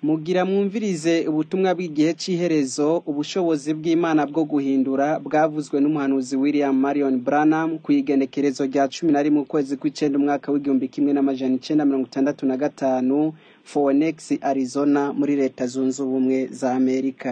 Mugira mwumvirize ubutumwa bw'igihe c'iherezo, ubushobozi bw'Imana bwo guhindura bwavuzwe n'umuhanuzi William Marion Branham kw'igenekerezo rya cumi na rimwe ukwezi kw'icenda umwaka w'igihumbi kimwe n'amajana icenda mirongo itandatu na gatanu, Phoenix, Arizona muri leta zunze ubumwe za Amerika.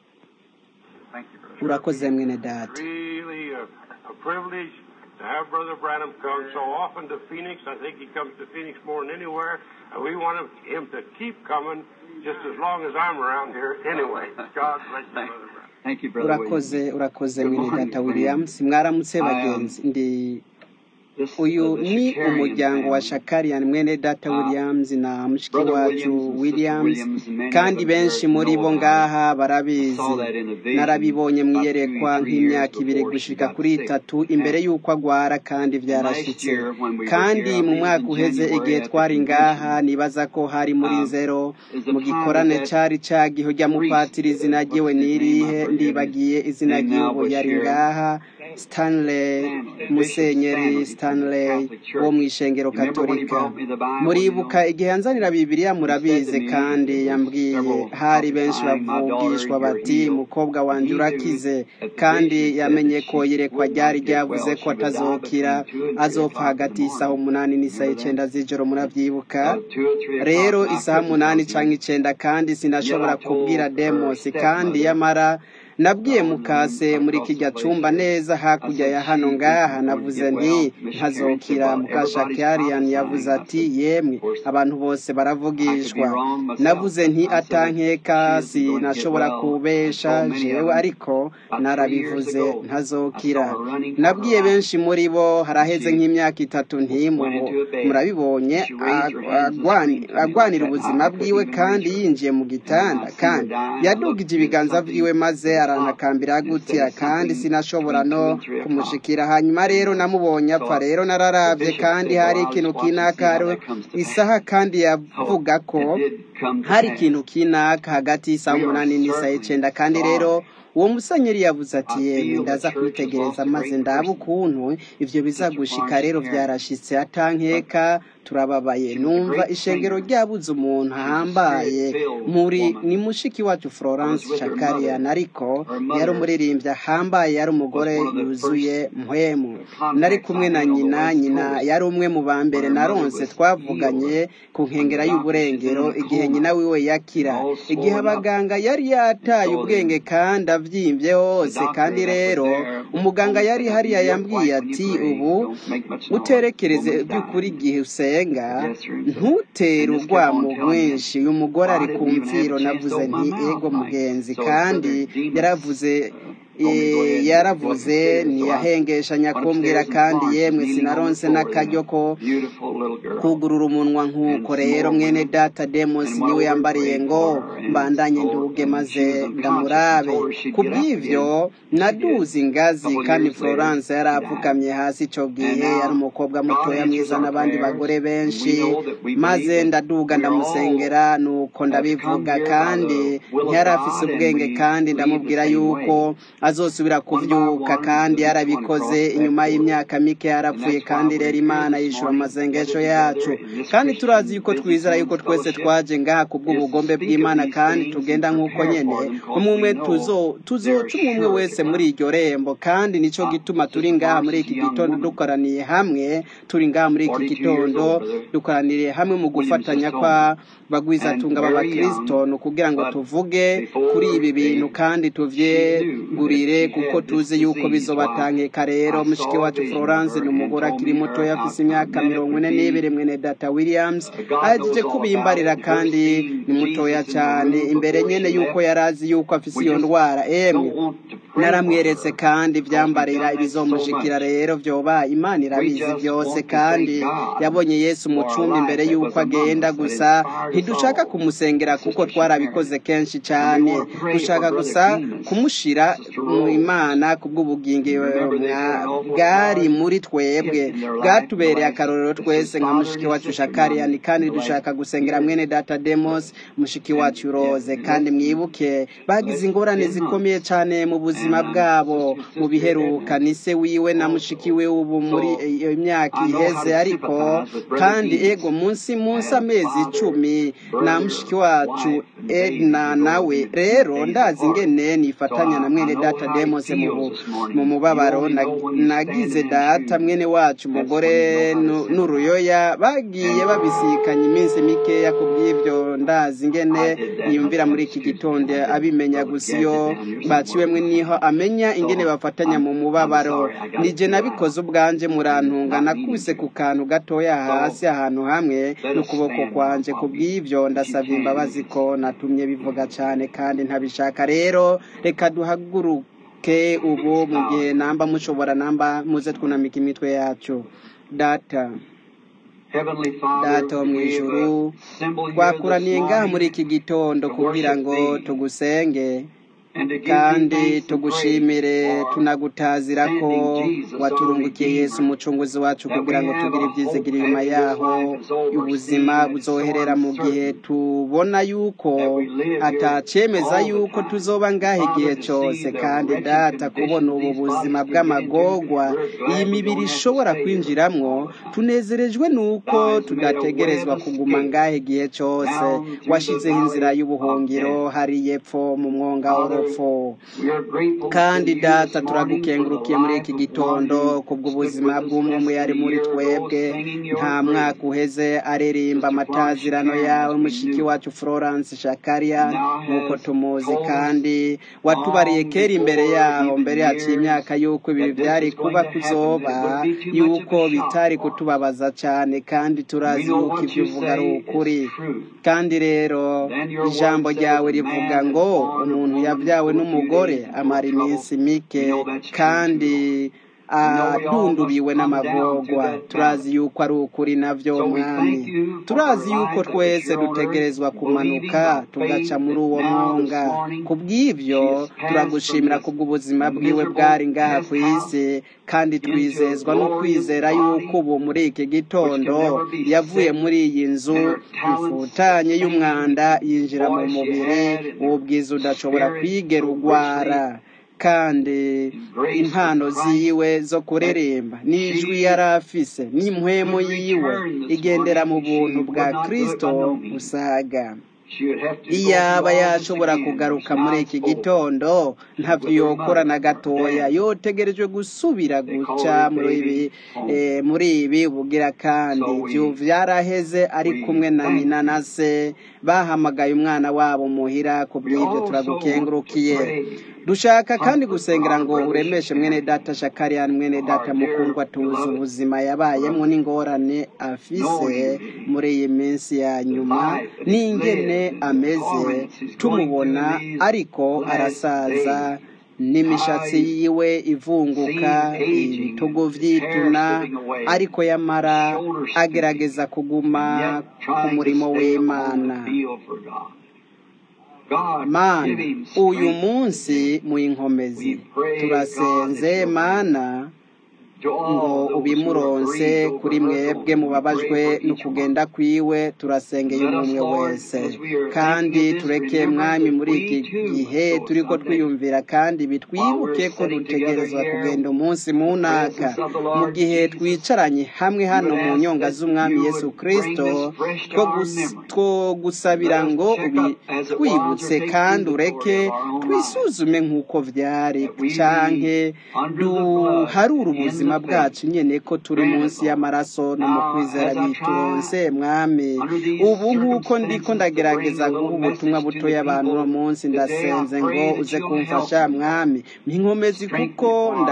Thank you, Brother. Urakoze mwene data. really a, a privilege to have Brother Branham come so often to Phoenix. I think he comes to Phoenix more than anywhere, and we want him to keep coming just as long as I'm around here anyway. God bless you, Thank, Brother Branham. thank you, Brother urakoze William. urakoze Good mwene morning, data williams mwaramutse bagenzi ndi This uyu uh, the ni Shakarian umuryango wa family. shakarian mwene data Uh, williams na mushiki Brother wacu Williams and Sister williams Williams and many of kandi us benshi here muri know bo about it. ngaha I barabizi saw that in a vision narabibonye mu about two, iyerekwa three years nk'imyaka ibiri before she gushika got kuri sick. itatu imbere And, y'uko agwara kandi and last vyarashitse year when we were kandi here, I mu believe mwaka in uheze igihe January at the twari ngaha convention, nibaza ko hari muri um, zero is the mu time that gikorane that cari cagiho rya priest, mupatiri izina uh, ryiwe what's his name? I nirihe forget his ndibagiye izina name now, ry'ubu was yari here. ngaha stanley Stanley, Bishop musenyeri Stanley from the stanley Catholic wo Church. mw'ishengero You remember when he katolika brought me the Bible, you muribuka know? igihe yanzanira bibiliya He said to murabizi me, kandi it was yambwiye several hari benshi prophesying, my daughter, bavugishwa you're bati healed. mukobwa And wanje he knew urakize that the kandi vision said yamenye that ko she iyerekwa would ryari not get ryavuze well. ko She would die atazokira between 2 and 3 azopfa o'clock in the hagati y'isaha morning. umunani n'isaha Remember that? icenda z'ijoro muravyibuka Uh, 2 or 3 o'clock, rero and I isaha couldn't umunani tell canke you. icenda kandi Yet sinashobora I kubwira told her demosi kandi stepmother, yamara nabwiye uh, on the mukase room muri across the kirya place cumba here, neza I hakurya said ya hano she ngaha isn't going to navuze get nti well. Miss Karen said, ntazokira well, mukasha everybody's kyarian yavuze prophesying. I ati said, yemwe of course, abantu bose I could be baravugishwa wrong myself. navuze nti I said that atankeka she isn't going to get sinashobora well. I kubesha told many of jewe them ariko about three years narabivuze ago, I ntazokira saw her running for nabwiye her life. benshi muri bo And haraheze she nk'imyaka itatu went ntimubo into a bed. murabibonye She raised her ag- hands and agwani- screamed to me like agwanira that. ubuzima I, I couldn't bwiwe even kandi reach her. yinjiye mu And when gitanda I seen her kandi dying, I looked yadugije at ibiganza vyiwe something maze at the top arantakambira instead gutya of kandi something sinashobora between 2 no and 3 o'clock. kumushikira hanyuma rero And uh, namubonye so apfa rero the nararavye bishop kandi said, hari well, I'll ikintu just watch and see kinaka how hariho that comes to pass. isaha kandi So yavuga ko it did come to hari pass. ikintu kinaka hagati y'isaha We are umunani n'isaha certainly icenda kandi rero sorry. uwo musenyeri yavuze ati I yemwe feel the ndaza church has kwitegereza lost a maze great ndaba person. ukuntu ivyo Sister bizagushika Florence rero Perry. vyarashitse But atankeka turababaye she was a numva great ishengero singer. ryabuze umuntu She was a ahambaye spirit-filled muri woman. ni mushiki wacu I was florence with her shakarian mother. ariko Her yari mother umuririmbyi ahambaye yari was umugore one of the yuzuye first mpwemu nari contacts kumwe I na had on the nyina West nyina Coast yari umwe mu ba when mbere her mother naronse was twavuganye healed ku when the nkengera doctor she's in y'uburengero a igihe nyina coma wiwe and yakira all igihe swollen up. abaganga yari And yataye so ubwenge the kandi avyimbye the hose kandi doctor that was rero there umuganga told me yari said, hariya "You're yambwiye white when you ati pray. ubu Don't make much noise. uterekereze Woman's by'ukuri dying." igihe usenga Yes, sir. And so ntutere and just kept urwamo on telling me. rwinshi uyu mugore Well, I ari ku didn't even have mfiro a chance to navuze open my nti mouth, ego Mike. mugenzi So as kandi Brother Demas yaravuze uh, told me to go eh, ahead and go up the yaravuze stairs, so I ntiyahengeshanya went kumbwira upstairs and kandi Florence was yemwe kneeling on the sinaronse floor there, n'akaryo ko beautiful little girl, kugurura umunwa and nk'uko some rero more mwene women. data demos And while niwe we were yambariye praying ngo for her, and mbandanye so nduge and maze she was unconscious, and ndamurabe told her she'd ku get up bw'ivyo again. She did. naduze A ingazi couple of kandi years later, florence yari she died. apfukamye hasi ico And gihe yari now umukobwa God mutoya answers mwiza our n'abandi prayers, bagore and we benshi know that we maze believe that ndaduga we are all ndamusengera nuko have come ndabivuga here by kandi the will of ntiyari afise God, and ubwenge we kandi believe the ndamubwira same yuko way. azosubira One by kuvyuka one, kandi each one yarabikoze crossed that inyuma portal. y'imyaka mike And yarapfuye that's why kandi we're rero here imana this yishura morning, amasengesho gathered yacu together in this kandi turazi Christian yuko twizera yuko Businessmen's twese Fellowship twaje ngaha ku is to bw'ubugombe speak of bw'imana these kandi things tugenda and nk'uko prepare nyene for them, because umwe we umwe know tuzo they're tuzoca umwe umwe sure to wese muri come. iryo rembo kandi nico Uh, gituma turi Sister ngaha Florence muri is a iki young gitondo woman, dukoraniye hamwe turi ngaha muri iki 42 years gitondo old, Brother dukoraniriye hamwe mu Williams gufatanya just told kwa me, and bagwizatunga very b'abakristo young, ni ukugira ngo but tuvuge kuri before ibi bintu they, kandi she knew that tuvyegurire she kuko had this tuzi yuko disease. Why, bizobatangeka rero I mushiki saw a wacu vision of florence her ni and umugore told akiri me mutoya her afise outcome. imyaka Then it mirongo would ine be, n'ibiri mwene data williams uh, God ahejeje knows all about kubimbarira it. Her kandi seeing ni mutoya Jesus in the cane room imbere before nyene she yuko left, yari azi yuko afise we iyo just ndwara emwe don't want to pray for naramweretse her kandi because we've ivyambarira done that so ibizomushikira much. rero vyoba imana We irabizi just vyose want to kandi thank God yabonye yesu mu for a cumbi life imbere that yuko was among agenda us that gusa inspired us ntidushaka all. kumusengera And kuko Sister twarabikoze Shakarian. kenshi And we cane want to pray for dushaka Brother gusa Demas, kumushira Sister mu imana kubw'ubugingo mwa- bwari muri twebwe bwatubereye akarorero twese nka mushiki wacu shakariyani kandi dushaka gusengera mwene data demos mushiki wacu roze kandi mwibuke bagize ingorane zikomeye cyane mu buzima bwabo mu biheruka ni se wiwe na mushiki we ubu muri iyo myaka iheze ariko kandi ego munsi munsi amezi icumi na mushiki wacu edna nawe rero ndazi ingene nifatanya na mwene data demos mu bu- mu mubabaro na- nagize data mwene wacu umugore nu- n'uruyoya bagiye babisikanya iminsi mikeya ku bw'ibyo ndazi ingene yumvira muri iki gitondo abimenya gusa iyo baciwemwe niho amenya ingene bafatanya mu mubabaro nije nabikoze ubwanje murantunga nakubise ku kantu gatoya hasi ahantu hamwe n'ukuboko kwanje ku bw'ibyo ndasabye imbabazi ko natumye bivuga cyane kandi ntabishaka rero reka duhaguruke ubu mu gihe namba mushobora namba muze twunamika imitwe yacu data data wo mu ijuru twakuraniye ngaha muri iki gitondo kugira ngo tugusenge kandi tugushimire tunagutazira ko waturungukiye yesu umucunguzi wacu kugira ngo tugire ibyizigiro inyuma yaho ubuzima buzoherera mu gihe tubona yuko atacemeza yuko tuzoba ngaha igihe cyose kandi data kubona ubu buzima bw'amagogwa iyi mibiri ishobora kwinjiramwo tunezerejwe nuko tudategerezwa kuguma ngaha igihe cyose washyizeho inzira y'ubuhungiro hari yepfo mu mwonga w'urupfu kandi data turagukengurukiye muri iki gitondo kubw'ubuzima bw'umwe mu yari muri twebwe nta mwaka uheze aririmba amatazirano yawe mushiki wacu florence shakaria nk'uko tumuzi kandi watubariye kera imbere yaho mbere yaciye imyaka y'uko ibi byari kuba kuzoba y'uko bitari kutubabaza cyane kandi turazi yuko ibyo uvuga ari ukuri kandi rero ijambo ryawe rivuga ngo umuntu yabyawe n'umugore amara iminsi mike kandi adundubiwe n'amagogwa turazi yuko ari ukuri navyo mwami turazi yuko twese dutegerezwa kumanuka tugaca muri uwo mwonga ku bw'ibyo turagushimira kubw'ubuzima bwiwe bwari ngaha ku isi kandi twizezwa no kwizera yuko ubu muri iki gitondo yavuye muri iyi nzu ifutanye y'umwanda yinjira mu mubiri w'ubwiza udashobora kwigera ugwara kandi impano ziwe zo kuririmba n'ijwi yari afise n'impwemu yiwe igendera mu buntu bwa kristo busaga iyaba yashobora kugaruka muri iki gitondo ntabyo yokora na gatoya yotegerejwe gusubira guca muri ibi eh, muri ibi bugira kandi ibyo byaraheze ari kumwe na nyina na se bahamagaye umwana wabo muhira ku bw'ibyo turagukengurukiye dushaka kandi gusengera ngo uremeshe mwene data shakariyani mwene data mukundwa tuzi ubuzima yabayemo n'ingorane afise muri iyi minsi ya nyuma n'ingene ameze tumubona ariko arasaza n'imishatsi yiwe ivunguka ibitugu vyituna ariko yamara agerageza kuguma ku murimo w'imana mana uyu munsi mu inkomezi turasenze mana ngo ubimuronse kuri mwebwe mubabajwe no kugenda kwiwe turasengeye umwe wese kandi tureke mwami muri iki gihe turiko twiyumvira kandi bitwibuke ko dutegerezwa kugenda umunsi mu ntaka mu gihe twicaranye hamwe hano mu nyonga z'umwami yesu kristo two gusabira ngo ubitwibutse kandi ureke twisuzume nk'uko vyari canke duharure ubuzima bwacu nyene ko turi munsi y'amaraso no mu kwizera bituronse mwami ubu nk'uko ndiko ndagerageza guha ubutumwa butoya abantu uno munsi ndasenze ngo uze kumfasha mwami mpinkomezi kuko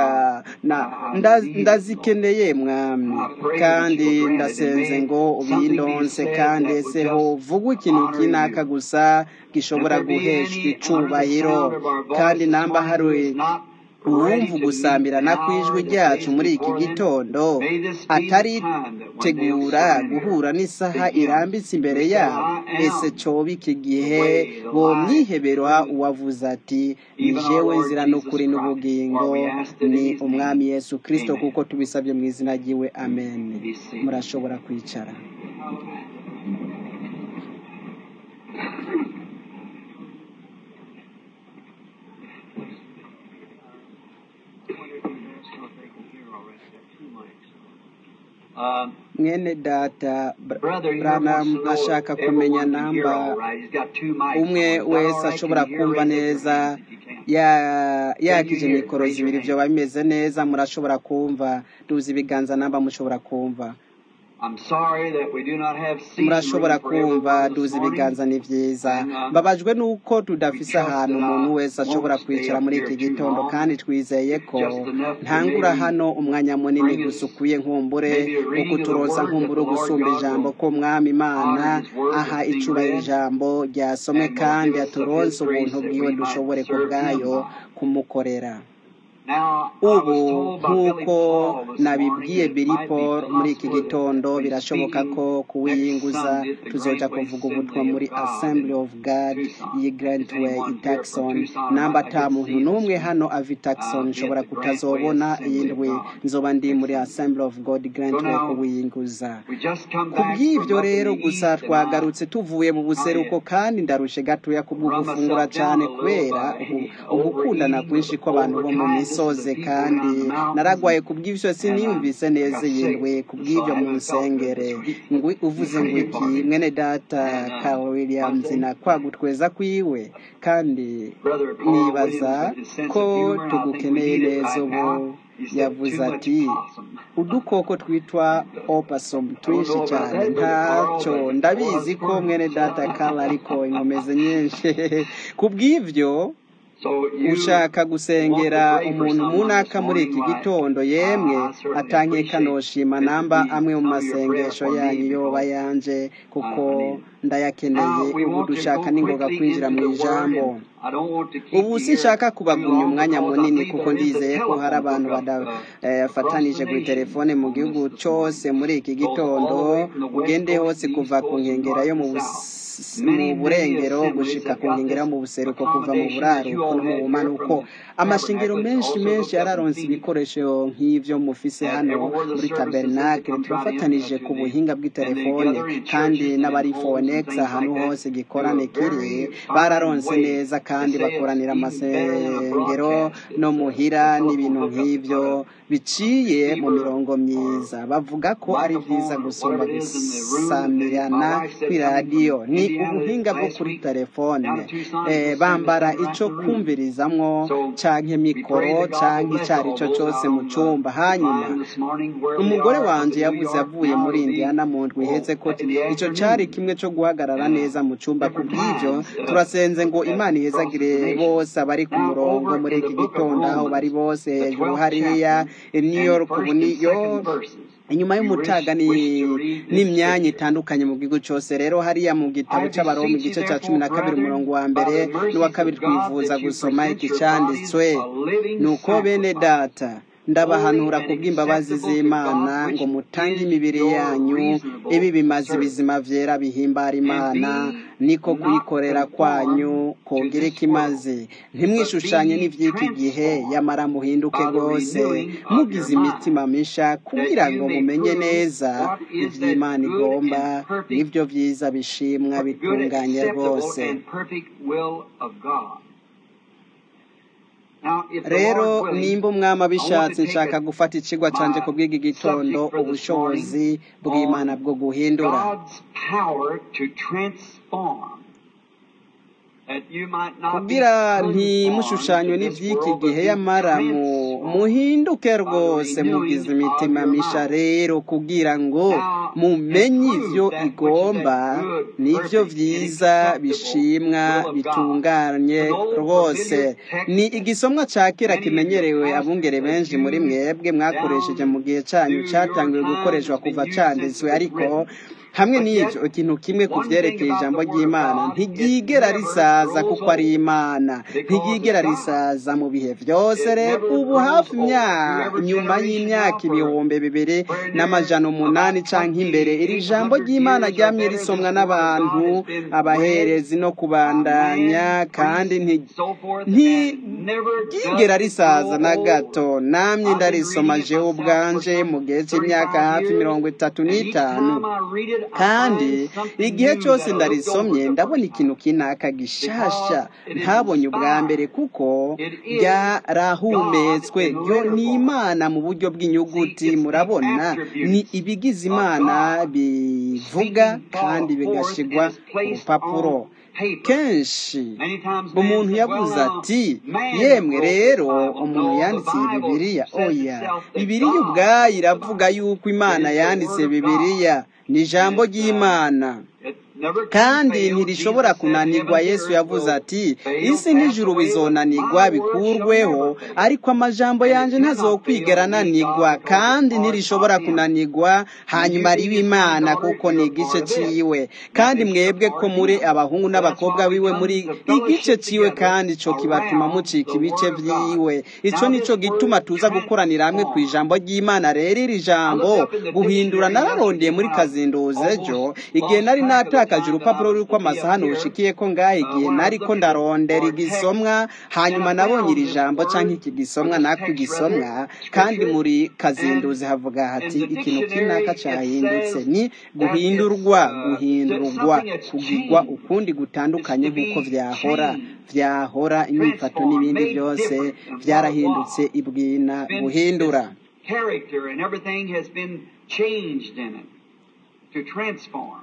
ndazikeneye mwami kandi ndasenze ngo ubindonse kandi ese ho vuga ikintu kinaka gusa gishobora guheshwa icubahiro kandi namba hari uwumva ugusambirana kw'ijwi ryacu muri iki gitondo ataritegura guhura n'isaha irambitse imbere yabo ese coba iki gihe bomwihebera uwavuze ati ni jewe nzira n'ukuri n'ubugingo ni umwami yesu kirisito kuko tubisabye mu izina ry'iwe amen murashobora kwicara Um, mwene data Br- brother, here Branham wants to know ashaka if kumenya everyone can hear namba all right. He's got two mics umwe on. Is that all wese right? ashobora Can you hear? kumva Raise up your neza hand if you can. ya- yakije Can you hear? mikoro Raise your zibiri hand. vyoba bimeze neza murashobora kumva duza ibiganza namba mushobora kumva I'm sorry that we do not have seating murashobora room for everyone kumva this duza morning. ibiganza ni vyiza And, um, mbabajwe nuko we tudafise trust ahantu that umuntu I wese ashobora won't stay kwicara up muri here iki too gitondo long. kandi twizeye ko Just enough to ntangura maybe hano umwanya munini bring gusa us ukwiye nkumbure maybe a wo reading of the kuturoza word that nkumbure the Lord gusumba God ijambo will ko mwami imana honor His word aha that's being icubahiro read ijambo ryasomwe and will kandi give us of His aturonse grace ubuntu that bwiwe we might dushobore ku serve Him bwayo by. kumukorera Now, I ubu was told by Billy nk'uko Paul this morning nabibwiye that it Billy might be Paul muri iki possible that gitondo when birashoboka speaking ko next kuwiyinguza Sunday at the tuzoja Grantway kuvuga ubutumwa Assembly muri of God Assembly in of God Tucson. iyi Is Grantway i anyone here from Tucson Tucson or namba not? I ata get muntu see this n'umwe week. hano ava i Tucson Uh, be nshobora at the Grantway kutazobona Assembly iyi of ndwi God nzoba ndi next muri Sunday. Assembly of God So Grantway now, kuwiyinguza we just come ku back from bw'ivyo up in rero the gusa east and I, twagarutse tuvuye mu buseruko I kandi ndarushe gatoya kubwo run gufungura myself down cane a little kubera by ubu ugukundana overeating, kwinshi kw'abantu bo mu overtiredness of misozi the people kandi around the mountains, naragwaye and, ku bw'ivyo and siniyumvise I, I neza got iyi sick. ndwi ku So bw'ivyo I mu haven't felt good nsengere this week. ngwi uvuze ngo Praying iki for me. mwene data And um, Carl Williams Monday, na kwagutweza kwiwe kandi Brother Paul nibaza Williams, with his sense ko of humor, and I think we tugukeneye need it neza right ubu now. He said, yavuze too much ati possum. udukoko twitwa opossum I don't twinshi know about cyane that, Brother Carl, ntacyo but ndabizi us ko mwene data persons. Carl ariko inkomezi nyinshi ku bw'ivyo So you ushaka want to gusengera pray for umuntu someone this munaka muri morning? iki Why, gitondo yemwe I, I certainly atankeka appreciate noshima it to namba be amwe mu some of your prayer masengesho for yanyu me yoba because yanje kuko I need it. ndayakeneye Now, we ubu want to dushaka go n'ingoga quickly kwinjira into mu the Word, ijambo and I don't want to keep ubu you here sinshaka too kubagunya long umwanya because I munini believe kuko there is a ndizeye ko hari telephone abantu hookup bada- uh, eh, across the bafatanije kuri nation telefone mu on gihugu this this morning. cose muri iki Goes all gitondo the way from the west ugende coast hose to the east kuva ku coast and nkengera north yo mu and bus- south. mu Many, many burengero assemblies gushika have ku got nkengera yo this mu buseruko kuva mu accommodation that buraruko you no all mu had here bumanuko from the amashengero tabernacle. It's menshi also menshi hooked up in yararonse Phoenix. ibikoresho nk'ivyo mufise And hano everywhere the muri services sit, they tabernakle come trying to turafatanije into ku the, buhinga and they bw'itelefone gather in kandi churches and in n'abari homes and fonex things ahantu like that. hose Do gikorane a kiri very fine bararonse way. neza They kandi say it's bakoranira even better than a amasengero broadcast. no It's a, muhira a telephone n'ibintu hookup. You put nk'ivyo a, a biciye mu receiver mirongo or myiza bavuga ko ari vyiza microphone or gusumba whatever it is in the room. And my gusamirana wife said coming from kw'iradiyo ni Indiana ubuhinga bwo last kuri week telefone down to Tucson, eh, just send it bambara sent right ico in the room. kumvirizamwo So canke we pray mikoro that God will canke bless icari all co those cose out mu on the cumba hanyuma line this morning where they umugore are up wanje in New yavuze York. avuye Now muri it'll be indiana mu ndwi iheze oh, ko in the ico cari afternoon kimwe co guhagarara and uh, neza mu cumba ku different bw'ivyo times uh, turasenze ngo at, imana across the ihezagire nation. bose abari ku Now murongo over muri in the iki book of gitondo aho bari Romans, bose the hejuru 12th hariya chapter i new and york the ubu first and niyo second verses. inyuma We wish, y'umutaga ni wish to read this n'imyanya scripture. itandukanye mu gihugu cose rero hariya mu gitabo I c'abaroma beseech you igice ca cumi therefore, na kabiri brethren, umurongo wa by mbere the n'uwa mercies kabiri of God, twifuza that you gusoma present iki your bodies canditswe a living nuko bene sacrifice, data holy ndabahanura and kubw'imbabazi acceptable to z'imana God, which ngo mutange is imibiri your yanyu ibi reasonable bimaze service. ibizima vyera bihimbara And imana be niko not kuyikorera kwanyu conformed to kogira this ikimaze world, but ntimwishushanye be n'ivy'iki gihe transformed yamara muhinduke by the rwose renewing of mugize your imitima mind, misha that kugira you ngo may mumenye prove neza what is that ivy'imana good igomba and perfect, n'ivyo vyiza bishimwa per- good, bitunganye acceptable, rwose and perfect will of God. Now, if the rero Lord willing, nimba umwami I want abishatse to take nshaka a, gufata icigwa canje my ku bw'iki gitondo subject for this ubushobozi morning bw'imana on bwo guhindura God's power to transform. That you might not be kugira conformed to ntimushushanywe this n'ivy'iki world, but gihe be yamara mu transformed muhinduke by the rwose mugize renewing of imitima your misha mind. rero kugira ngo Now, and mumenye prove ivyo that which is igomba that good, n'ivyo perfect, and vyiza acceptable bishimwa will of God. bitunganye An old rwose familiar text ni that igisomwa ca kera many of your kimenyerewe pastors abungere have benshi muri used mwebwe mwakoresheje down mu gihe canyu through your catangiwe time gukoreshwa has been kuva used since canditswe it was ariko written. hamwe n'ibyo ikintu kimwe ku byerekeye ijambo ry'imana ntiryigera risaza kuko ari imana ntiryigera risaza mu bihe byose rero ubu hafi nyuma y'imyaka ibihumbi bibiri n'amajana umunani cyangwa imbere iri jambo ry'imana ryamye risomwa n'abantu abaherezi no kubandanya kandi ntiryigera risaza na gato namye ndarisoma jewe ubwanje mu gihe cy'imyaka hafi mirongo itatu n'itanu kandi igihe cyose ndarisomye ndabona ikintu kinaka gishasha ntabonye ubwa mbere kuko ryarahumetswe ryo ni imana mu buryo bw'inyuguti murabona ni ibigize imana bivuga kandi bigashigwa ku rupapuro kenshi umuntu yavuze ati yemwe rero umuntu yanditse iyi bibiriya oya bibiriya ubwayo iravuga yuko imana yanditse bibiriya ni ijambo ry'imana kandi ntirishobora kunanirwa yesu yavuze ati isi n'ijuru bizonanirwa bikurweho ariko amajambo yanjye ntazokwigera ananirwa kandi ntirishobora kunanirwa hanyuma riba imana kuko ni igice ciwe kandi mwebwe ko muri abahungu n'abakobwa biwe muri igice ciwe kandi ico kibatuma mucika ibice vyiwe ico nico gituma tuza gukoranira hamwe ku ijambo ry'imana rero iri jambo guhindura nararondeye muri kazinduzi ejo igihe nari nataka natakaje urupapuro ruriko amasahani rushikiye ko ngaho igihe nari ko ndarondera igisomwa hanyuma nabonye iri jambo canke iki gisomwa nako igisomwa kandi muri kazinduzi havuga hati ikintu kinaka cahindutse ni guhindurwa guhindurwa kugirwa ukundi gutandukanye nk'uko vyahora vyahora inyifato n'ibindi byose vyarahindutse ibwina guhindura character and everything has been changed in it to transform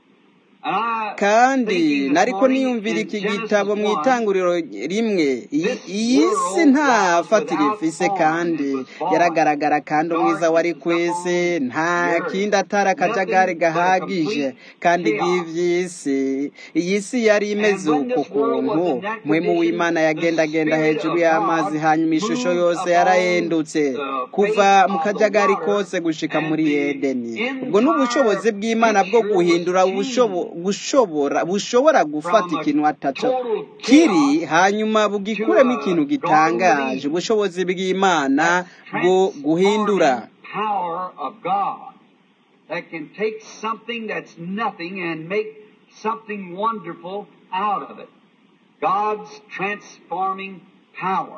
kandi nariko niyumvira iki gitabo mu itanguriro rimwe iyi si nta fatiro ifise kandi yaragaragara kandi umwiza wari ku isi nta kindi atari akajagari gahagije kandi bw'ivy'isi iyi si yari imeze uko kuntu mwemu w'imana yagendagenda hejuru y'amazi hanyuma ishusho yose yarahendutse kuva mu kajagari kose gushika muri edeni ubwo ni ubushobozi bw'imana bwo guhindura ubushobozi gushobora bushobora gufata ikintu ataco kiri hanyuma bugikuremo ikintu gitangaje ubushobozi bw'imana bwo guhindura that can take something that's nothing and make something wonderful out of it. God's transforming power.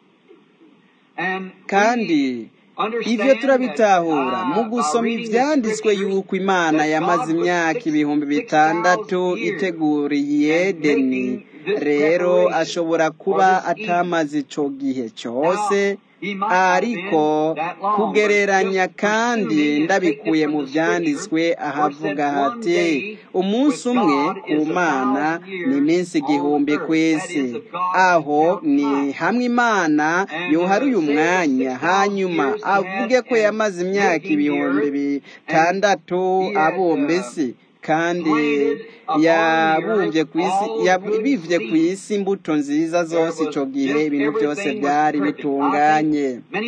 And kandi ivyo turabitahura mu gusoma ivyanditswe yuko imana yamaze imyaka ibihumbi bitandatu iteguriye edeni rero ashobora kuba atamaze ico gihe cose ariko kugereranya kandi ndabikuye mu byanditswe ahavuga hati umunsi umwe ku mana ni iminsi igihumbi ku isi aho ni hamwe imana yoharuye umwanya hanyuma avuge ko yamaze imyaka ibihumbi bitandatu abumba isi kandi yabumbye ku isi bivye ku isi imbuto nziza zose ico gihe ibintu byose byari bitunganye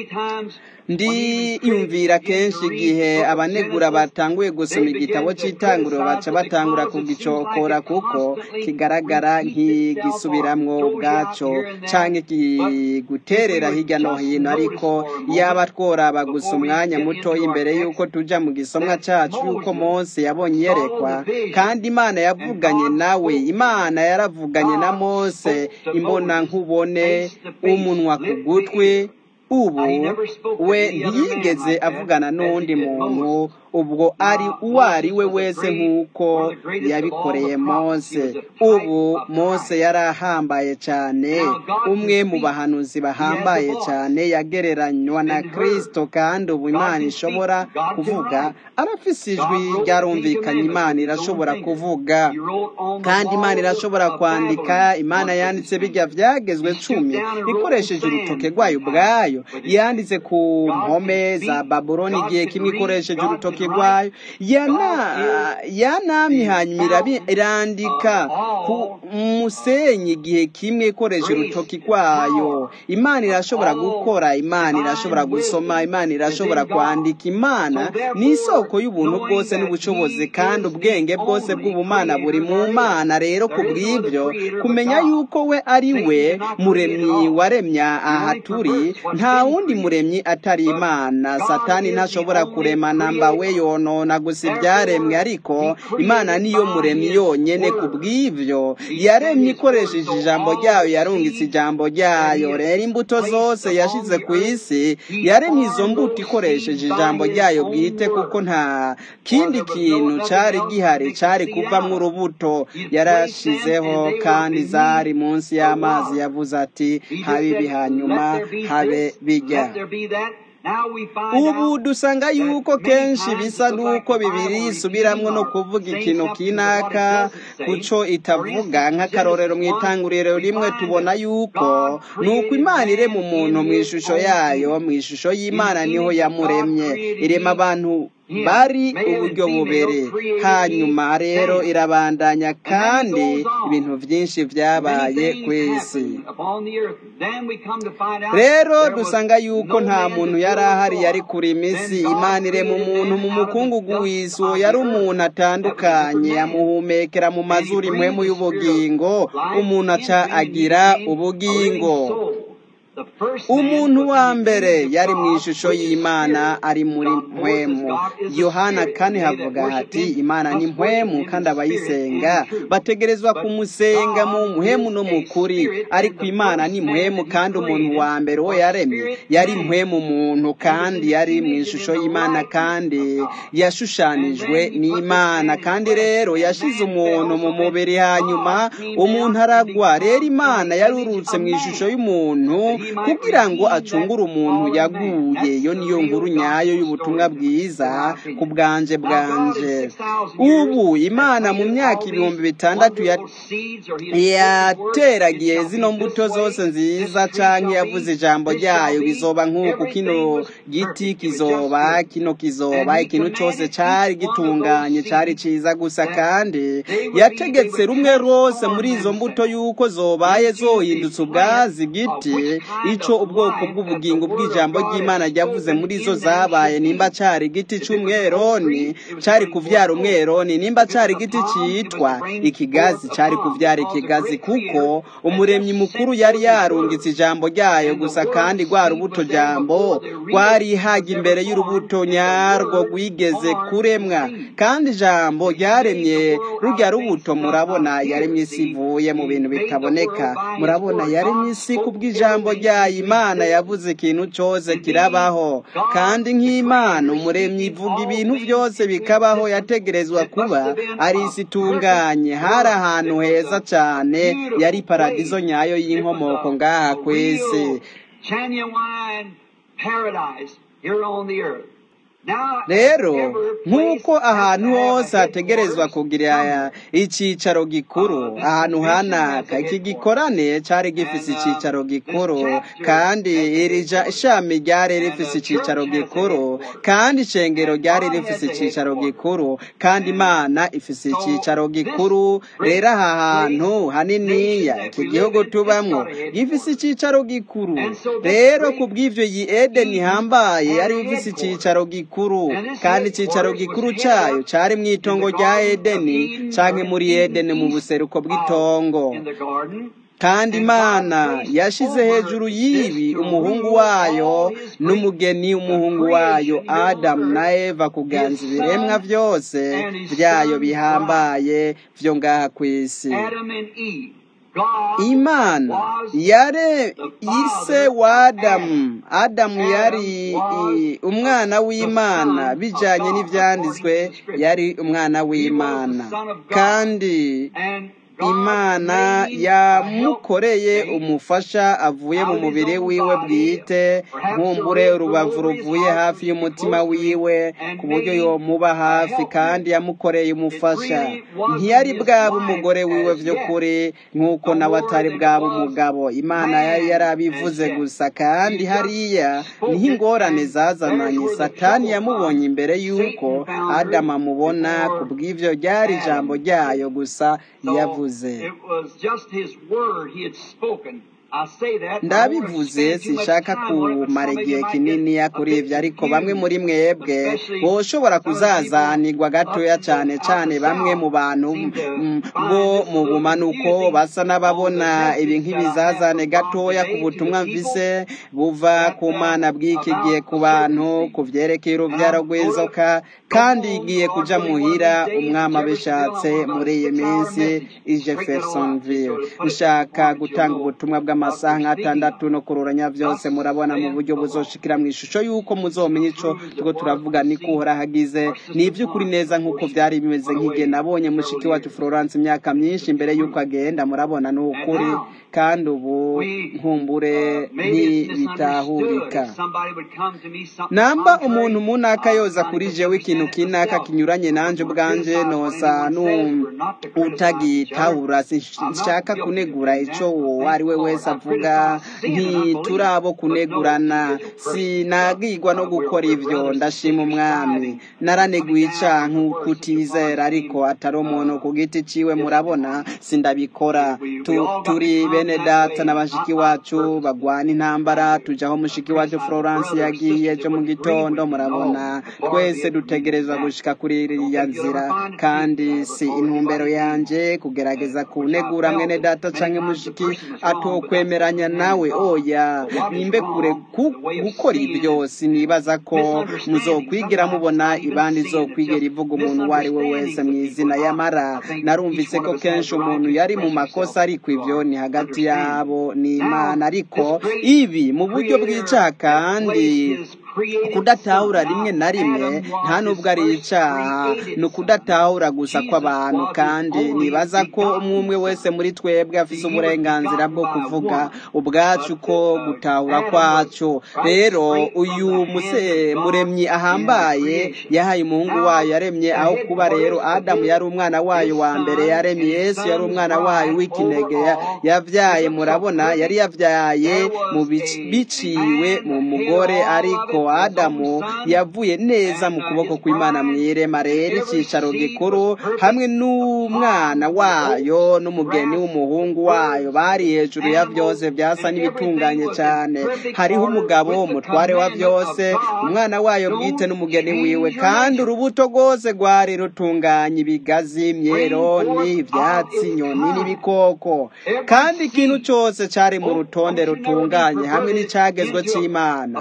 ndiyumvira kenshi igihe abanegura batanguye gusoma igitabo cy'itanguriro baca batangura kugicokora kuko kigaragara nk'igisubiramwo ubwaco canke kiguterera hirya no hino ariko yaba tworaba gusa umwanya muto imbere y'uko tuja mu gisomwa cacu y'uko mose yabonye iyerekwa kandi imana yavuganye nawe imana yaravuganye na mose imbona nkubone umunwa ku gutwi ubu we ntiyigeze avugana n'undi muntu ubwo ari uwo ari we wese nk'uko yabikoreye mose ubu mose yari ahambaye cyane umwe mu bahanuzi bahambaye cyane yagereranywa na kirisito kandi ubu imana ishobora kuvuga arafise ijwi ryarumvikanye imana irashobora kuvuga kandi imana irashobora kwandika imana yanditse bijya byagezwe cumi ikoresheje urutoke rwayo ubwayo yanditse ku mpome za babuloni igihe kimwe ikoresheje urutoki rutoke rwayo yanamye hanyuma irandika ku musenyi igihe kimwe ikoresha urutoki rwayo imana irashobora gukora imana irashobora gusoma imana irashobora kwandika imana ni isoko y'ubuntu bwose n'ubushobozi kandi ubwenge bwose bw'ubumana buri mu mana rero ku bw'ibyo kumenya yuko we ari we muremyi waremya aha turi nta wundi muremyi atari imana satani ntashobora kurema namba we yonona gusa ibyaremwe ariko imana niyo muremyi yonyine ku bw'ibyo yaremye ikoresheje ijambo ryayo yarungitse ijambo ryayo rero imbuto zose yashyize ku isi yaremye izo mbuto ikoresheje ijambo ryayo bwite kuko nta kindi kintu cyari gihari cyari kuvamo urubuto yarashizeho kandi zari munsi y'amazi yavuze ati habe ibi hanyuma habe bijya ubu dusanga yuko kenshi bisa n'uko bibiri isubiramwo no kuvuga ikintu kinaka kuco itavuga nk'akarorero mu itanguriro rimwe tubona yuko ni uko imana irema umuntu mu ishusho yayo mu ishusho y'imana niho yamuremye irema abantu bari uburyo bubere hanyuma rero irabandanya kandi ibintu byinshi byabaye ku isi rero dusanga yuko nta muntu yari ahari yari kuri imisi imana irema umuntu mu mukungugu w'isi uwo yari umuntu atandukanye amuhumekera mu mazuru impwemu y'ubugingo umuntu aca agira ubugingo umuntu wa mbere yari mu ishusho y'imana ari muri mpwemu yohana kane havuga hati imana ni mpwemu kandi abayisenga bategerezwa kumusenga mu mpwemu no mu kuri ariko imana ni mpwemu kandi umuntu wa mbere uwo yaremye yari mpwemu muntu kandi yari mu ishusho y'imana kandi yashushanijwe n'imana kandi rero yashize umuntu mu mubiri hanyuma umuntu aragwa rero imana yarurutse mu ishusho y'umuntu kugira ngo acungure umuntu yaguye iyo niyo nkuru nyayo y'ubutumwa bwiza ku bwanje bwanje ubu imana mu myaka ibihumbi bitandatu yateragiye zino mbuto zose nziza cyangwa yavuze ijambo ryayo bizoba nk'uku kino giti kizoba kino kizoba ikintu cyose cyari gitunganye cyari cyiza gusa kandi yategetse rumwe rwose muri izo mbuto y'uko zobaye zohindutse ubwazi giti icyo ubwoko bw'ubugingo bw'ijambo ry'imana ryavuze muri zo zabaye nimba cyari igiti cy'umweroni cyari kubyara umweroni nimba cyari igiti cyitwa ikigazi cyari kubyara ikigazi kuko umuremyi mukuru yari yarungitse ijambo ryayo gusa kandi rwa rubuto jambo rwarihaga imbere y'urubuto nyarwo rwigeze kuremwa kandi ijambo ryaremye rujya rubuto murabona yaremye isi ivuye mu bintu bitaboneka murabona yaremye isi kubw'ijambo ryayo imana yavuze ikintu cyose kirabaho kandi nk'imana umuremyi ivuga ibintu byose bikabaho yategerezwa kuba ari isi itunganye hari ahantu heza cyane yari paradizo nyayo y'inkomoko ngaha ku isi rero nk'uko ahantu hose hategerezwa kugira icyicaro gikuru ahantu hanaka iki gikorane cyari gifise icyicaro gikuru kandi iri shami ryari rifise icyicaro gikuru kandi ishengero ryari rifise icyicaro gikuru kandi imana ifise icyicaro gikuru rero aha hantu haniniya iki gihugu tubamwo gifise icyicaro gikuru rero ku bw'ibyo iyi edeni ihambaye yari ifise icyicaro gikuru kandi icyicaro gikuru cyayo cyari mu itongo rya edeni cyangwa muri edeni mu buseruko bw'itongo kandi imana yashyize hejuru y'ibi umuhungu wayo n'umugeni umuhungu wayo adamu na eva kuganza ibiremwa byose byayo bihambaye byo ngaha ku isi imana yare ise wa adamu adamu yari umwana w'imana bijyanye n'ibyanditswe yari umwana w'imana kandi imana yamukoreye umufasha avuye mu mubiri wiwe bwite nkumbure urubavu ruvuye hafi y'umutima wiwe ku buryo yomuba hafi kandi yamukoreye umufasha ntiyari bwaba umugore wiwe by'ukuri nk'uko nawe atari bwaba umugabo imana yari yarabivuze gusa kandi hariya niho ingorane zazananye satani yamubonye imbere y'uko adamu amubona ku bw'ibyo ryari ijambo ryayo gusa yavuze ndabivuze sinshaka kumara igihe kinini kuri ibyo ariko bamwe muri mwebwe boshobora kuzazanirwa gatoya cyane cyane bamwe mu bantu bo mu bumanuko basa n'ababona ibi nk'ibizazane gatoya ku butumwa mvise buva ku mana bw'iki gihe ku bantu ku byerekeye urubyaro rw'inzoka kandi igiye kujya muhira umwami abishatse muri iyi minsi i jeffersonville nshaka gutanga ubutumwa bw'amasaha nk'atandatu no kururanya byose murabona mu buryo buzoshikira mu ishusho y'uko muzomenya icyo tuko turavuga ni kuhora hagize ni iby'ukuri neza nk'uko byari bimeze nk'igihe nabonye mushiki wacu florence imyaka myinshi imbere y'uko agenda murabona ni ukuri kandi ubu nkumbure ntibitahurika namba umuntu munaka yoza kuri jewe ikintu kinaka kinyuranye nanje ubwanje nosa utagitahura sinshaka kunegura ico uwo ari we wese avuga ntiturabo kunegurana sinagirwa no gukora ivyo ndashima umwami naraneguye icaha nk'uko utizera ariko atari umuntu ku giti ciwe murabona sindabikora turi bene data na bashiki wacu bagwana intambara tujaho mushiki wacu florence yagiye cyo mu gitondo murabona twese dutegerezwa gushika kuri iriya nzira kandi si intumbero yanje kugerageza kunegura mwene data canke mushiki atokwemeranya nawe oya nimbe kure gukora ibyo sinibaza ko muzokwigira mubona ibandi izokwigera ivuga umuntu uwo ari we wese mu izina yamara narumvise ko kenshi umuntu yari mu makosa ariko ibyo ni hagati yabo n'imana ariko ibi mu buryo bw'icaha kandi kudatahura rimwe na rimwe nta nubwo ari icyaha ni ukudatahura gusa kw'abantu kandi nibaza ko umwe umwe wese muri twebwe afite uburenganzira bwo kuvuga ubwacu ko gutahura kwacu rero uyu muremyi ahambaye yahaye umuhungu wayo yaremye aho kuba rero adamu yari umwana wayo wa mbere yaremye yesu yari umwana wayo w'ikinege yabyaye murabona yari yabyaye mu biciwe mu mugore ariko adamu yavuye neza mu kuboko kw'imana mu irema rero icyicaro gikuru hamwe n'umwana wayo n'umugeni w'umuhungu wayo bari hejuru ya byose byasa n'ibitunganye cyane hariho umugabo umutware wa byose umwana wayo bwite n'umugeni wiwe kandi urubuto rwose rwari rutunganye ibigazi imyeroni ibyatsi inyoni n'ibikoko kandi ikintu cyose cyari mu rutonde rutunganye hamwe n'icyagezwe cy'imana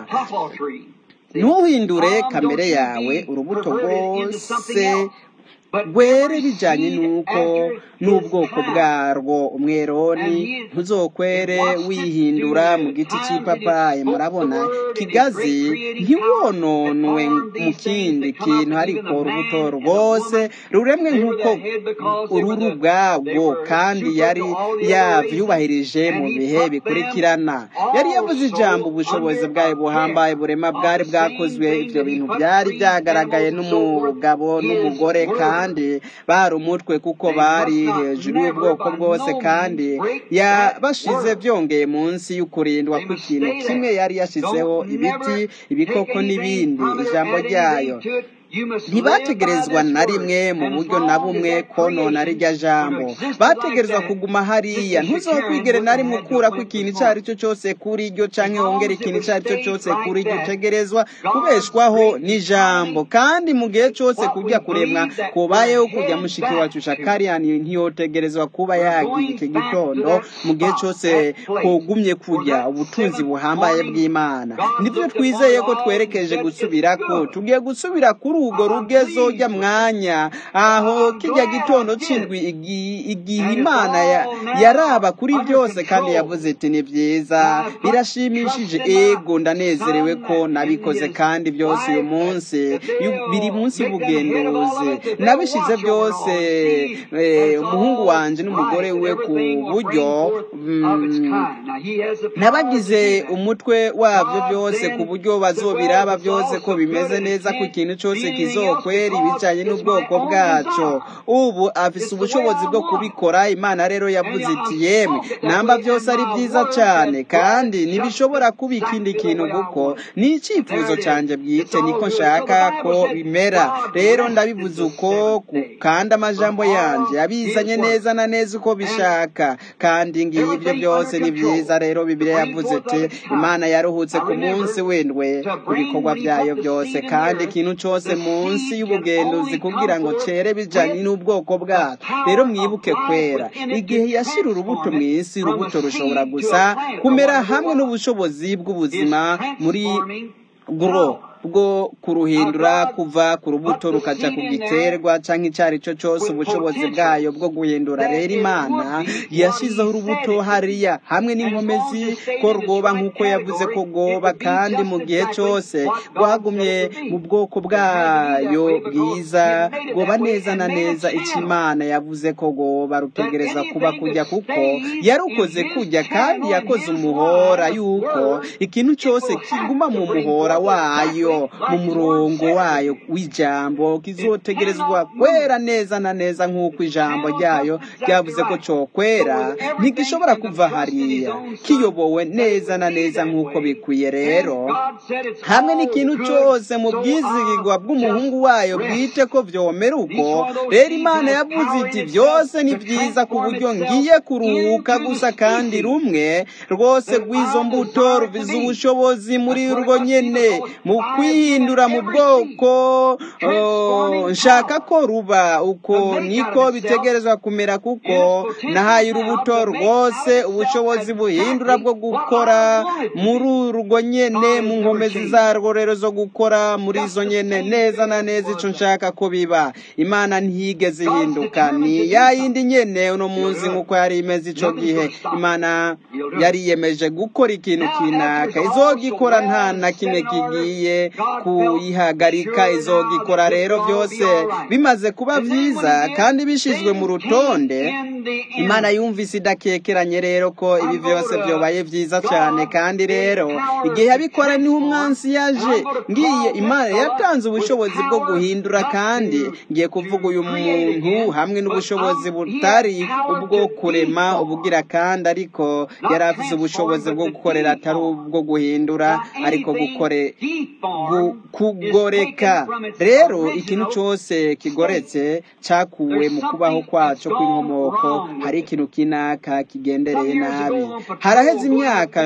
ntuhindure kamere yawe urubuto rwose rwere bijyanye n'uko n'ubwoko bwarwo umweroni ntuzokwere wihindura mu giti cy'ipapayi murabona kigazi ntiwononwe mu kindi kintu ariko urubuto rwose ruremwe nk'uko ururu ubwabwo kandi yari yabyubahirije mu bihe bikurikirana yari yavuze ijambo ubushobozi bwayo buhambaye burema bwari bwakozwe ibyo bintu byari byagaragaye n'umugabo n'umugore kandi bari umutwe kuko bari hejuru y'ubwoko bwose kandi yabashize byongeye munsi y'ukurindwa kw'ikintu kimwe yari yashyizeho ibiti ibikoko n'ibindi ijambo ryayo ntibategerezwa na rimwe mu buryo na bumwe konona rirya jambo bategerezwa kuguma hariya ntuzokwigere na rimwe ukura ko ikintu icyo ari cyo cyose kuri iryo cyangwa wongera ikintu icyo ari cyo cyose kuri iryo utegerezwa kubeshwaho n'ijambo kandi mu gihe cyose kujya kuremwa kubayeho kujya mushiki wacu shakariyani ntiyotegerezwa kuba yagiye iki gitondo mu gihe cyose kugumye kujya ubutunzi buhambaye bw'imana nibyo twizeye ko twerekeje gusubira ko tugiye gusubira kuri urwo rugezo rya mwanya aho kijya gitondo c'indwi igi- igihe imana ya- yaraba kuri byose kandi yavuze iti ni byiza birashimishije ego ndanezerewe ko nabikoze kandi byose uyu munsi yu- biri munsi y'ubugenduzi nabishize byose eh, umuhungu wanje n'umugore we ku buryo mm, nabagize umutwe wabyo byose ku buryo bazobiraba byose ko bimeze neza ko ikintu cyose kizokwera ibijyanye n'ubwoko bwaco ubu afise ubushobozi bwo kubikora imana rero yavuze iti yemwe namba byose ari byiza cyane kandi ntibishobora kuba ikindi kintu kuko ni icyifuzo cyanjye bwite niko nshaka ko bimera rero ndabivuze uko ku- kandi amajambo yanjye abizanye neza na neza uko bishaka kandi ngiye ibyo byose ni byiza rero bibiliya yavuze ati imana yaruhutse ku munsi w'indwe ku bikorwa byayo byose kandi ikintu cyose munsi y'ubugenduzi kugira ngo cere bijanye n'ubwoko bwacu rero mwibuke kwera igihe yashira urubuto mu isi urubuto rushobora gusa kumera hamwe n'ubushobozi bw'ubuzima muri guro bwo kuruhindura kuva ku rubuto rukaja ku giterwa canke icyo ari cyo cyose ubushobozi bwayo bwo guhindura rero imana yashizeho urubuto hariya hamwe n'inkomezi ko rwoba nk'uko yavuze ko rwoba kandi mu gihe cyose rwagumye mu bwoko bwayo bwiza rwoba neza na neza icyo imana yavuze ko rwoba rutegereza kuba kujya kuko yarukoze kujya kandi yakoze umuhora yuko ikintu cyose kiguma mu muhora wayo mu murongo wayo w'ijambo kizotegerezwa kwera neza na neza nk'uko ijambo ryayo ryavuze ko cyokwera ntigishobora kuva hariya kiyobowe neza na neza nk'uko bikwiye rero hamwe n'ikintu cyose mu bwizigirwa bw'umuhungu wayo bwite ko vyomera uko rero imana yavuze iti byose ni byiza ku buryo ngiye kuruhuka gusa kandi rumwe rwose rw'izo mbuto ruvize ubushobozi muri urwo nyene mu kwihindura mu bwoko oh, nshaka ko ruba uko niko bitegerezwa kumera kuko nahaye urubuto rwose ubushobozi buhindura bwo gukora muri urwo nyene mu nkomezi zarwo rero zo gukora muri izo nyene neza na neza ico nshaka ko biba imana ntiyigeze ihinduka ni ya yindi nyene uno munsi nk'uko yari imeze ico gihe imana yariyemeje gukora ikintu kinaka izogikora nta na kimwe kigiye kuyihagarika izogikora rero byose bimaze kuba byiza kandi bishizwe mu rutonde imana yumvise idakekeranye rero ko ibi byose byobaye byiza cyane kandi rero igihe yabikora niho umwansi yaje ngiye imana yatanze ubushobozi bwo guhindura kandi ngiye kuvuga uyu muntu hamwe n'ubushobozi butari ubwo kurema ubugira kandi ariko yari afite ubushobozi bwo gukorera atari ubwo guhindura ariko gukore gu- kugoreka rero ikintu cyose kigoretse cyakuwe mu kubaho kwaco kw'inkomoko hari ikintu kinaka kigendereye nabi haraheze imyaka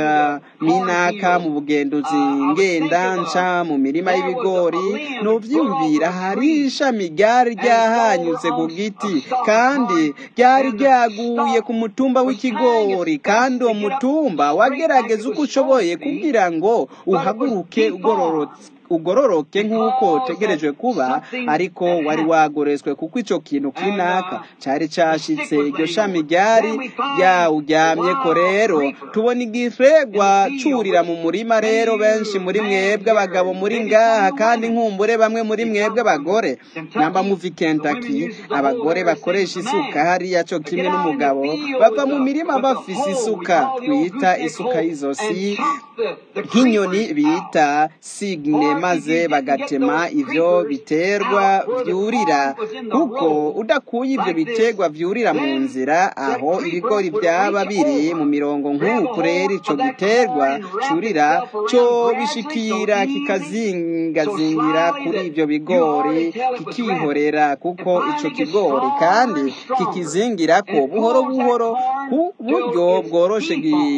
minaka mu bugenduzi ngenda nca mu mirima y'ibigori novyumvira hari ishami ryari ryahanyuze ku giti kandi ryari ryaguye ku mutumba w'ikigori kandi uwo mutumba wagerageza uko ushoboye kugira ngo uhaguruke ugororotse ugororoke nk'uko utegerejwe kuba ariko wari wagoretswe kuko icyo kintu kinaka cyari cyashitse iryo shami ryari ryawuryamye ko rero tubona igifegwa curira mu murima rero benshi muri mwebwe abagabo muri ngaha kandi nkumbure bamwe muri mwebwe abagore namba muvi Kentucky abagore bakoresha isuka hariya cyo kimwe n'umugabo bava mu mirima bafise isuka twita isuka y'izosi nk'inyoni bita signe maze bagatema ivyo biterwa vyurira kuko udakuye ivyo biterwa vyurira mu nzira aho ibigori byaba biri mu mirongo nk'uku rero ico giterwa curira co bishikira kikazingazingira kuri ivyo bigori kikihorera kuko ico kigori kandi kikizingirako buhoro buhoro ku buryo bworoshe gi-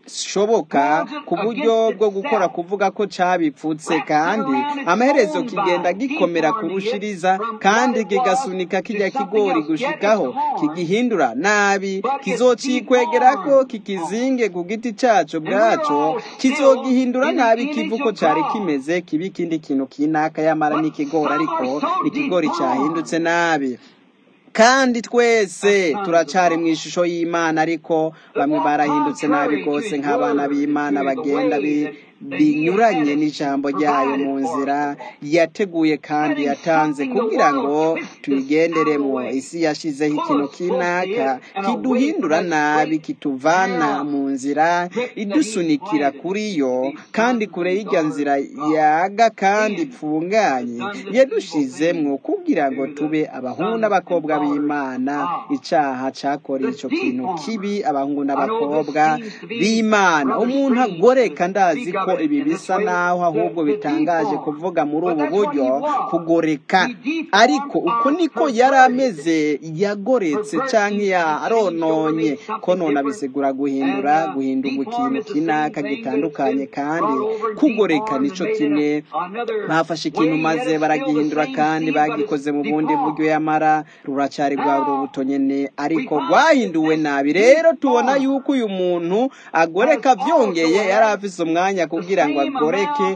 gishoboka ku buryo bwo gukora kuvuga ko cabipfutse kandi amaherezo kigenda gikomera kurushiriza kandi kigasunika kijya kigori gushikaho kigihindura nabi kizocikwegerako kikizinge ku giti caco bwaco kizogihindura nabi kivu ko cari kimeze kiba ikindi kintu kinaka yamara n'ikigori ariko ikigori cahindutse nabi kandi twese turacari mu ishusho y'imana ariko bamwe barahindutse nabi rwose nk'abana b'imana bagenda binyuranye n'ijambo ryayo mu nzira yateguye kandi yatanze kugira ngo tuyigenderemo isi yashizeho ikintu kinaka kiduhindura nabi kituvana mu nzira idusunikira kuri yo kandi kure y'ijya nzira yaga kandi ipfunganye yadushizemwo kugira ngo tube abahungu n'abakobwa b'imana icaha cakoreye ico kintu kibi abahungu n'abakobwa b'imana umuntu agoreka ndazi ko ibi bisa naho ahubwo bitangaje kuvuga muri ubu buryo kugoreka ariko uko niko yari ameze yagoretse canke yarononye ko none abisigura guhindura guhindurwa ikintu kinaka gitandukanye kandi kugoreka nico kimwe bafashe ikintu maze baragihindura kandi bagikoze mu bundi buryo yamara ruracari rwa rubuto nyene ariko rwahinduwe nabi rero tubona yuko uyu muntu agoreka vyongeye yari afise umwanya kugira ngo agoreke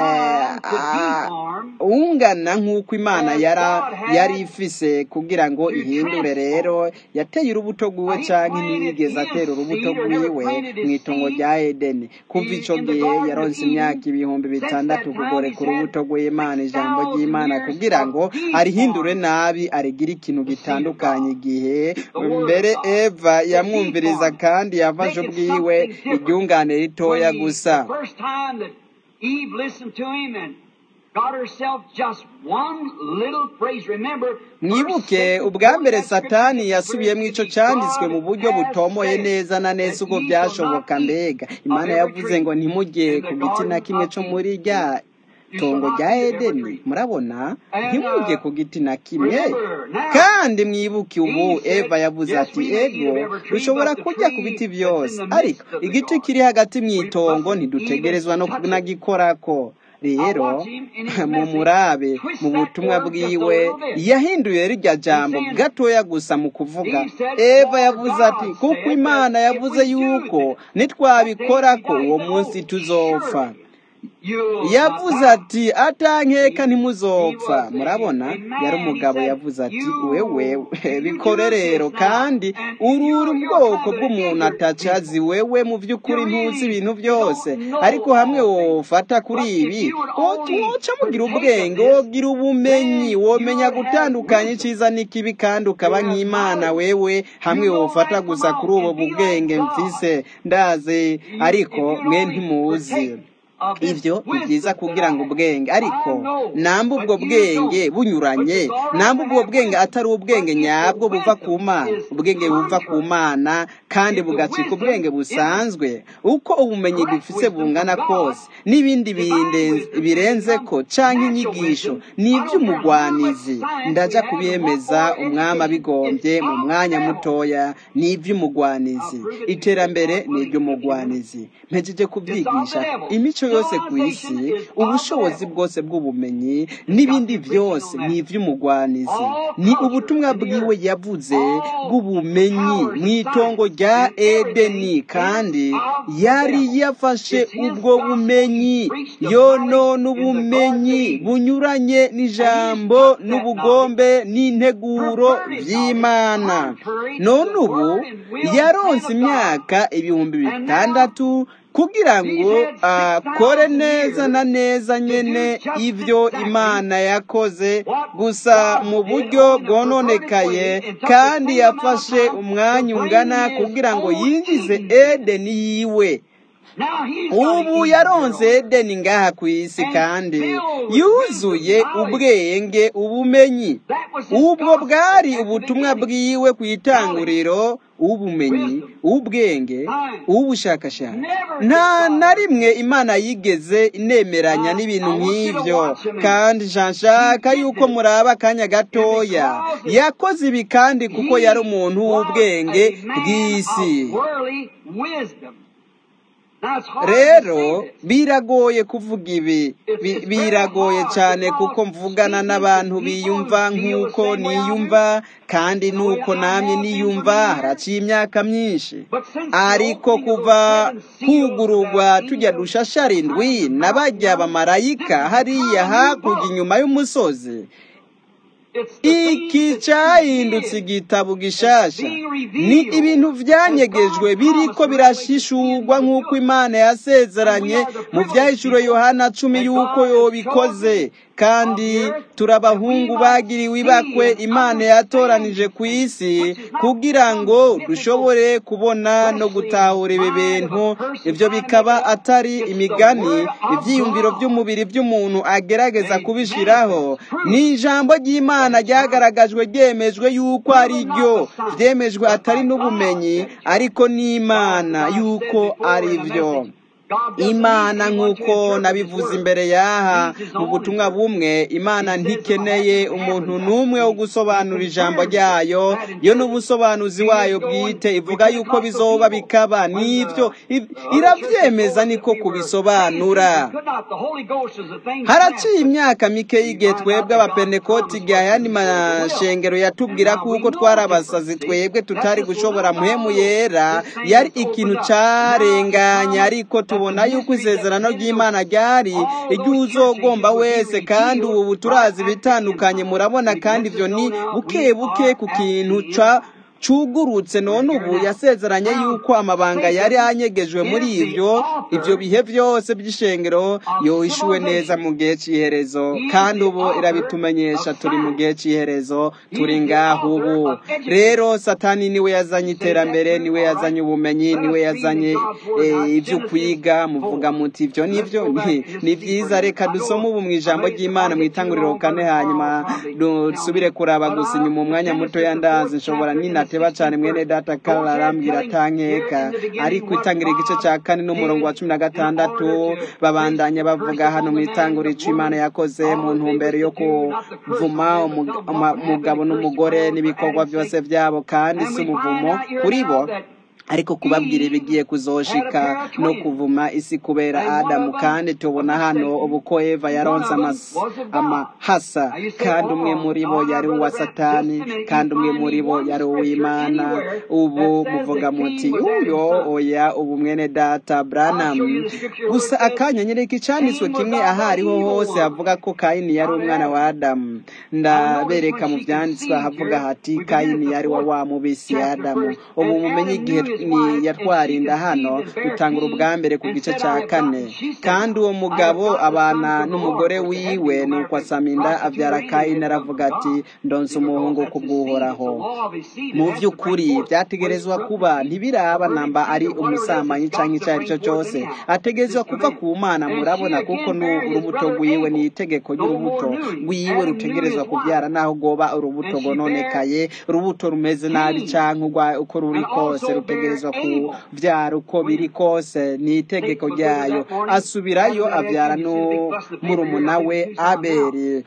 ungana nk'uko imana yari ifise kugira ngo ihindure rero yateye urubuto rwiwe canke ntiyigeze atera urubuto rwiwe mu itongo rya edeni kuva ico gihe yaronse imyaka ibihumbi bitandatu kugoreka urubuto rw'imana ijambo ry'imana kugira ngo arihindure nabi arigire ikintu gitandukanye igihe mbere eva yamwumviriza kandi yafashe ubwiwe iryungane ritoya gusa Eve listened to him and got herself just one little phrase. Remember, mwibuke ubwa mbere satani yasubiyemo ico canditswe mu buryo butomoye neza na neza ubwo byashoboka mbega imana yavuze ngo ntimujye ku giti na kimwe co muri rya tongo rya edeni murabona ntimujye ku giti na kimwe kandi mwibuke ubu eva yavuze ati ego dushobora kurya ku biti byose ariko igiti kiri hagati mu itongo ntidutegerezwa no kunagikorako rero mu murabe mu butumwa bwiwe yahinduye rirya jambo gatoya gusa mu kuvuga eva yavuze ati kuko imana yavuze yuko nitwabikorako uwo munsi tuzopfa yavuze ati atankeka ntimuzopfa murabona yari umugabo yavuze ati wewe bikore rero kandi urura ubwoko bw'umuntu atacazi wewe mu by'ukuri ntuzi ibintu byose ariko hamwe wofata kuri ibi woca mugira ubwenge wogira ubumenyi womenya gutandukanya icyiza n'ikibi kandi ukaba nk'imana wewe hamwe wofata gusa kuri ubu bubwenge mfise ndazi ariko mwe ntimuzi ibyo ni byiza kugira ngo ubwenge ariko namba ubwo bwenge bunyuranye namba ubwo bwenge atari ubwenge nyabwo buva ku mana ubwenge buva ku mana kandi bugacika ubwenge busanzwe uko ubumenyi dufise bungana kose n'ibindi birenze ko cyangwa inyigisho ni iby'umugwanizi ndaja kubyemeza umwami abigombye mu mwanya mutoya ni iby'umugwanizi iterambere ni iby'umugwanizi mpejeje kubyigisha imico yose ku isi ubushobozi bwose bw'ubumenyi n'ibindi byose ni iby'umugwanizi ni ubutumwa bwiwe yavuze bw'ubumenyi mu itongo rya edeni kandi yari yafashe ubwo bumenyi yonona ubumenyi bunyuranye n'ijambo n'ubugombe n'integuro by'imana none ubu yaronse imyaka ibihumbi bitandatu kugira ngo akore neza na neza nyene ibyo imana yakoze gusa mu buryo bwononekaye kandi yafashe umwanya ungana kugira ngo yinjize edeni yiwe ubu yaronze edeni ngaha ku isi kandi yuzuye ubwenge ubumenyi ubwo bwari ubutumwa bwiwe ku itanguriro ubumenyi ubwenge ubushakashatsi nta na rimwe imana yigeze inemeranya n'ibintu nk'ibyo kandi nshaka yuko muraba akanya gatoya yakoze ibi kandi kuko yari umuntu w'ubwenge bw'isi Now it's hard to rero say this. biragoye kuvuga ibi Bi- biragoye cyane kuko mvugana n'abantu biyumva nk'uko niyumva kandi nuko namye niyumva haraciye imyaka myinshi ariko kuva hugururwa tujya dushashara indwi n'abajya bamarayika hariya hakurya inyuma y'umusozi It's the things iki that cyahindutse he did. igitabo gishasha ni ibintu byanyegejwe biriko birashishurwa nk'uko imana yasezeranye mu byahishuro yohana cumi y'uko yobikoze kandi turabahungu bagiriwe ibakwe imana yatoranije ku isi kugira ngo dushobore kubona no gutahura ibi bintu ibyo bikaba atari imigani ibyiyumviro by'umubiri by'umuntu agerageza kubishiraho ni ijambo ry'imana ryagaragajwe ryemejwe yuko ari ryo byemejwe atari n'ubumenyi ariko n'imana yuko ari byo imana nk'uko nabivuze imbere y'aha mu butumwa bumwe imana ntikeneye umuntu n'umwe wo gusobanura ijambo ryayo yo n'ubusobanuzi wayo bwite ivuga yuko bizoba bikaba n'ibyo i- irabyemeza niko kubisobanura haraciye imyaka mike y'igihe twebwe abapenekoti igihe ayandi mashengero yatubwira kuko twari abasazi twebwe tutari gushobora muhemu yera yari ikintu carenganye ariko tubona yuko isezerano ry'imana ryari igihe uzogomba wese kandi ubu turazi ibitandukanye murabona kandi ibyo ni buke buke ku kintu ca cugurutse none ubu yasezeranye yuko amabanga yari anyegejwe muri ibyo ibyo bihe byose by'ishengero yohishuwe neza mu gihe cy'iherezo kandi ubu irabitumenyesha turi mu gihe cy'iherezo turi ngaho ubu rero satani niwe yazanye iterambere niwe yazanye ubumenyi niwe yazanye eh, ibyo kwiga muvuga muti ibyo nibyo Ni- ni byiza reka dusome ubu mu ijambo ry'imana mu itanguriro kane hanyuma dusubire kuraba gusa inyuma umwanya muto yandazi nshobora ninateba cyane mwene data karara arambwira atankeka ariko itangira igice cya kane n'umurongo wa cumi na gatandatu babandanya bavuga hano mu itanguriro icyo imana yakoze mu ntumbero yo kuvuma umu- uma- umugabo n'umugore n'ibikorwa byose byabo kandi si umuvumo kuri bo ariko kubabwira ibigiye kuzoshika no kuvuma isi kubera adamu kandi tubona hano ubu ko eva yaronse amas- amahasa kandi umwe muri bo yari uwa satani kandi umwe muri bo yari uw'imana ubu muvuga muti uyo oya ubu mwene data branham gusa akanya nyereka icyanditswe kimwe aho ariho hose havuga ko kayini yari umwana wa adamu ndabereka mu byanditswe havuga hati kayini yari wa wa mubisi ya adamu ubu mumenye igihe ni yatwarinda hano dutanga ubwa mbere ku gice cya kane kandi uwo mugabo abana n'umugore wiwe nuko asama inda abyara kayini aravuga ati ndonse umuhungu kubw'uhoraho mu by'ukuri byategerezwa kuba ntibiraba namba ari umusambanyi cyangwa icyo ari cyo cyose ategerezwa kuva ku mana murabona kuko ni urubuto rwiwe ni itegeko ry'urubuto rwiwe rutegerezwa kubyara naho rwoba urubuto rwononekaye urubuto rumeze nabi cyangwa uko ruri kose rutegerezwa kubyara uko biri kose ni itegeko ryayo asubirayo abyara n'umurumuna we aberi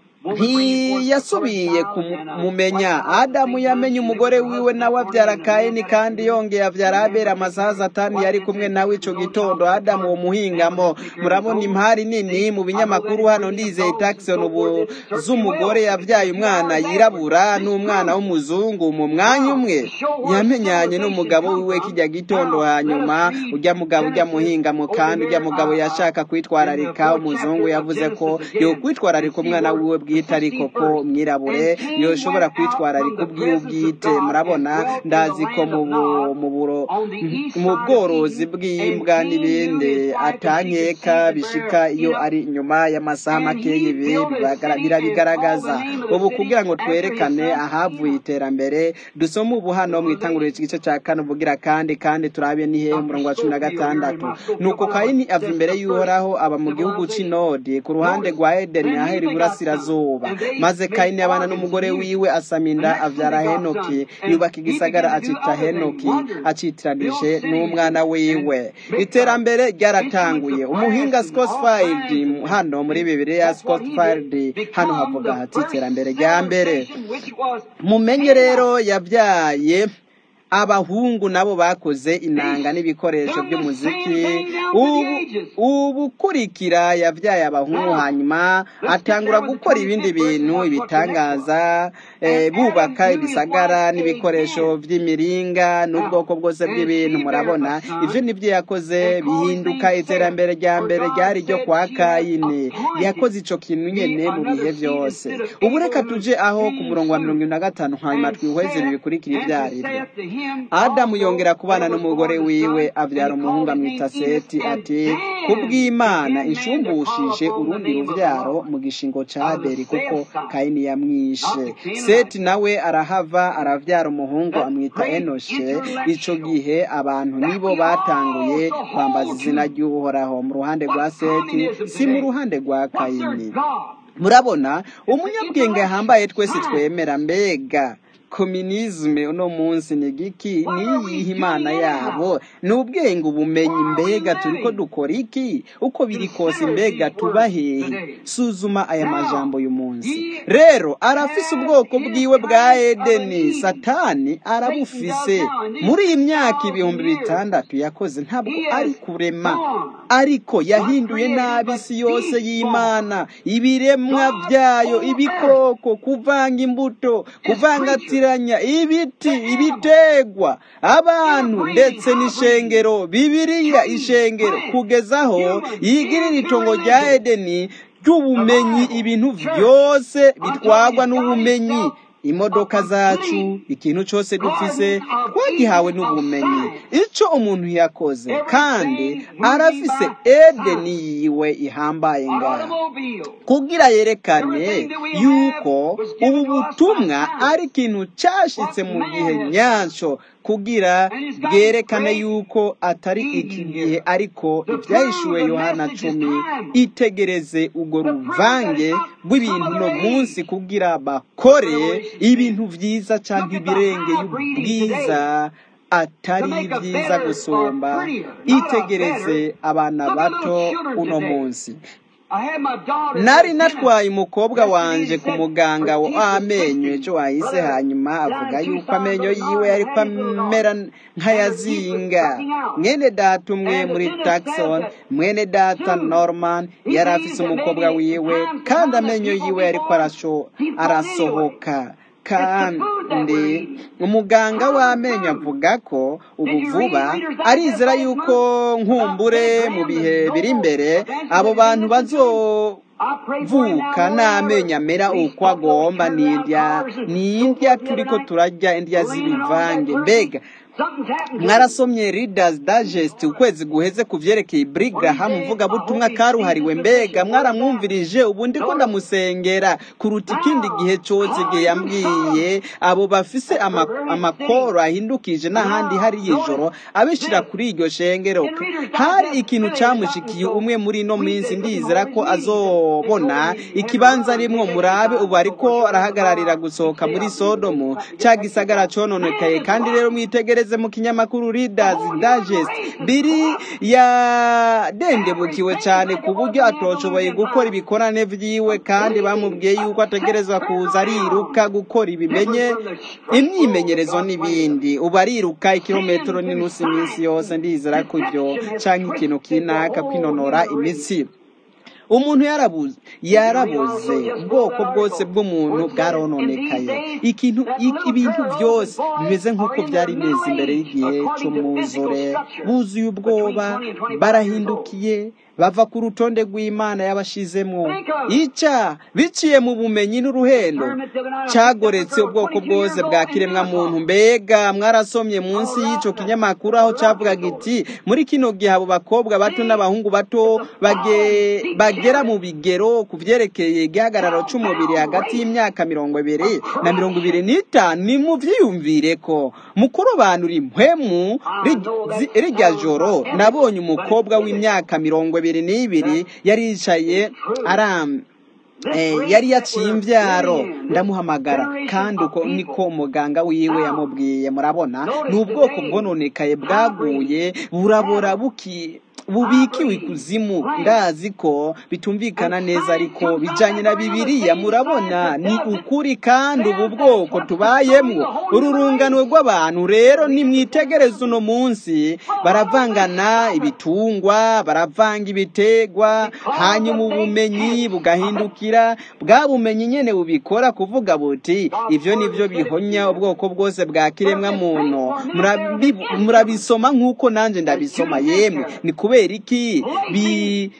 ntiyasubiye kumumenya adamu yamenye umugore wiwe nawe abyara kayini kandi yongeye abyara abera amasaha atanu yari kumwe nawe icyo gitondo adamu uwo muhingamo murabona impari nini mu binyamakuru hano ndizeye takisoni ubu z'umugore yabyaye umwana yirabura n'umwana w'umuzungu mu mwanya umwe yamenyanye n'umugabo wiwe kijya gitondo hanyuma ujya mugabo ujya muhingamo kandi ujya mugabo yashaka kwitwararika umuzungu yavuze ko yo kwitwararika umwana wiwe bwite ariko ko mwirabure yoshobora kwitwararika ubwiwe bwite murabona ndazi ko mu bworozi bw'imbwa n'ibindi atankeka bishika iyo ari inyuma y'amasaha make y'ibi birabigaragaza ubu kugira ngo twerekane ahavuye iterambere dusome ubu hano mu itanguriro igice cya kane uvugira kandi kandi turabe ni hehe umurongo wa cumi na gatandatu nuko kayini ava imbere y'uhoraho aba mu gihugu cy'inodi ku ruhande rwa edeni ahera iburasirazuba maze kayini abana n'umugore wiwe asama inda abyara henoki yubaka igisagara acita henoki acitiranije n'umwana wiwe iterambere ryaratanguye umuhinga scotfield hano muri bibiliya scotfield hano havuga hati iterambere rya mbere mumenye rero yabyaye abahungu nabo bakoze inanga n'ibikoresho by'umuziki ubu ubukurikira yabyaye abahungu hanyuma atangura gukora ibindi bintu ibitangaza eh, bubaka ibisagara n'ibikoresho by'imiringa n'ubwoko bwose bw'ibintu murabona ibyo nibyo yakoze bihinduka iterambere rya mbere ryari ryo kwa kayini yakoze ico kintu nyene mu bihe byose ubu reka tuje aho ku murongo wa mirongo ine na gatanu hanyuma twihweze ibi bikurikira ibyo ari byo adamu yongera kubana n'umugore wiwe abyara umuhungu amwita seti ati kubw'imana inshumbushije urundi rubyaro mu gishingo ca abeli kuko kayini yamwishe seti nawe arahava aravyara umuhungu amwita enoshe ico gihe abantu nibo batanguye kwambaza izina ry'uhoraho mu ruhande rwa seti si mu ruhande rwa kayini murabona umunyabwenge yahambaye twese twemera mbega kominizme uno munsi ni giki niyihe imana yabo ni ubwenge ubumenyi mbega turiko dukora iki uko biri kose mbega tuba hehe suzuma aya majambo uyu munsi rero arafise ubwoko bwiwe bwa edeni satani arabufise muri iyi myaka ibihumbi bitandatu yakoze ntabwo ari kurema ariko yahinduye nabi isi yose y'imana ibiremwa byayo ibikoko kuvanga imbuto kuvangatiranya ibiti ibitegwa abantu ndetse n'ishengero bibiriya ishengero kugezaho yigirira itongo rya edeni ry'ubumenyi ibintu byose bitwagwa n'ubumenyi imodoka zacu ikintu cyose dufise twagihawe n'ubumenyi icyo umuntu yakoze kandi arafise edeni yiwe ihambaye ngaha kugira yerekane yuko ubu butumwa ari ikintu cyashitse mu gihe nyacyo kugira bwerekane yuko atari iki gihe ariko ibyahishuwe yohana cumi itegereze urwo ruvange rw'ibintu no munsi kugira bakore ibintu byiza cyangwa ibirengeye ubwiza atari byiza gusumba itegereze abana bato uno munsi nari natwaye umukobwa wanje ku muganga w'amenyo ejo wahise hanyuma avuga yuko amenyo yiwe yari amera nk'ayazinga mwene data umwe muri taxon mwene data norman yari afise umukobwa wiwe kandi amenyo yiwe yari arasohoka kandi umuganga w'amenyo avuga ko ubu vuba arizera yuko nkumbure mu bihe biri imbere abo bantu bazovuka n'amenyo amera uko agomba n'indya n'indya turi ko turarya indya z'ibivange mbega mwarasomye Reader's Digest ukwezi guheze ku vyerekeye Brigham mvugabutumwa karuhariwe mbega mwaramwumvirije ubu ndiko ndamusengera kuruta ikindi gihe cyose igihe yambwiye abo bafise amakoro ahindukije n'ahandi hari ijoro abishira kuri iryo shengero hari ikintu cyamushikiye umwe muri ino minsi ndizera ko azobona ikibanza rimwo murabe ubu ariko arahagararira gusohoka muri Sodomu cya gisagara cononekaye kandi rero mwitegereze mu kinyamakuru Reader's Digest biri yadendebukiwe cyane ku buryo atoshoboye gukora ibikorane vyiwe kandi bamubwiye yuko ategerezwa kuza ariruka gukora ibimenye imyimenyerezo n'ibindi ubu ariruka ikirometero n'inusu iminsi yose ndizera ko ibyo canke ikintu kinaka kwinonora imitsi umuntu yarabuze yarabuze ubwoko bwose bw'umuntu bwarononekaye ikintu ibintu byose bimeze nk'uko byari bimeze imbere y'igihe cy'umwuzure buzuye ubwoba barahindukiye bava ku rutonde rw'imana yabashizemo ica biciye mu bumenyi n'uruhendo cyagoretse ubwoko bwose bwa kiremwa muntu mbega mwarasomye munsi y'icyo kinyamakuru aho cyavugaga iti muri kino gihe abo bakobwa bato n'abahungu bato bagera mu bigero ku byerekeye igihagararo cy'umubiri hagati y'imyaka mirongo ibiri na mirongo ibiri n'itanu ni mu byiyumvire ko mu kurobanura impwemu rijya joro nabonye umukobwa w'imyaka mirongo ibiri n'ibiri yari yicaye aram yari yaciye imbyaro ndamuhamagara kandi uko niko umuganga wiwe yamubwiye murabona ni ubwoko bwononekaye bwaguye burabora buki bubikiwe ikuzimu ndazi ko bitumvikana neza ariko bijanye na bibiliya murabona ni ukuri kandi ubu bwoko tubayemwo ururungano rw'abantu rero nimwitegereze uno munsi baravangana ibitungwa baravanga ibitegwa hanyuma ubumenyi bugahindukira bwa bumenyi nyene bubikora kuvuga buti ivyo nivyo bihonya ubwoko bwose bwa kiremwa muntu Murabi- murabisoma nk'uko nanje ndabisoma yemwe ni kubera iki bi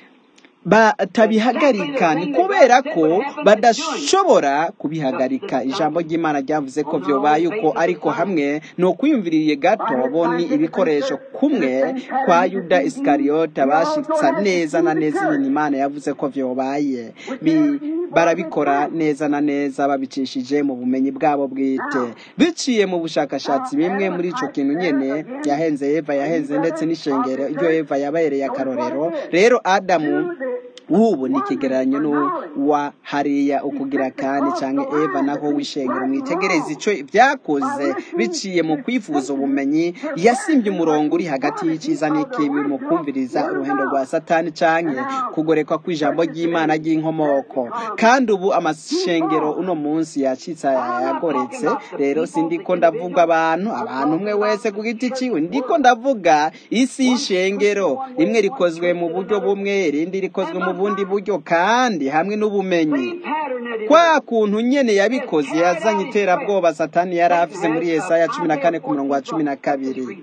batabihagarika ni kubera ko badashobora kubihagarika ijambo ry'imana ryavuze ko vyobaye uko ariko hamwe ni ukwiyumviriye gato bo ni ibikoresho kumwe kwa yuda isikariyota bashitsa neza na neza ibintu imana yavuze ko vyobaye Bi- barabikora neza na neza babicishije mu bumenyi bwabo bwite biciye mu bushakashatsi bimwe muri ico kintu nyene yahenze eva yahenze ndetse n'ishengero iryo eva yabereye akarorero rero adamu ubu ni ikigereranyo n'uwa hariya ukugira kandi cyangwa eva naho wishengera mwitegereze icyo byakoze biciye mu kwifuza ubumenyi yasimbye umurongo uri hagati y'icyiza n'ikibi mu kumviriza uruhendo rwa satani cyangwa kugorekwa kw'ijambo ry'imana ry'inkomoko kandi ubu amashengero uno munsi yacitse yagoretse rero sindiko ndavuga abantu abantu umwe wese ku giti ciwe ndiko ndavuga isi y'ishengero rimwe rikozwe mu buryo bumwe irindi rikozwe mu bundi buryo kandi hamwe n'ubumenyi kwa kuntu nyene yabikoze yazanye iterabwoba satani yari afise muri yesaya cumi na kane ku murongo wa cumi na kabiri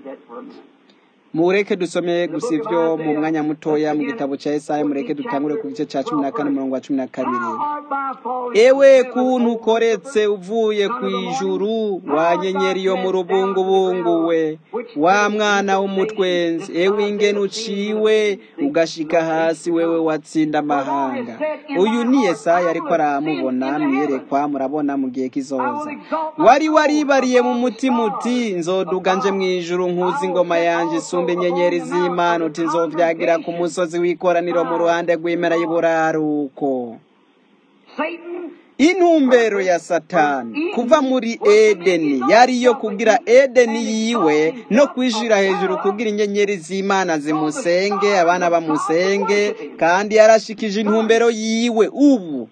mureke dusome gusa ivyo mu mwanya mutoya mu gitabo ca Yesaya mureke dutangure ku gice ca cumi na kane umurongo wa cumi na kabiri ewe kuntu ukoretse uvuye ku ijuru wa nyenyeri yo mu rubungubungu we wa mwana w'umutwenzi ewe ingene uciwe ugashika hasi wewe watsinda amahanga uyu ni yesaya ariko aramubona mwiyerekwa murabona mu gihe kizoza wari waribariye mu mutima uti nzoduga nje mu ijuru nkuzi ingoma yanje isumba inyenyeri z'imana uti nzovyagira ku musozi w'ikoraniro mu ruhande rw'imera y'uburaruko intumbero ya satani kuva muri edeni yari iyo kugira edeni yiwe no kwishira hejuru kugira inyenyeri z'imana zimusenge abana bamusenge kandi yarashikije intumbero yiwe ubu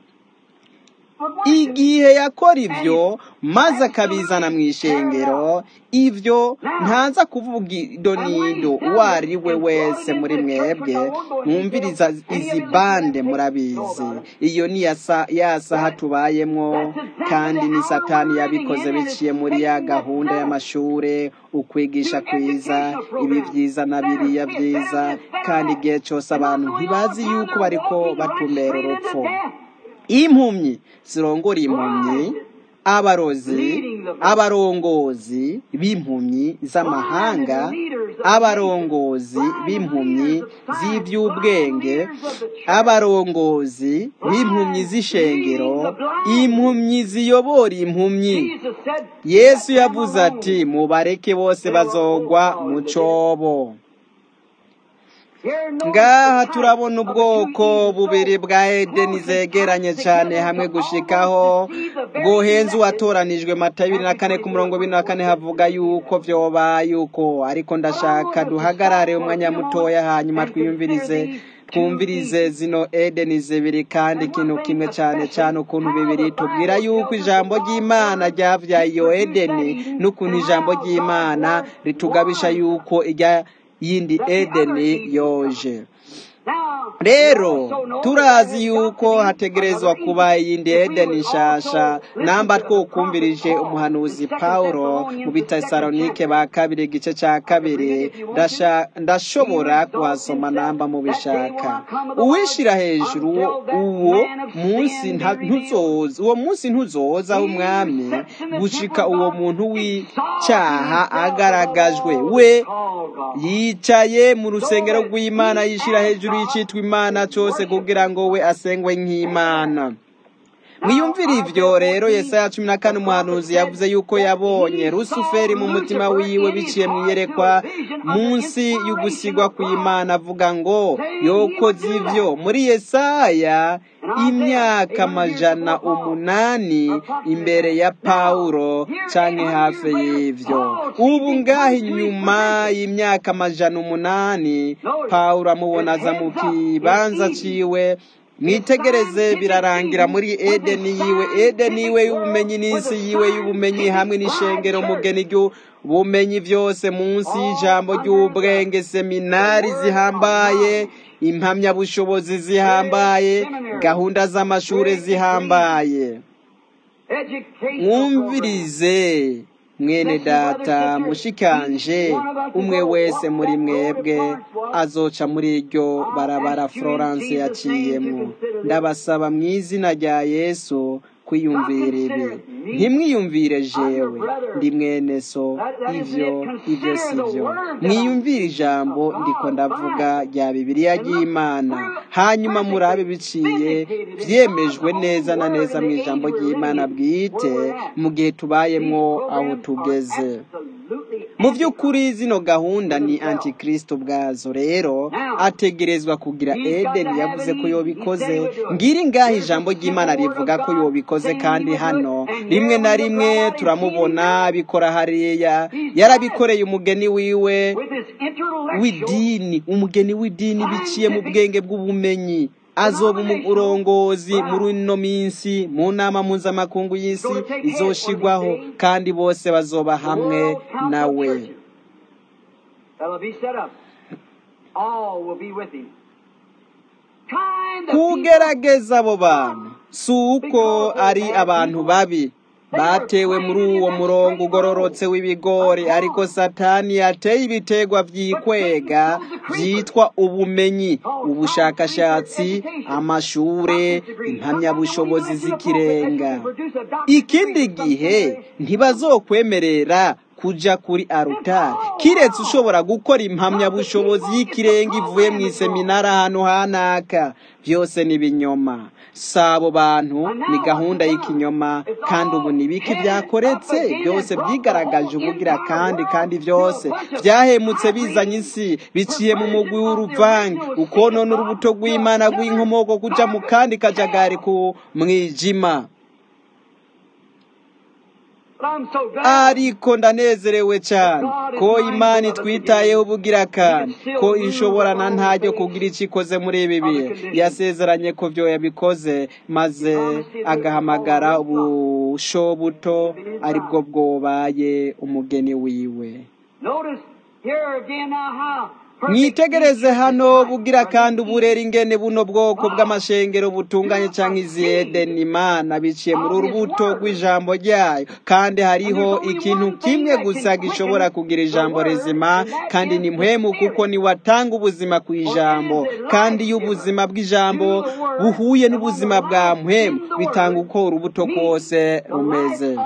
igihe yakora ibyo maze akabizana mu ishengero ibyo ntaza kuvuga idonido uwo ari we wese muri mwebwe mwumviriza izi bande murabizi iyo ni ya sa- ya saha tubayemwo kandi ni satani yabikoze biciye muri ya gahunda y'amashure ukwigisha kwiza ibi byiza na biriya byiza kandi igihe cyose abantu ntibazi yuko bariko batumbera urupfu impumyi zirongora impumyi abarozi abarongozi b'impumyi z'amahanga abarongozi b'impumyi z'iby'ubwenge abarongozi b'impumyi z'ishengero impumyi ziyobora impumyi yesu yavuze ati mubareke bose bazogwa mu cobo ngaha turabona ubwoko bubiri bwa edeni zegeranye cyane hamwe gushikaho bwohenze uwatoranijwe mata bibiri na kane ku murongo bine na kane havuga yuko vyoba yuko ariko ndashaka duhagarare umwanya mutoya hanyuma twiyumvirize twumvirize zino edeni zibiri kandi ikintu kimwe cyane cyane ukuntu bibiri tubwira yuko ijambo ry'imana ryavyaye iyo edeni n'ukuntu ijambo ry'imana ritugabisha yuko ijya yindi edeni yoje rero turazi yuko hategerezwa kuba iyindi edeni nshasha namba twokumvirije umuhanuzi pawulo mu bitesalonike ba kabiri igice cya kabiri ndasha- ndashobora kuhasoma namba mubishaka uwishira hejuru uwo- uwo munsi nta- ntuzoza uwo munsi ntuzoza w'umwami gushika uwo muntu w'icyaha agaragajwe we yicaye mu rusengero rw'imana yishira hejuru y'icitwa imana cyose kugira ngo we asengwe nk'imana mwiyumvire ivyo rero yesaya cumi na kane umuhanuzi yavuze yuko yabonye rusuferi mu mutima wiwe biciye mu iyerekwa munsi y'ugusigwa kw'imana avuga ngo yokoze ivyo muri yesaya imyaka amajana umunani imbere ya pawulo canke hafi y'ivyo ubu ngaho inyuma y'imyaka amajana umunani pawulo amubona aza mu kibanza ciwe mwitegereze birarangira muri edeni yiwe edeni yiwe y'ubumenyi n'isi yiwe y'ubumenyi hamwe n'ishengero mugeni ry'ubumenyi byose munsi y'ijambo ry'ubwenge seminari zihambaye impamyabushobozi zihambaye gahunda z'amashuri zihambaye mwumvirize mwene data mushikanje umwe wese muri mwebwe azoca muri iryo barabara florence yaciyemo ndabasaba mu izina rya yesu kwiyumvira ibi ntimwiyumvire jewe ndi mwene so ivyo ivyo sivyo mwiyumvire ijambo ndiko ndavuga rya bibiliya ry'imana hanyuma murabe biciye vyemejwe neza na neza mu ijambo ry'imana bwite mu gihe tubayemwo aho tugeze mu by'ukuri zino gahunda ni antikristo bwazo rero ategerezwa kugira edeni yavuze ko yobikoze ngiri ngaho ijambo ry'imana rivuga ko yobikoze kandi hano rimwe na rimwe turamubona bikora hariya yarabikoreye umugeni wiwe w'idini umugeni w'idini biciye mu bwenge bw'ubumenyi azoba umurongozi muri ino minsi mu nama mpuzamakungu y'isi izoshigwaho kandi bose bazoba hamwe nawe kugerageza abo bantu si uko ari abantu babi batewe muri uwo murongo ugororotse w'ibigori ariko satani yateye ibitegwa byikwega byitwa ubumenyi ubushakashatsi amashure impamyabushobozi z'ikirenga ikindi gihe ntibazokwemerera kuja kuri arutari kiretse ushobora gukora impamyabushobozi y'ikirenga ivuye mu iseminari ahantu hanaka byose ni ibinyoma si abo bantu ni gahunda y'ikinyoma kandi ubu ni biki byakoretse byose byigaragaje ubugira kandi kandi byose byahemutse bizanye isi biciye mu mugwi w'uruvange ukonona urubuto rw'imana rw'inkomoko kuja mu kandi kajagari ku mwijima ariko ndanezerewe cyane ko imana itwitayeho ubugira kandi ko ishoborana ntajyo kugira icyo ikoze muri ibi bihe yasezeranye ko byo yabikoze maze agahamagara ubusho buto aribwo bwobaye umugeni wiwe mwitegereze hano bugira kandi uburera ingene buno bwoko bw'amashengero butunganye cyangwa izi edeni imana biciye muri urubuto rw'ijambo ryayo kandi hariho ikintu kimwe gusa gishobora kugira ijambo rizima kandi ni mpwemu kuko niwatanga ubuzima ku ijambo kandi iyo ubuzima bw'ijambo buhuye n'ubuzima bwa mpwemu bitanga uko urubuto kose rumeze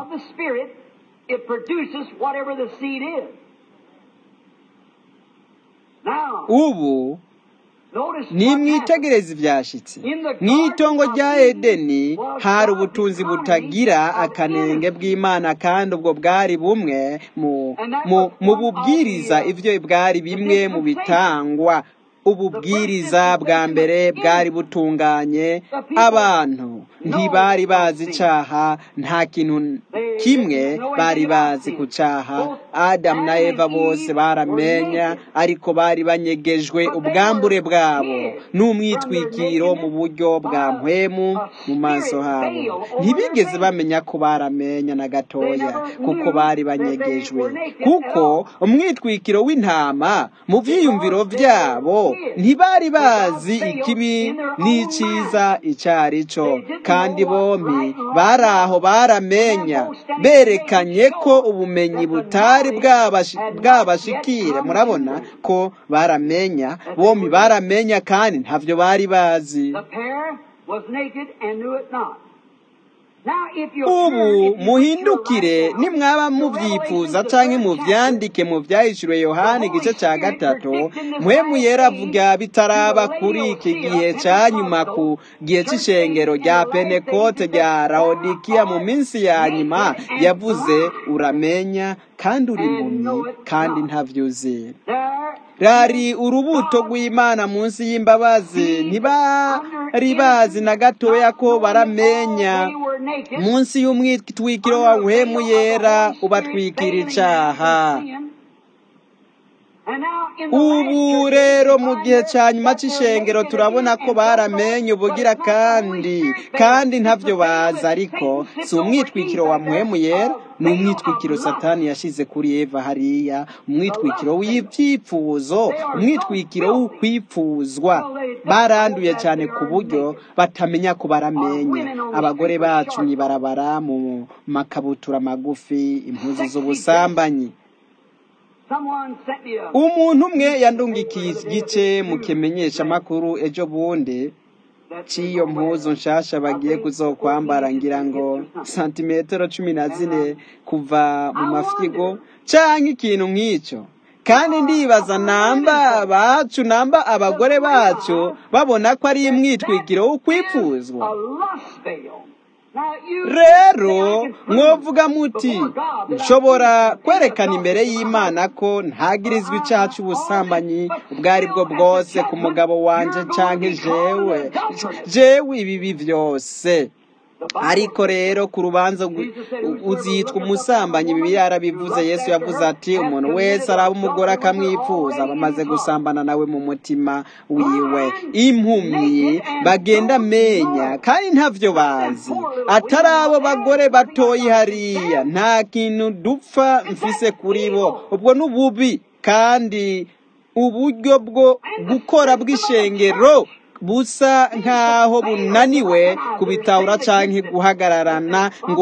ubu nimwitegereze ibyashyitse mu itongo rya edeni hari ubutunzi butagira akanenge bw'imana kandi ubwo bwari bumwe mu bubwiriza ibyo bwari bimwe mu bitangwa ububwiriza bwa mbere bwari butunganye abantu ntibari bazi icyaha nta kintu kimwe bari bazi ku cyaha adamu na eva bose baramenya ariko bari banyegejwe ubwambure bwabo n'umwitwikiro mu buryo bwa mpwemu mu maso habo ntibigeze bamenya ko baramenya na gatoya kuko bari banyegejwe kuko umwitwikiro w'intama mu byiyumviro byabo ntibari bazi ikibi n'icyiza icyo ari cyo kandi bombi bari aho baramenya berekanye ko ubumenyi butari bwabashikire murabona ko baramenya bombi baramenya kandi ntabyo bari bazi ubu muhindukire nimwaba mubyifuza cyangwa mubyandike mu byahishuriwe yohani igice cya gatatu muhemu yeravuga bitaraba kuri iki gihe cya nyuma ku gihe cy'ishengero rya penekote rya rawodikiya mu minsi ya nyuma yavuze uramenya kandi uri impumyi kandi ntabyo uzi rari urubuto rw'imana munsi y'imbabazi ntibari bazi na gatoya ko baramenya munsi y'umwitwikiro wa uhemu yera ubatwikira icaha ubu rero mu gihe cya nyuma cy'ishengero turabona ko baramenye ubugira kandi kandi ntabyo bazi ariko si umwitwikiro wa muhemu yera ni umwitwikiro satani yashyize kuri eva hariya umwitwikiro w'ibyipfuzo umwitwikiro w'ukwipfuzwa baranduye cyane ku buryo batamenya ko baramenya abagore bacu mwibarabara mu makabutura magufi impuzu z'ubusambanyi umuntu umwe yandungikiye igice mu kimenyesha amakuru ejo bundi cy'iyo mpuzu nshasha bagiye kuzokwambara ngira ngo santimetero cumi na zine kuva mu mafyigo cyangwa ikintu nk'icyo kandi ndibaza namba bacu namba abagore bacu babona ko ari imwitwikiro w'ukwipfuzwa rero mwovuga muti nshobora kwerekana imbere y'imana ko ntagirizwa icyaha cy'ubusambanyi ubwo ari bwo bwose ku mugabo wanjye cyangwa jewe jewe ibibi byose ariko rero ku rubanza uzitwa umusambanyi bibi yarabivuze yesu yavuze ati umuntu wese araba umugore akamwifuza bamaze gusambana nawe mu mutima wiwe impumyi bagenda amenya kandi ntabyo bazi atari abo bagore batoye hariya nta kintu dupfa mfise kuri bo ubwo ni ububi kandi uburyo bwo gukora bw'ishengero busa nk'aho bunaniwe kubitahura cyangwa guhagararana ngo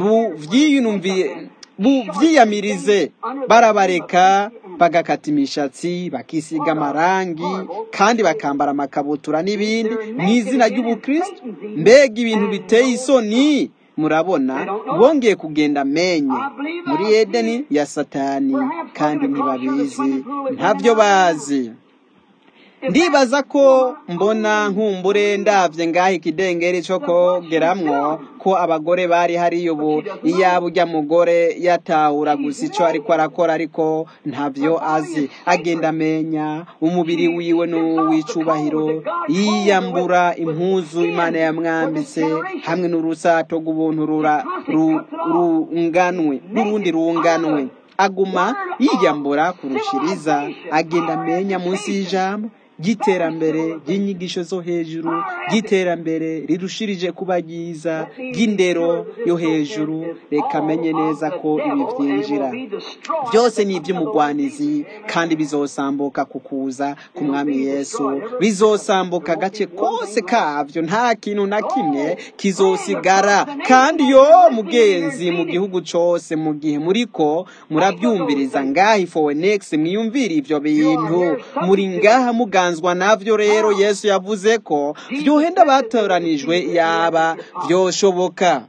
buvyiyamirize barabareka bagakata imishatsi bakisiga amarangi kandi bakambara amakabutura n'ibindi mu izina ry'ubukristo mbega ibintu biteye isoni murabona bongeye kugenda amenye muri edeni ya satani kandi ntibabizi ntabyo bazi ndibaza ko mbona nkumbure ndabye ngaho ikidengeri cyo kogeramwo ko abagore bari hariyo ubu iyaba ujya mugore yatahura gusa icyo ariko arakora ariko ntabyo azi agenda amenya umubiri wiwe n'uw'icubahiro yiyambura impuzu imana yamwambitse hamwe n'urusato rw'ubuntu runganwe n'urundi runganwe aguma yiyambura kurushiriza agenda amenya munsi y'ijambo ry'iterambere ry'inyigisho zo hejuru ry'iterambere rirushirije kuba ryiza ry'indero yo hejuru reka amenye neza ko ibi byinjira byose ni iby'umugwanizi kandi bizosambuka ku kuza ku mwami yesu bizosambuka agace kose kabyo nta kintu na kimwe kizosigara kandi yo mugenzi mu gihugu cyose mu gihe muriko murabyumviriza ngaha ifowenekisi mwiyumvire ibyo bintu muri ngaha muganza navyo rero yesu yavuze ko vyohenda batoranijwe yaba vyoshoboka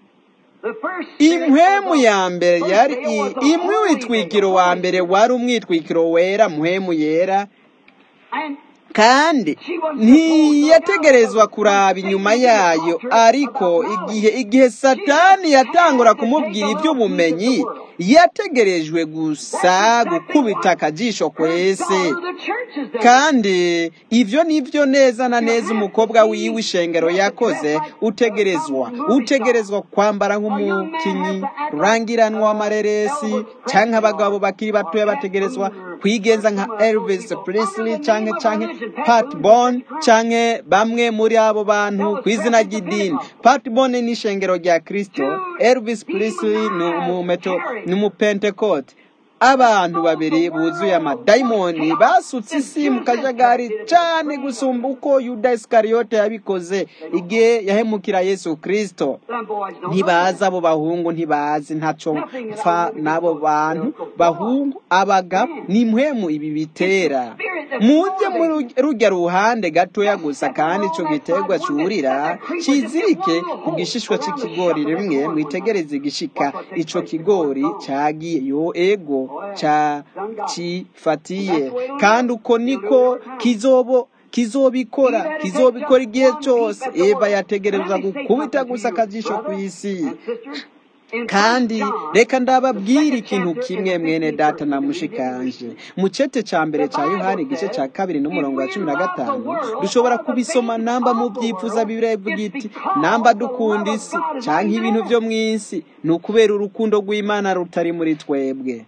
impwemu ya mbere yari imwe witwikiro wa mbere wari umwitwikiro wera muhemu yera kandi ntiyategerezwa kuraba inyuma yayo ariko igihe igihe satani yatangura kumubwira iby'ubumenyi yategerejwe gusa gukubita akajisho kwese kandi ibyo ni byo neza na neza umukobwa wiwe ishengero yakoze utegerezwa utegerezwa kwambara nk'umukinnyi rurangiranwa w'amareresi cyangwa abagabo bakiri batoya bategerezwa kwigenza nka Elvis Presley cyangwa cyangwa Pat Bon cyangwa bamwe muri abo bantu ku izina ry'idini Pat Bon ni ishengero rya Kristo Elvis Presley ni umumeto ni umupentekote abantu babiri buzuye amadayimoni basutse isi mu kajagari cyane gusumba uko yuda isikariyote yabikoze igihe yahemukira yesu kirisito ntibazi abo bahungu ntibazi ntacyo mpfa n'abo bantu bahungu abagabo ni impwemu ibi bitera mujye muri rujya ruhande gatoya gusa kandi icyo giterwa cyurira kizirike ku gishishwa cy'ikigori rimwe mwitegereze igishika icyo kigori cyagiye yo ego cya kifatiye kandi uko niko kizobo kizobikora kizobikora igihe cyose eva yategereza gukubita gusa akajisho ku isi kandi reka ndababwira ikintu kimwe mwene data na mushikanje mu cete ca mbere ca yohani igice ca kabiri n'umurongo wa cumi na gatanu dushobora kubisoma namba mu byifuza bibiri ivuga iti namba dukunda isi canke ibintu vyo mw'isi ni ukubera urukundo rw'imana rutari muri twebwe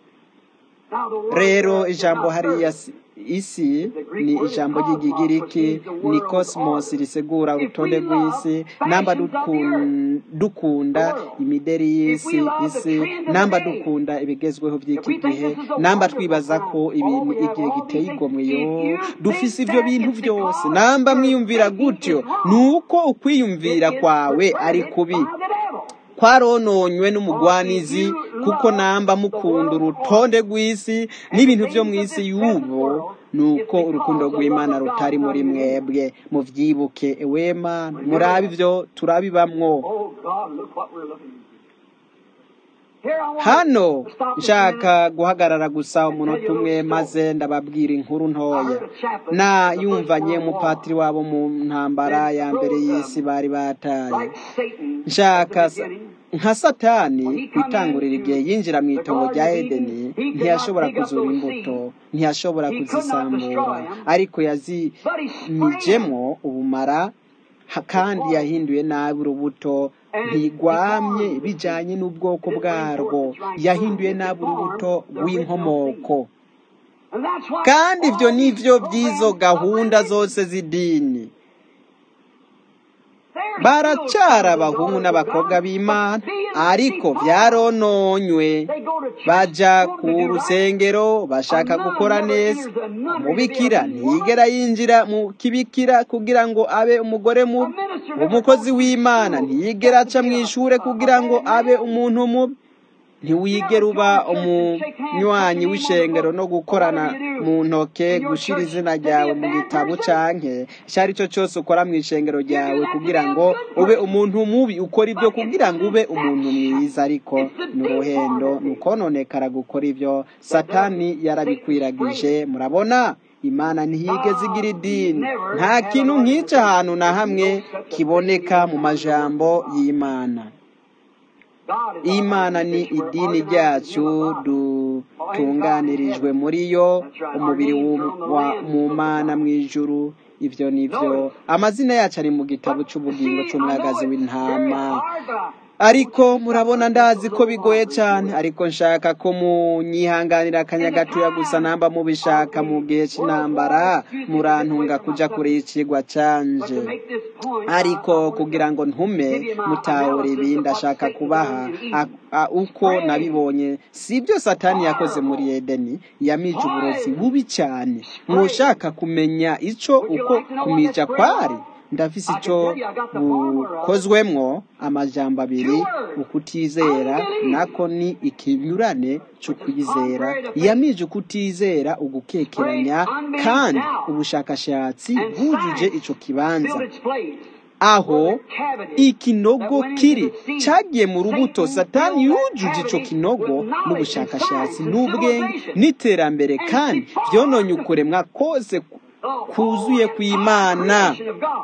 rero ijambo hariya isi ni ijambo ry'igigiriki ni cosmos risigura urutonde rw'isi namba dukunda imideri y'isi isi namba dukunda ibigezweho by'iki gihe namba twibaza ko ibintu igihe giteye igomwe yo dufise ibyo bintu byose namba mwiyumvira gutyo ni uko ukwiyumvira kwawe ari kubi kwarononywe n'umugwanizi kuko namba mukunda urutonde rw'isi n'ibintu byo mu isi y'ubu ni uko urukundo rw'imana rutari muri mwebwe mubyibuke ewe mana murabe ibyo turabibamwo hano nshaka guhagarara gusa umunota umwe maze ndababwira inkuru ntoya na yumvanye umupatiri wabo mu ntambara ya mbere y'isi bari bataye nshaka nka satani kwitangurira igihe yinjira mu itongo rya edeni ntiyashobora kuzura imbuto ntiyashobora kuzisambura ariko yazimijemo ubumara kandi yahinduye nabi urubuto ntigwamye bijyanye n'ubwoko bwarwo yahinduye nabi urubuto rw'inkomoko kandi ibyo ni byo by'izo gahunda zose z'idini baracara abahungu n'abakobwa b'imana ariko byarononywe bajya ku rusengero bashaka gukora neza umubikira ntiyigera yinjira mu kibikira kugira ngo abe umugore mubi umukozi w'imana ntiyigera aca mu ishuri kugira ngo abe umuntu mubi ntiwigera uba umunywanyi w'ishengero no gukorana mu ntoke gushyira izina ryawe mu gitabo canke icyo ari cyo cyose ukora mu ishengero ryawe kugira ngo ube umuntu mubi ukora ibyo kugira ngo ube umuntu mwiza ariko ni uruhendo ni ukononekara gukora ibyo satani yarabikwiragije murabona imana ntiyigeze igira idini nta kintu nk'icyo ahantu na hamwe kiboneka mu majambo y'imana imana ni idini ryacu dutunganirijwe muri yo umubiri mu mana mu ijuru ibyo ni byo amazina yacu ari mu gitabo cy'ubugingo cy'umwagazi w'intama ariko murabona ndazi ko bigoye cyane ariko nshaka ko munyihanganira akanya gatoya gusa namba mubishaka mu gihe cy'intambara murantunga kujya kure y'ikigwa canje ariko kugira ngo ntume mutahura ibi ndashaka kubaha uko nabibonye si ibyo satani yakoze muri edeni yamije uburozi bubi cyane mushaka kumenya icyo uko kumija kwari ndafise icyo bukozwemwo amajambo abiri ukutizera nako ni ikinyurane cyo kwizera yamije ukutizera ugukekeranya kandi ubushakashatsi bwujuje ico kibanza aho ikinogo kiri cyagiye mu rubuto satani yujuje ico kinogo n'ubushakashatsi n'ubwenge n'iterambere kandi byononye ukuremwa kose kuzuye kw'imana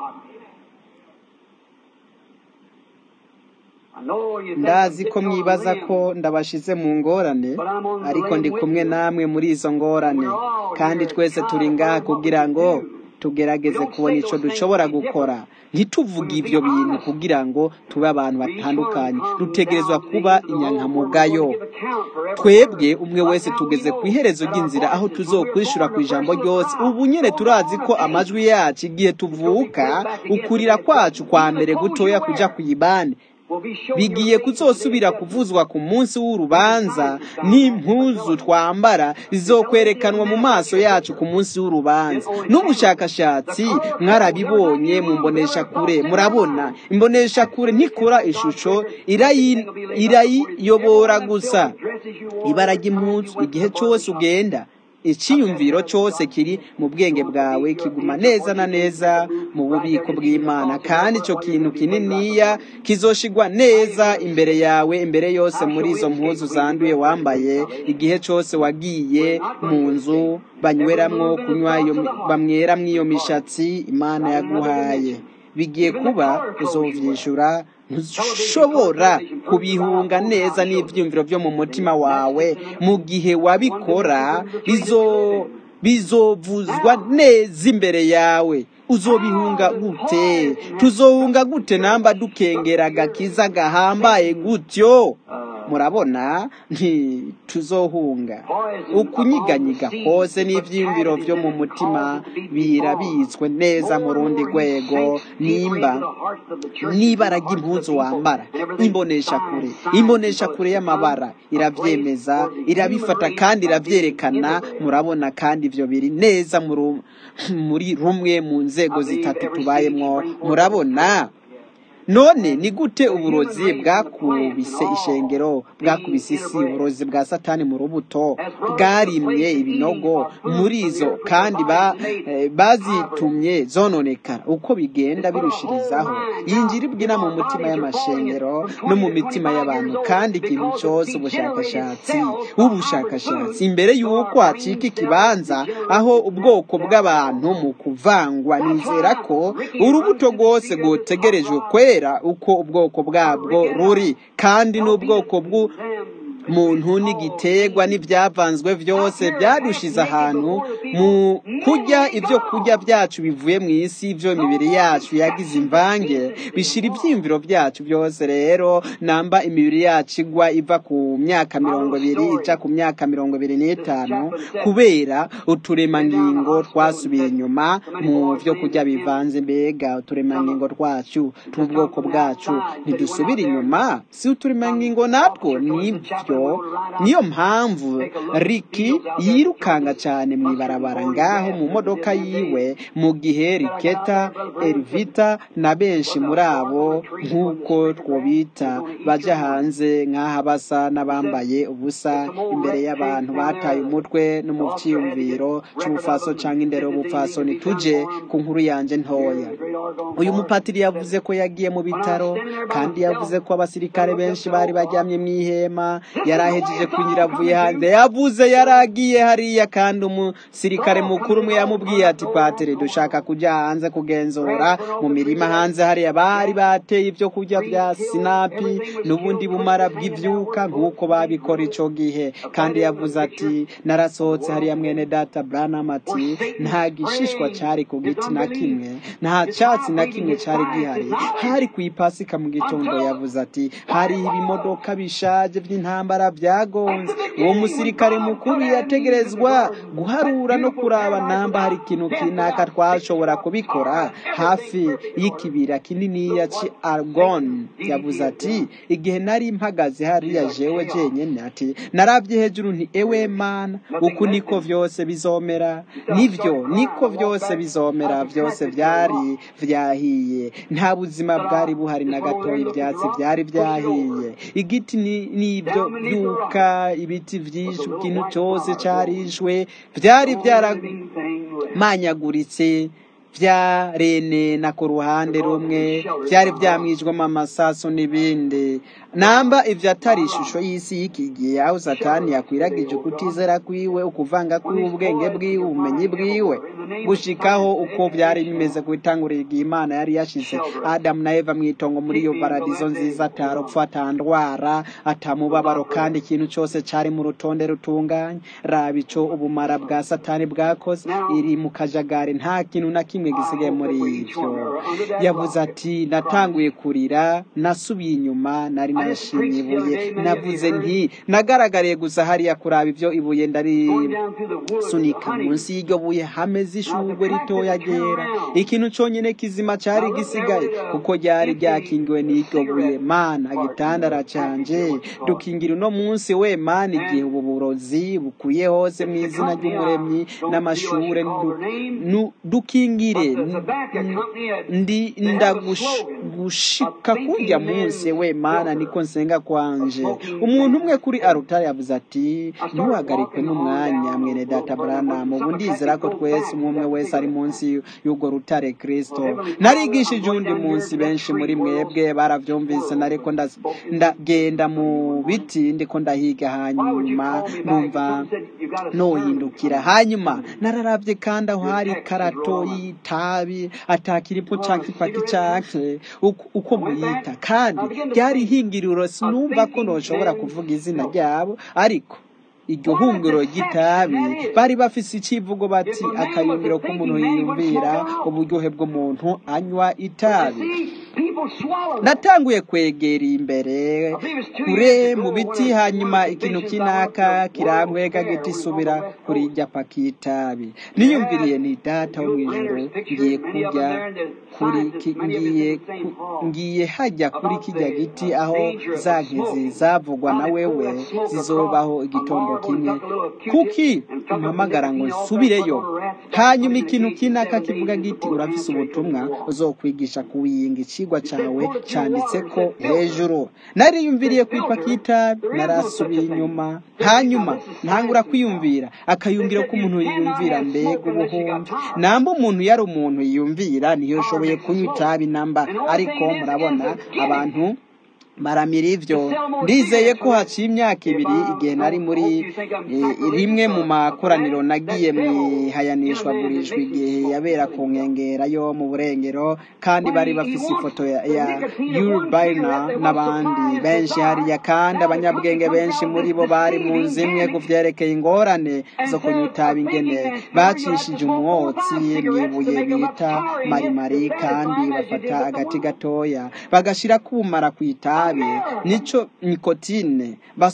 ndazi ko mwibaza ko ndabashize mu ngorane ariko ndi kumwe namwe muri izo ngorane kandi twese turi ngaha kugira ngo tugerageze kubona icyo dushobora gukora ntituvuge ibyo bintu kugira ngo tube abantu batandukanye dutegerezwa kuba inyankamugayo twebwe umwe wese tugeze ku iherezo ry'inzira aho tuzokwishura ku ijambo ryose ubu nyine turazi ko amajwi yacu igihe tuvuka ukurira kwacu kwa mbere gutoya kujya ku ibani bigiye kuzosubira kuvuzwa ku munsi w'urubanza n'impuzu twambara zizokwerekanwa mu maso yacu ku munsi w'urubanza n'ubushakashatsi mwarabibonye mu mbonesha kure murabona imbonesha kure ntikora ishusho irayiyobora gusa ibara ry'impuzu igihe cyose ugenda icyiyumviro cyose kiri mu bwenge bwawe kiguma neza na neza mu bubiko bw'imana kandi icyo kintu kininiya kizoshigwa neza imbere yawe imbere yose muri izo mpuzu zanduye wambaye igihe cyose wagiye mu nzu banyweramwo kunywa bamweramwo iyo mishatsi imana yaguhaye bigiye kuba uzovyishura ntushobora kubihunga neza n'ivyumviro vyo mu mutima wawe mu gihe wabikora bizo bizovuzwa neza imbere yawe uzobihunga gute tuzohunga gute namba dukengera agakiza gahambaye gutyo murabona ntituzohunga ukunyiganyiga kose n'ivyiyumviro vyo mu mutima birabitswe neza mu rundi rwego nimba n'ibara ry'impuzu wambara imbonesha kure imbonesha kure y'amabara iravyemeza irabifata kandi iravyerekana murabona kandi ivyo biri neza muri rumwe mu nzego zitatu tubayemwo murabona none ni gute uburozi bwakubise ishengero bwakubise isi uburozi bwa satani mu rubuto bwarimye ibinogo muri izo kandi bazitumye zononekara uko bigenda birushirizaho yinjira ibwina mu mutima y'amashengero no mu mitima y'abantu kandi ikintu cyose ubushakashatsi ubushakashatsi imbere y'uko hacika ikibanza aho ubwoko bw'abantu mu kuvangwa nizera ko urubuto rwose rwotegerejwe kwera uko ubwoko bwabwo ruri kandi n'ubwoko bw'u muntu n'igiterwa n'ibyavanzwe byose byadushize ahantu mu kurya ibyo kurya byacu bivuye mu isi ibyo imibiri yacu yagize imvange bishira ibyiyumviro byacu byose rero namba imibiri yacu igwa iva ku myaka mirongo ibiri ija ku myaka mirongo ibiri n'itanu kubera uturemangingo twasubiye inyuma mu byo kurya bivanze mbega uturemangingo twacu tw'ubwoko bwacu ntidusubire inyuma si uturemangingo natwo nibyo niyo mpamvu riki yirukanga cyane mu ibarabara ngaho mu modoka yiwe mu gihe riketa erivita na benshi muri abo nk'uko twobita bajya hanze nk'aha basa n'abambaye ubusa imbere y'abantu bataye umutwe no mu cyiyumviro cy'ubufaso cyangwa indero y'ubupfaso tuje ku nkuru yanjye ntoya uyu mupatiri yavuze ko yagiye mu bitaro kandi yavuze ko abasirikare benshi bari bajyamye mu ihema yari ahejeje kunyura avuye hanze yavuze yaragiye hariya kandi umusirikare mukuru umwe yamubwiye ati patire dushaka kujya hanze kugenzura mu mirima hanze hariya bari bateye ibyo kurya bya sinapi n'ubundi bumara bw'ibyuka nk'uko babikora icyo gihe kandi yavuze ati narasohotse hariya mwene data branam ati nta gishishwa cyari ku giti na kimwe nta cyatsi na kimwe cyari gihari hari ku ipasika mu gitondo yavuze ati hari ibimodoka bishaje by'intambara byagonze uwo musirikare mukuru yategerezwa guharura no kuraba namba hari ikintu kinaka twashobora kubikora hafi y'ikibira kininiya ci argon yavuze ati igihe nari mpagaze hariya jewe jenyine ati narabye hejuru nti ewe mana uku niko vyose bizomera nivyo niko vyose bizomera vyose vyari vyahiye nta buzima bwari buhari na gatoya ivyatsi vyari vyahiye igiti n'ibyo byuka ibiti vyinshi ikintu cyose carishwe vyari byaramanyaguritse vyarenena ku ruhande rumwe vyari vyamwijwemo amasaso n'ibindi namba ivyo atari ishusho y'isi y'iki gihe aho satani yakwiragije ukutizera kwiwe ukuvanga kw'ubwenge bwiwe ubumenyi bwiwe gushikaho uko vyari bimeze ku itanguriro igihe imana yari yashize adamu na eva mw'itongo muri iyo paradizo nziza atarupfu atandwara atamubabaro kandi ikintu cose cari mu rutonde rutunganye raba ico ubumara bwa satani bwakoze iri mu kajagari nta kintu na kimwe gisigaye muri ivyo yavuze ati natanguye kurira nasubiye inyuma nari nashimye ibuye navuze nti nagaragariye gusa hariya kuraba ivyo ibuye ndarisunika munsi y'iryo buye hameze ishurwe ritoya ryera ikintu conyene kizima cari gisigaye kuko ryari ryakingiwe n'iryo buye mana gitandara canje dukingira uno munsi we mana igihe ubu burozi bukwiye hose mu izina ry'umuremyi n'amashure dukingire ndi ndagushika kurya munsi we mana niko nsenga kwanje umuntu umwe kuri arutari yavuze ati ntuhagarikwe n'umwanya mwene data branamu ubu ndizera ko twese umwe umwe wese ari munsi y'urwo rutare kristo narigishije uwundi munsi benshi muri mwebwe baravyumvise nariko ndagenda mu biti ndiko ndahiga hanyuma numva nohindukira hanyuma nararavye kandi aho hari karato itabi atakiripo canke ipaki canke uko- uko muyita kandi ryari ihingiriro sinumva ko noshobora kuvuga izina ryabo ariko iryo hungiro ry'itabi bari bafise icivugo bati akayungiro k'umuntu yiyumvira uburyohe bw'umuntu anywa itabi natanguye kwegera imbere kure mu biti hanyuma ikintu kinaka kirambwega giti subira kuri irya paki y'itabi niyumviriye ni data wo mw'ijuru ngiye kurya kuri ki- ngiye ku- ngiye hajya kuri kijya giti aho za nkizi zavugwa na wewe zizobaho igitondo kimwe kuki umpamagara ngo nsubireyo hanyuma ikintu kinaka kivuga giti urafise ubutumwa uzokwigisha kuwiyinga icigwa cawe canditse ko hejuru nariyumviriye kwipaka itabi narasubiye inyuma hanyuma ntangura kwiyumvira akayumviro k'umuntu yiyumvira mbega ubuhumbi namba umuntu yari umuntu yiyumvira ntiyoshoboye kunywa itabi namba ariko murabona abantu baramira ivyo ndizeye ko haciye imyaka ibiri igihe nari muri eh, rimwe mu makoraniro nagiye mwihayanishwa gurishwa igihe yabera ku nkengera yo mu burengero kandi bari bafise ifoto ya, ya Urbaina n'abandi benshi hariya kandi abanyabwenge benshi muri bo bari mu nzu imwe ku vyerekeye ingorane zo kunywa itabi ingene bacishije umwotsi mwibuye bita marimari kandi bafata agati gatoya bagashira kubumara ku itabi nico nikotine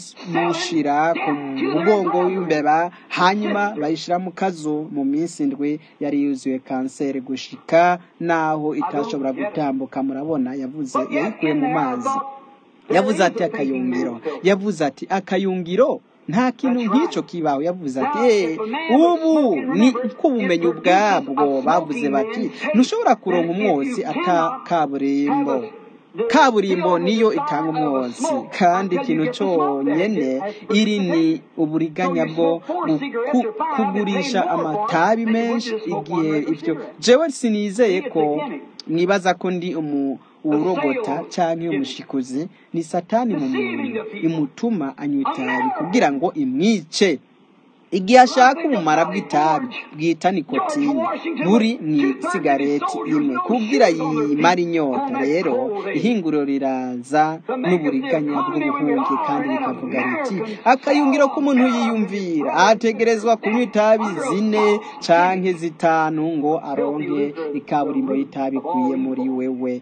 bamushira ku mugongo w'imbeba hanyuma bayishira mu kazu mu minsi indwi yari yuzuye kanseri gushika naho itashobora gutambuka murabona yavuze yayikuye mu mazi yavuze ati akayungiro yavuze ati akayungiro nta kintu nk'icyo kibaho yavuze ati "Eh, ubu ni ko ubumenyi ubwabwo bavuze bati ntushobora kuronka umwotsi ata kaburimbo kaburimbo niyo itanga umwotsi kandi ikintu cyonyine iri ni uburiganya bwo ku- kugurisha amatabi menshi igihe ibyo jewe sinizeye ko mwibaza ko ndi umu urogota cyangwa umushikuzi ni satani mu muntu imutuma anywa itabi kugira ngo imwice igihe ashaka ubumara bw'itabi bwita nikotine buri ni sigareti imwe kubwira yimara inyota rero ihinguriro riraza n'uburiganya bw'ubuhungi kandi rikavuga riti akayungiro k'umuntu yiyumvira ategerezwa kunywa itabi zine canke zitanu ngo aronke ikaburimbo y'itabi ikwiye muri wewe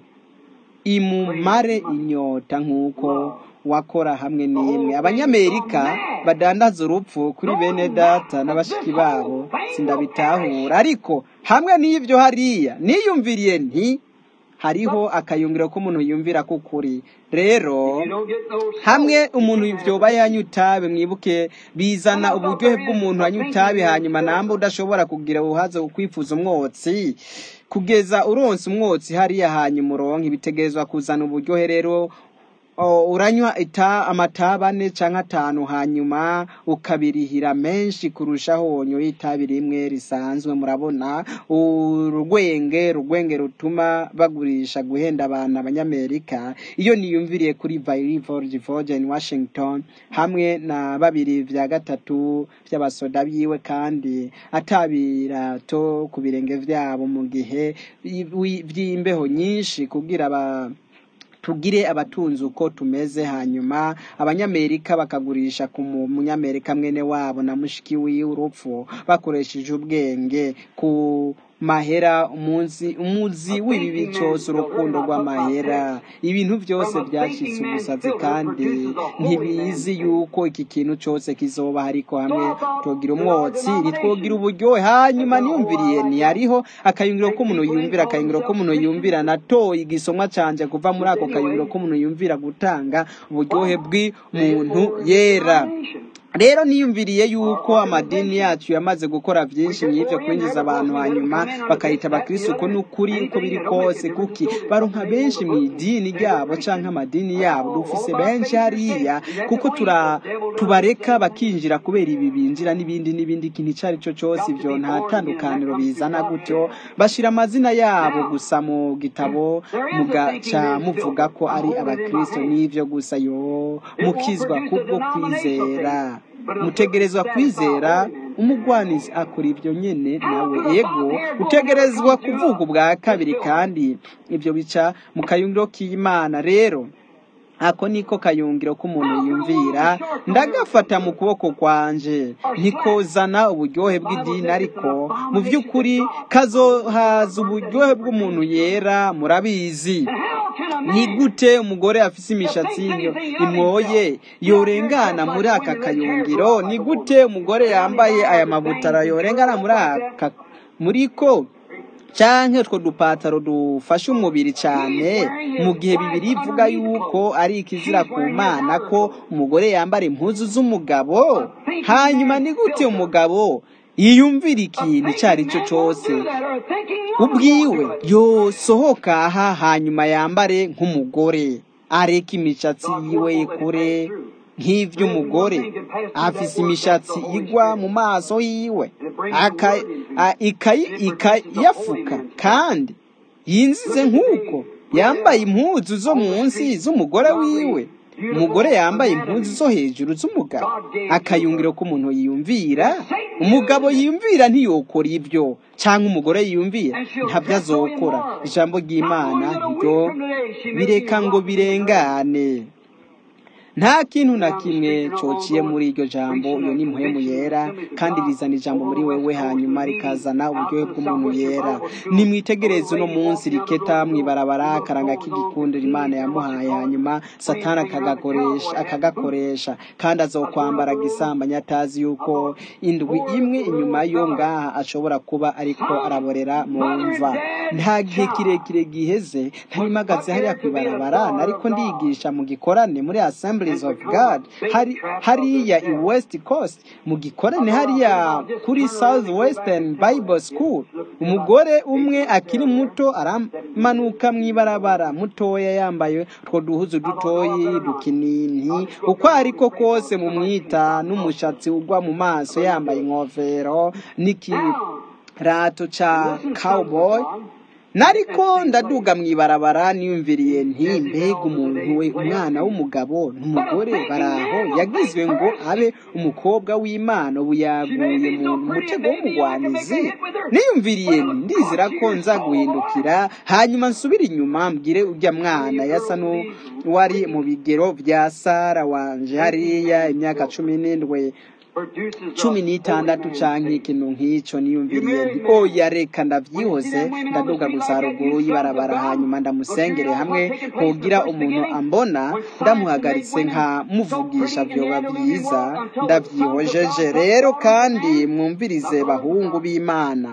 imumare inyota nk'uko wakora hamwe n'imwe abanyamerika badandaza urupfu kuri bene data n'abashiki babo sindabitahura ariko hamwe n'ibyo hariya niyumviriye nti hariho akayungiro k'umuntu yumvira k'ukuri rero hamwe umuntu vyoba yanywa itabi mwibuke bizana uburyohe bw'umuntu anywa itabi hanyuma namba udashobora kugira uhaze kwifuza umwotsi kugeza uronse umwotsi hariya hanyuma uronke bitegerezwa kuzana uburyohe rero o, uranywa ita amatabi ane canke atanu hanyuma ukabirihira menshi kurushaho wonyoye itabi rimwe risanzwe murabona urwenge rugwenge rutuma bagurisha guhenda abantu abanyamerika iyo niyumviriye kuri Valley Georgia in Washington hamwe na babiri vya gatatu vy'abasoda biwe kandi atabirato ku birenge vyabo mu gihe wi- vy'imbeho nyinshi kugira ba tugire abatunzi uko tumeze hanyuma abanyamerika bakagurisha ku mu- munyamerika mwene wabo na mushiki wiwe urupfu bakoresheje ubwenge ku mahera umunsi umuzi w'ibibi cyose urukundo rw'amahera ibintu byose byacitse ubusazi kandi ntibizi yuko iki kintu cyose kizoba ariko hamwe twogira umwotsi ntitwogira uburyohe hanyuma niyumviriye ntiyariho akayungiro k'umuntu yumvira akayungiro k'umuntu yumvira natoye igisomwa canje kuva muri ako kayungiro k'umuntu yumvira gutanga uburyohe bw'umuntu yera rero niyumviriye yuko amadini yacu yamaze gukora byinshi mw'ibyo kwinjiza abantu hanyuma bakayita abakristo ko n'ukuri uko biri kose kuki baronka benshi mu idini ryabo canke amadini yabo dufise benshi hariya kuko tura tubareka bakinjira kubera ibi binjira n'ibindi n'ibindi ikintu ico ari cyo cyose ivyo nta tandukaniro bizana gutyo bashira amazina yabo gusa mu gitabo mugaca muvuga ko ari abakristo n'ivyo gusa yo mukizwa kubwo kwizera mutegerezwa kwizera umugwanizi akora ibyo nyene nawe ego utegerezwa kuvuga ubwa kabiri kandi ibyo bica mu kayungiro k'imana rero ako niko kayungiro k'umuntu yumvira ndagafata mu kuboko kwanje ntikozana uburyohe bw'idini ariko mu by'ukuri kazohaza uburyohe bw'umuntu yera murabizi ni gute umugore afise imishatsi imwoye yorengana muri aka kayungiro ni gute umugore yambaye aya mabutara yorengana muri aka muri ko canke utwo dupataro dufasha umubiri cyane mu gihe bibiri ivuga yuko ari ikizira ku mana ko umugore yambara impuzu z'umugabo hanyuma ni gute umugabo yiyumvira ikintu icyo ari cyo cyose ubwiwe yosohoka aha hanyuma yambare nk'umugore areka imishatsi yiwe kure nk'ivy'umugore afise imishatsi igwa mu maso yiwe ikayafuka kandi yinzize nk'uko yambaye impuzu zo munsi z'umugore wiwe umugore yambaye impuzu zo hejuru z'umugabo akayungiro k'umuntu yiyumvira umugabo yiyumvira ntiyokora ibyo cyangwa umugore yiyumvira ntabyo azokora ijambo ry'imana ntiryo bireka ngo birengane nta kintu na kimwe cyociye muri iryo jambo iyo ni muhemu yera kandi rizana ijambo muri wewe hanyuma rikazana uburyohe bw'umuntu yera nimwitegereze uno munsi riketa mwibarabara akaranga k'igikundiro imana yamuhaye hanyuma satani akagakoresha akagakoresha kandi azokwambara gisambanya atazi yuko indwi imwe inyuma yo ngaha ashobora kuba ariko araborera mu mva nta gihe kirekire giheze ntarimagaze hariya kwibarabara nariko ndigisha mu gikorane muri assembly Assemblies of God hari hariya i West Coast mu gikorane hariya kuri South Western Bible School umugore umwe akiri muto aramanuka mwibarabara mutoya yambaye utwo duhuzu dutoyi dukinini uko ariko kose mu mwita n'umushatsi ugwa mu maso yambaye inkofero n'ikirato ca cowboy nariko ndaduga mwibarabara niyumviriye nti mbega umuntu we umwana w'umugabo n'umugore baraho yagizwe ngo abe umukobwa w'imana ubu yaguye mu mutego w'umugwanizi niyumviriye ndizira ko nza guhindukira hanyuma nsubire inyuma mbwire ujya mwana yasa n'uwari mu bigero bya sara wanje hariya imyaka cumi n'indwi cumi n'itandatu canke ikintu nk'ico niyumviriye nti oya reka ndavyihoze ndaduga gusa haruguru y'ibarabara hanyuma ndamusengere hamwe kugira umuntu ambona ndamuhagaritse nkamuvugisha vyoba vyiza ndavyihojeje rero kandi mwumvirize bahungu b'imana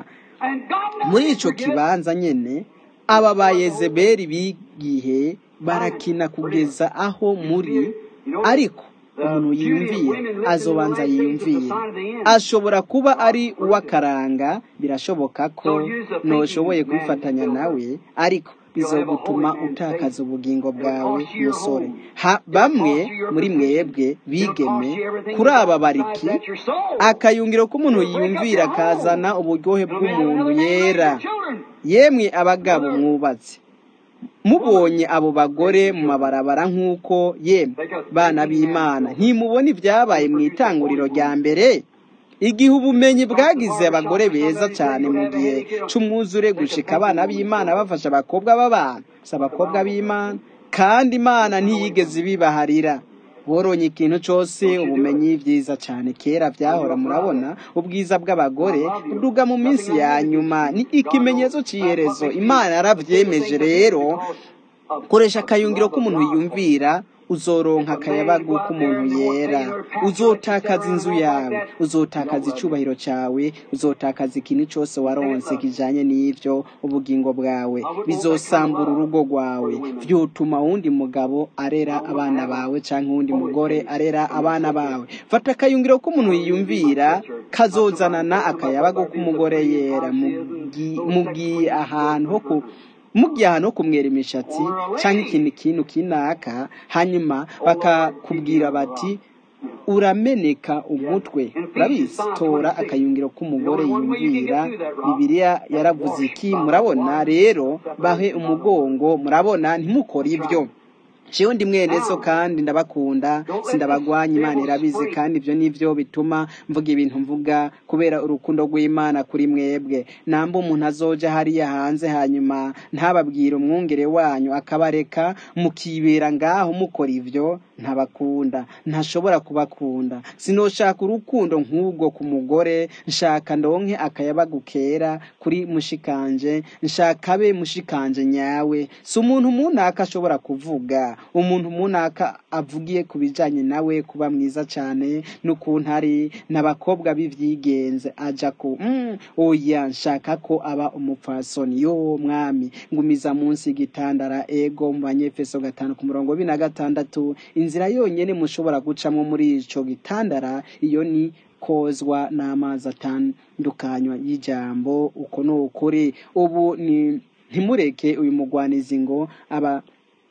muri ico kibanza nyene aba ba yezebeli b'igihe barakina kugeza aho muri ariko umuntu yiyumviye azobanza yiyumviye ashobora kuba ari uw'akaranga birashoboka ko ntushoboye kwifatanya nawe ariko bizogutuma utakaza ubugingo bwawe musore bamwe muri mwebwe bigeme kuri aba bariki akayungiro k'umuntu yiyumvira kazana uburyohe bw'umuntu yera yemwe abagabo mwubatse mubonye abo bagore mu mabarabara nk'uko yemwe bana b'imana ntimubona ibyabaye mu itanguriro rya mbere igihe ubumenyi bwagize abagore beza cyane mu gihe cy'umwuzure gushika abana b'imana bafasha abakobwa b'abantu si abakobwa b'imana kandi imana ntiyigeze ibibaharira boronye ikintu cyose ubumenyi byiza cyane kera byahora murabona ubwiza bw'abagore buduga mu minsi ya nyuma ni ikimenyetso cy'iherezo imana yarabyemeje rero koresha akayungiro k'umuntu yumvira uzoronka akayabagu k'umuntu yera uzotakaza inzu yawe uzotakaza icubahiro cyawe uzotakaza ikintu cyose waronse kijanye n'ivyo ubugingo bwawe bizosambura urugo rwawe vyotuma wundi mugabo arera abana bawe canke wundi mugore arera abana bawe fata akayungiro k'umuntu yiyumvira kazozanana akayabagu k'umugore yera mugiye ahantu ho ku mugiye ahantu ho kumwera imishatsi cyangwa ikintu kintu kinaka hanyuma bakakubwira bati urameneka umutwe urabizi tora akayungiro k'umugore yumvira bibiliya yaravuze iki murabona rero bahe umugongo murabona ntimukore ibyo jewe ndi mwene so kandi ndabakunda sindabagwanya imana irabizi kandi ibyo nivyo bituma mvuga ibintu mvuga kubera urukundo rw'imana kuri mwebwe namba umuntu azoja hariya hanze hanyuma ntababwire umwungere wanyu akabareka mukibera ngaho mukora ivyo ntabakunda ntashobora kubakunda sinoshaka urukundo nk'ubwo ku mugore nshaka ndonke akayabagu kera kuri mushikanje nshaka abe mushikanje nyawe si umuntu munaka ashobora kuvuga umuntu munaka avugiye ku bijanye nawe kuba mwiza cane n'ukuntu ari n'abakobwa b'ivyigenze aja ku mm, oya nshaka ko aba umupfasoni yo mwami ngumiza munsi y'igitandara ego mu banyefeso gatanu ku murongo w'ibiri na gatandatu inzira yonyene mushobora gucamwo muri ico gitandara iyo ni kozwa n'amazi atandukanywa y'ijambo uko ni ukuri ubu ni ntimureke uyu mugwanizi ngo aba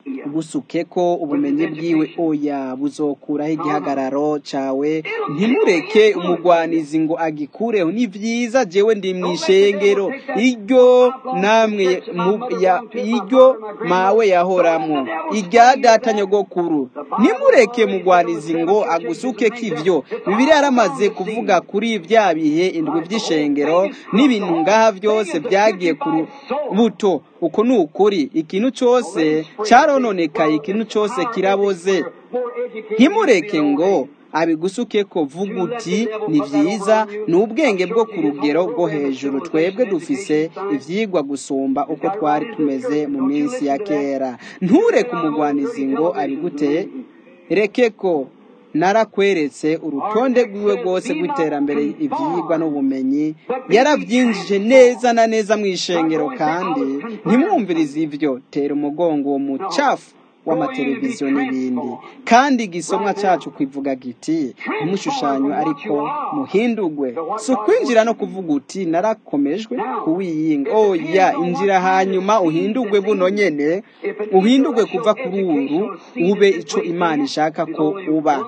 busuke ko ubumenyi bwiwe oya buzokuraho igihagararo cawe ntimureke umugwanizi ngo agikureho ni vyiza jewe ndi mw'ishengero iryo namwe mu- ya- iryo mawe yahoramwo irya data nyogokuru ntimureke mugwanizi ngo agusukeko ivyo bibiliya yaramaze kuvuga kuri vya bihe indwi vy'ishengero n'ibintu ngaha vyose vyagiye ku rubuto uko ni ukuri ikintu cose carononekaye ikintu cose kiraboze ntimureke ngo abigusuke ko vuga uti ni vyiza ni ubwenge bwo ku rugero rwo hejuru twebwe dufise ivyigwa gusumba uko twari tumeze mu minsi ya kera ntureke umugwanizi ngo abigute reke ko narakweretse urutonde rwiwe rwose rw'iterambere ivyigwa n'ubumenyi yaravyinjije neza na neza mu ishengero kandi ntimwumvirize ivyo tera umugongo uwo mucafu w'amateleviziyo n'ibindi kandi igisomwa cacu kivuga giti ntimushushanywe ariko muhindugwe si ukwinjira no kuvuga uti narakomejwe kuwiyinga oya injira hanyuma uhindugwe buno nyene uhindugwe kuva kuri uru ube ico imana ishaka ko uba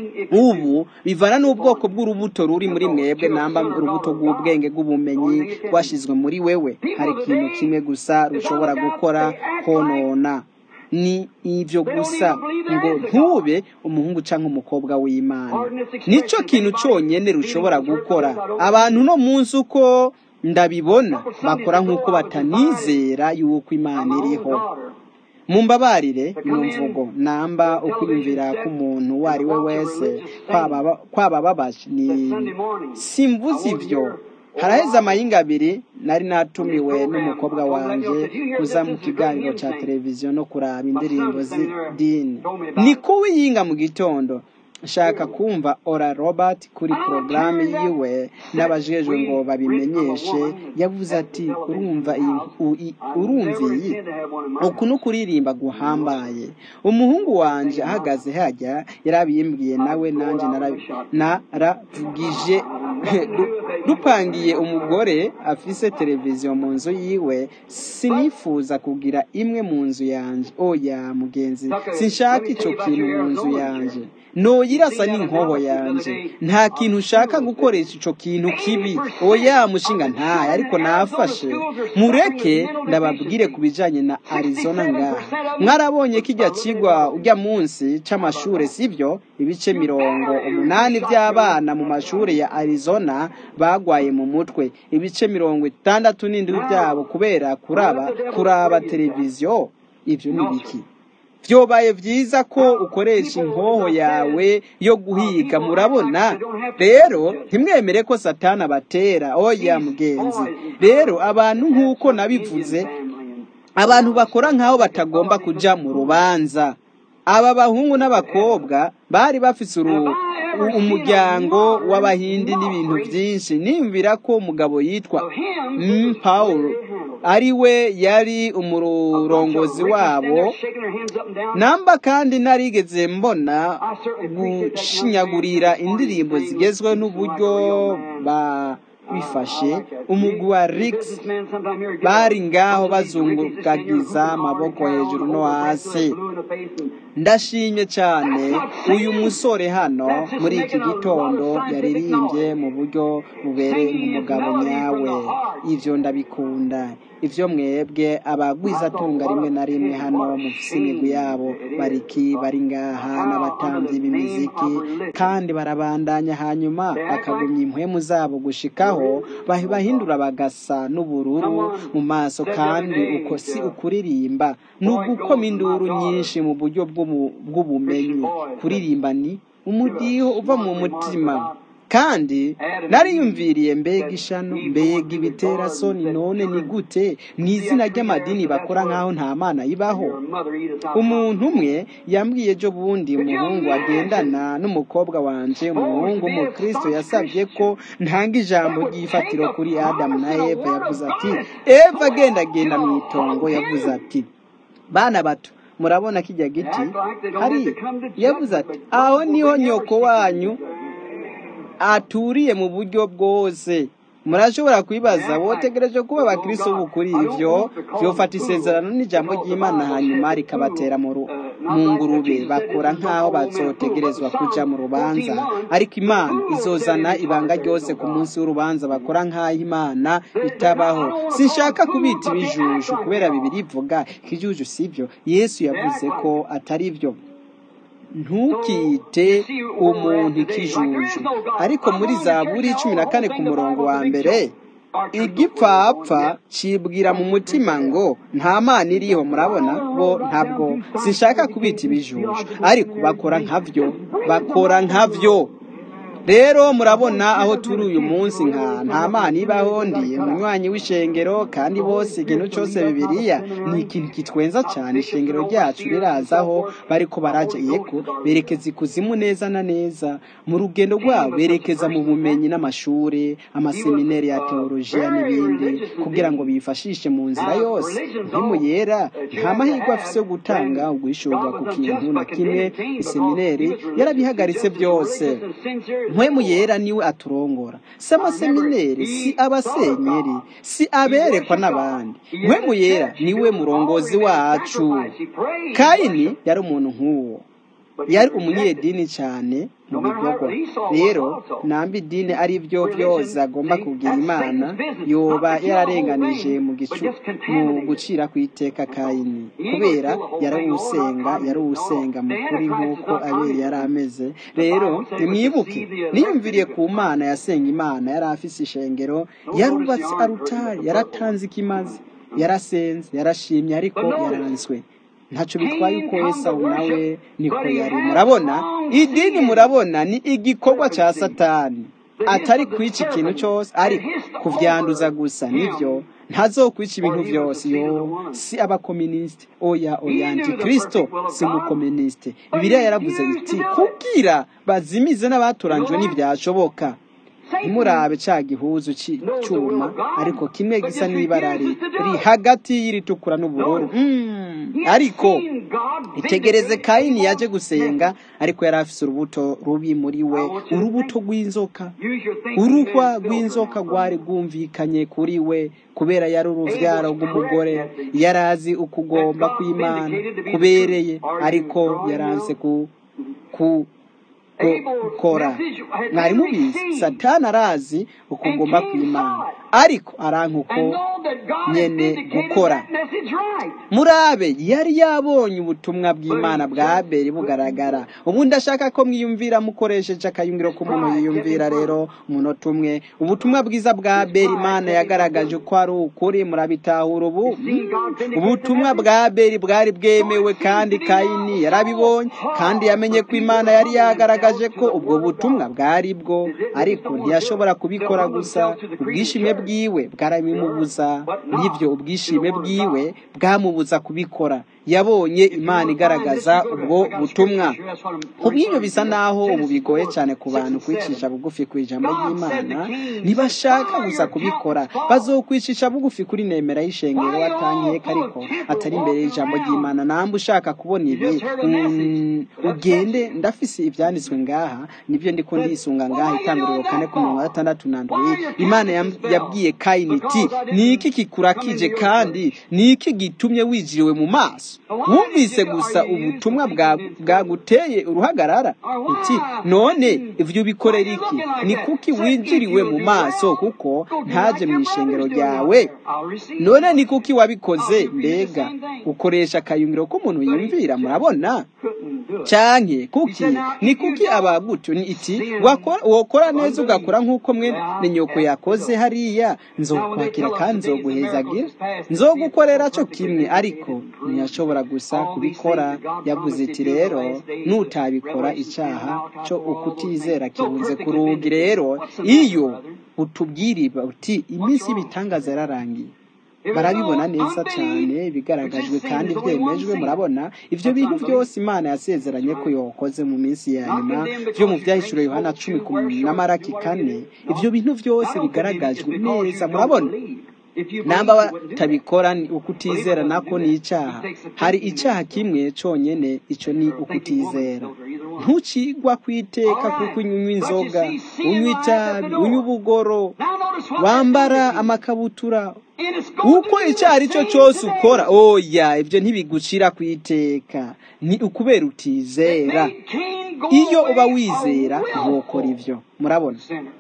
ubu bivana n'ubwoko bw'urubuto ruri muri mwebwe namba urubuto rw'ubwenge bw'ubumenyi rwashizwe muri wewe hari ikintu kimwe gusa rushobora gukora konona ni ivyo gusa ngo ntube umuhungu canke umukobwa w'imana nico kintu conyene rushobora gukora abantu no munsi uko ndabibona bakora nk'uko batanizera yuko imana iriho mumbabarire ino mvugo namba ukwiyumvira k'umuntu uwo ari we wese kwaba kwaba babaje ni simvuze ivyo haraheze amayinga abiri nari natumiwe n'umukobwa wanje kuza mu kiganiro ca televiziyo no kuraba indirimbo z'idini ni kuwiyinga mu gitondo nshaka kumva ora robert kuri porogaramu yiwe n'abajejwe ngo babimenyeshe yavuze ati urumva iyi u- i- urumva iyi uku ni ukuririmba guhambaye umuhungu wanje ahagaze hajya yarabimbwiye nawe nanjye nara- naravugije Du- dupangiye umugore afise televiziyo mu nzu yiwe sinifuza kugira imwe mu nzu yanje oya mugenzi sinshaka ico kintu mu nzu yanje noyirasa n'inkoho yanje nta kintu ushaka gukoresha ico kintu kibi oya mushinga ntaye ariko nafashe mureke ndababwire ku bijanye na arizona ngaha mwarabonye kijya kigwa ujya munsi c'amashure sivyo ibice mirongo umunani by'abana mu mashuri ya arizona bagwaye mu mutwe ibice mirongo itandatu n'indwi byabo kubera kuraba kuraba televiziyo ivyo ni biki vyobaye vyiza ko ukoresha inkoho yawe yo guhiga murabona rero ntimwemere ko satani abatera oya mugenzi rero abantu nk'uko nabivuze abantu bakora nk'aho batagomba kuja mu rubanza aba bahungu n'abakobwa bari bafise uru- u- umuryango w'abahindi n'ibintu byinshi nimvira ko umugabo yitwa mm, Paul ari we yari umurongozi wabo namba kandi narigeze mbona gushinyagurira indirimbo zigezweho n'uburyo babifashe umugwi wa Rix bari ngaho bazungukagiza amaboko hejuru no hasi ndashimye cyane uyu musore hano muri iki gitondo yaririmbye mu buryo bubereye umugabo nyawe ivyo ndabikunda ivyo mwebwe abagwizatunga rimwe na rimwe hano mufise imigwi yabo bariki bari ngaha n'abatamvyi b'imiziki kandi barabandanya hanyuma bakagumya impwemu zabo gushikaho bahi- bahindura bagasa n'ubururu mu maso kandi uko si ukuririmba ni ugukoma induru nyinshi mu buryo bw'ubu- bw'ubumenyi kuririmba ni umudiho uva mu mutima kandi nariyumviriye mbega ishano mbega ibitera soni none ni gute mu izina ry'amadini bakora nk'aho nta mana ibaho umuntu umwe yambwiye ejo bundi umuhungu agendana n'umukobwa wanje umuhungu w'umukristo yasabye ko ntanga ijambo ry'ifatiro kuri adamu na eva yavuze ati eva agenda agenda mu itongo yavuze ati bana bato murabona kijya giti hari yavuze ati aho niho nyoko wanyu aturiye mu buryo bwose murashobora kwibaza wotegereje kuba abakristo b'ukuri ivyo vyofata isezerano n'ijambo ry'imana hanyuma rikabatera mu ru- mu ngurube bakora nk'aho bazotegerezwa kuja mu rubanza ariko imana izozana ibanga ryose ku munsi w'urubanza bakora nk'aho imana itabaho sinshaka kubita ibijuju kubera bibiri ivuga ikijuju sivyo yesu yavuze ko atari vyo ntukite umuntu ikijuju ariko muri zaburi cumi na kane ku murongo wa mbere igipfapfa cibwira mu mutima ngo nta mana iriho murabona bo ntabwo sinshaka kubita ibijuju ariko bakora nkavyo bakora nkavyo rero murabona aho turi uyu munsi nka nta mana ibaho ndi umunywanyi w'ishengero kandi bose ikintu cyose bibiliya ni ikintu kitwenza cyane ishengero ryacu rirazaho bariko baraja yego berekeza ikuzimu neza na neza mu rugendo rwabo berekeza mu bumenyi n'amashuri amaseminari ya teolojiya n'ibindi kugira ngo bifashishe mu nzira yose ntimu yera nta mahirwe afise yo gutanga uguhishurwa ku kintu na kimwe iseminari yarabihagaritse byose mpwemu yera niwe aturongora si amasemineri si abasenyeri si aberekwa n'abandi mpwemu yera niwe murongozi wacu kayini yari umuntu nk'uwo yari umunyedini cyane mu bikorwa rero namba idini ari byo byose agomba kubwira imana yoba yararenganije mu gicu mu gucira ku iteka kayini kubera yarawusenga yarawusenga mu kuri nk'uko abeli yari ameze rero nimwibuke niyumviriye ku mana yasenga imana yari afise ishengero yarubatse arutari yaratanze ikimaze yarasenze yarashimye ariko yaranzwe ntacyo bitwaye uko esawu nawe niko yari murabona idini murabona ni igikorwa cya satani atari kwica ikintu cyose ariko kubyanduza gusa nibyo ntazokwica ibintu byose yo si abakominisite oya oya antikristo si umukominisite bibiliya yaravuze iti kubwira bazimize n'abaturanjwe ntibyashoboka ntimurabe cya gihuzu cyuma ariko kimwe gisa n'ibara riri hagati y'iritukura n'ubururu ariko itegereze kayini yaje gusenga ariko yari afise urubuto rubi muri we urubuto rw'inzoka uruhwa rw'inzoka rwari rwumvikanye kuri we kubera yari uruvyaro rw'umugore yari azi ukugomba kw'imana kubereye ariko yaranse ku ku gukora mwari mubizi satani arazi ukugomba kw'imana ariko aranka uko nyene gukora murabe yari yabonye ubutumwa bw'imana bwa abeli bugaragara ubu ndashaka ko mwiyumvira mukoresheje akayungiro k'umuntu yiyumvira rero umunota umwe ubutumwa bwiza bwa abeli imana yagaragaje ko ari ukuri murabitahura ubu ubutumwa bwa abeli bwari bwemewe kandi kayini yarabibonye kandi yamenye ko imana yari yagaragaje ko ubwo butumwa bwari bwo ariko ntiyashobora kubikora gusa ubwishime bwiwe bwarabimubuza n'ibyo ubwishime bwiwe bwamubuza kubikora yabonye imana igaragaza ubwo butumwa kubw'ibyo bisa naho ubu bigoye cyane ku bantu kwicisha bugufi ku ijambo ry'imana ntibashaka gusa kubikora bazokwicisha bugufi kuri nemera y'ishengero atankeka ariko atari imbere y'ijambo ry'imana namba ushaka kubona ibi ugende ndafise ibyanditswe ngaha nibyo ndiko ndisunga ngaha itanguriro kane ku mirongo gatandatu na ndwi imana yabwiye kayini iti ni iki kikurakije kandi ni ni iki gitumye wijiriwe mu maso wumvise gusa ubutumwa bwa- bwaguteye uruhagarara uti none ivyo ubikorera iki ni kuki winjiriwe mu maso kuko ntaje mu ishengero ryawe none ni kuki wabikoze mbega ukoresha akayungiro k'umuntu yumvira murabona canke kuki ni kuki abagutyo ni iki wakora wokora neza ugakora nk'uko mwe ni nyoko yakoze hariya nzokwakira kandi nzoguhezagira nzogukorera co kimwe ariko ntiyashobora gusa kubikora yavuze iti rero nutabikora icaha co ukutizera kirunze ku rugi rero iyo utubwira uti iminsi y'ibitangaza yararangiye barabibona neza cyane bigaragajwe kandi byemejwe murabona ivyo bintu byose imana yasezeranye ko yokoze mu minsi ya nyuma vyo mu vyahishuro yohana cumi ku na maraki kane ivyo bintu byose bigaragajwe neza murabona namba batabikora ni ukutizera nako ni icyaha hari icyaha kimwe cyonyine icyo ni ukutizera ntucigwa ku iteka kuko unywa inzoga unywa itabi unywa ubugoro wambara amakabutura uko icyo ari cyo cyose ukora oya ibyo ntibigucira ku iteka ni ukubera utizera iyo uba wizera ntukora ibyo murabona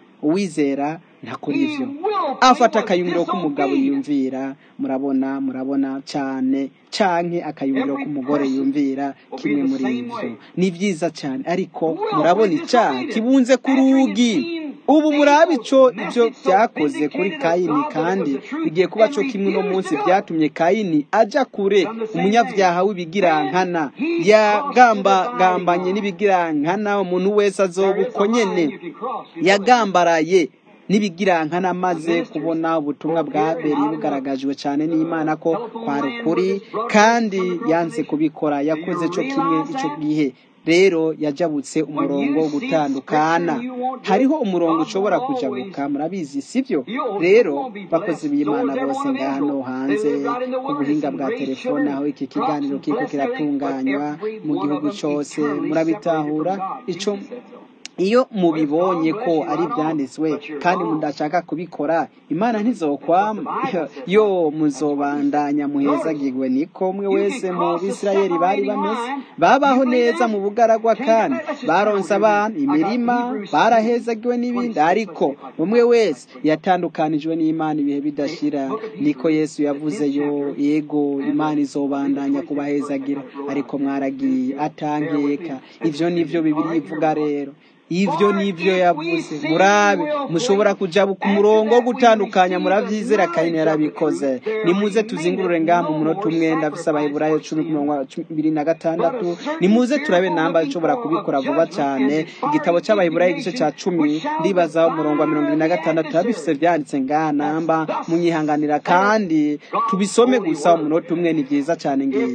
uwizera ntakora ibyo afata akayungiro k'umugabo yumvira murabona murabona cyane canke akayungiro k'umugore yumvira kimwe muri ibyo ni byiza cyane ariko murabona icyaha kibunze ku rugi ubu murabe ico ibyo byakoze kuri kayini kandi bigiye kuba cyo kimwe uno munsi byatumye kayini aja kure umunyabyaha w'ibigirankana yagambagambanye n'ibigirankana umuntu wese azoba uko nyene yagambaraye n'ibigirankana maze kubona ubutumwa bwa beri bugaragajwe cyane n'imana ko kwari ukuri kandi yanze kubikora yakoze cyo kimwe icyo gihe rero yajabutse umurongo wo gutandukana hariho umurongo ushobora kujabuka murabizi sibyo rero bakozi b'imana bose ngano hanze ku buhinga bwa telefone aho iki kiganiro kiko kiratunganywa mu gihugu cyose murabitahura ico iyo mubibonye ko ari ibyanditswe kandi mudashaka kubikora imana ntizokwama yo muzobandanya muhezagirwe niko mwe wese mu bisirayeli bari bameze babaho neza mu bugaragwa kandi baronse abantu imirima barahezagiwe n'ibindi ariko umwe wese yatandukanijwe n'imana ibihe bidashira niko yesu yavuze yo yego imana izobandanya kubahezagira ariko mwaragiye atankeka ivyo nivyo bibiri ivuga rero ivyo nivyo yavuze murabe mushobora kuja ku murongo wo gutandukanya muravyizera kayini yarabikoze nimuze tuzingurure ngaha mu munota umwe ndafise abaheburayo cumi ku murongo wa bibiri na gatandatu nimuze turabe namba nshobora kubikora vuba cyane igitabo c'abaheburayo igice ca cumi ndibazaho umurongo wa mirongo ibiri na gatandatu turabifise vyanditse ngaha namba munyihanganira kandi tubisome gusa umunota umwe ni vyiza cane ngibi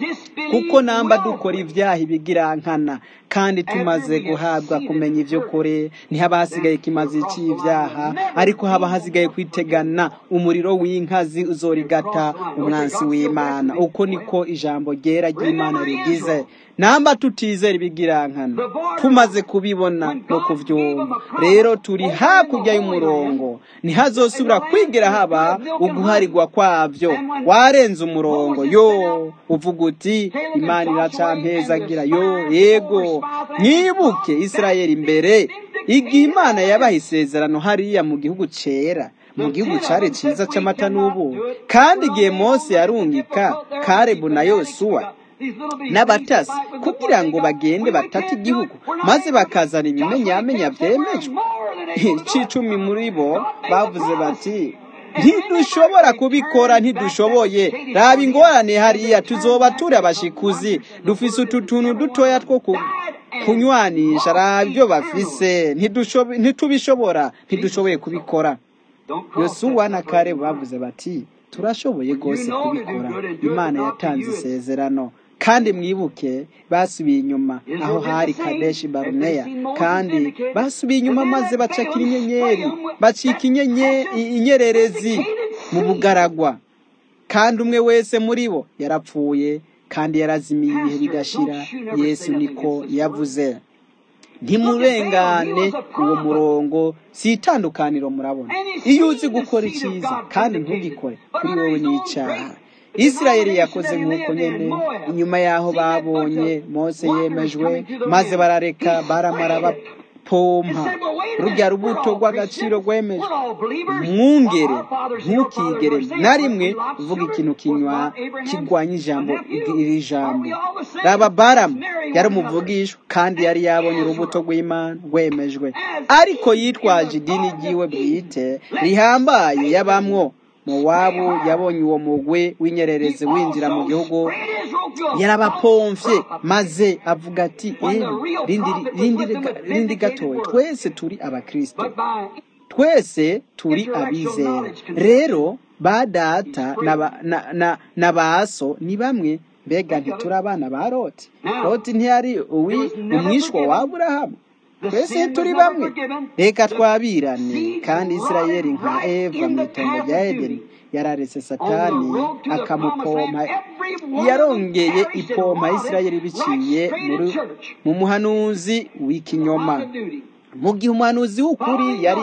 kuko namba dukora ibyaha ibigirankana kandi tumaze guhabwa kumenya ivyo kure ntihaba hasigaye ikimazi c'ivyaha ariko haba hasigaye kwitegana umuriro w'inkazi uzorigata umwansi w'imana uko niko ijambo ryera ry'imana rigize namba tutizera ibigirankana tumaze kubibona no kuvyumva rero turi hakurya y'umurongo ntihazosubira kwigera haba uguharigwa kwavyo warenze umurongo yo uvuga uti imana iracampezagira yo yego mwibuke isirayeli imbere igihe imana yabaha isezerano hariya mu gihugu cera mu gihugu cari ciza c'amata n'ubu kandi igihe mose yarungika karebu na yosuwa n'abatasi kugira ngo bagende batate igihugu maze bakazana ibimenyamenya vyemejwe c'icumi muri bo bavuze bati ntidushobora kubikora ntidushoboye raba ingorane hariya tuzoba turi abashikuzi dufise utu tuntu dutoya two kunywanisha raba ibyo bafise ntitubishobora ntidushoboye kubikora yosuwa na kare bavuze bati turashoboye rwose kubikora imana yatanze isezerano kandi mwibuke basubiye inyuma aho hari kadeshi baruneya kandi basubiye inyuma maze bacakira inyenyeri bacika inyererezi mu bugaragwa kandi umwe wese muri bo yarapfuye kandi yarazimiye ibihe bigashira yesu niko yavuze ntimurengane uwo murongo si itandukaniro murabona iyo uzi gukora icyiza kandi ntugikore kuri wowe ni icyaha isirayeli yakoze nk'uko nyene inyuma y'aho babonye mose yemejwe maze barareka baramara bapompa rurya rubuto rw'agaciro rwemejwe mwungere ntukigere na rimwe uvuga ikintu kinywa kigwanya ijambo iri jambo raba baramu yari umuvugishwa kandi yari yabonye urubuto rw'imana rwemejwe ariko yitwaje idini ryiwe bwite rihambaye yabamwo mowabu yabonye uwo mugwi w'inyererezi winjira mu gihugu yarabapomvye maze avuga ati rindi gatoya twese turi abakristo twese turi abizera rero ba data na baso ni bamwe mbega ntituri abana ba loti loti ntiyari umwishwa wa aburahamu twese turi bamwe reka twabirane kandi isirayeli nka eva mu itongo rya edeni yararetse satani akamupompa yarongeye ipompa isirayeli biciye mu muhanuzi w'ikinyoma mu gihe umuhanuzi w'ukuri yari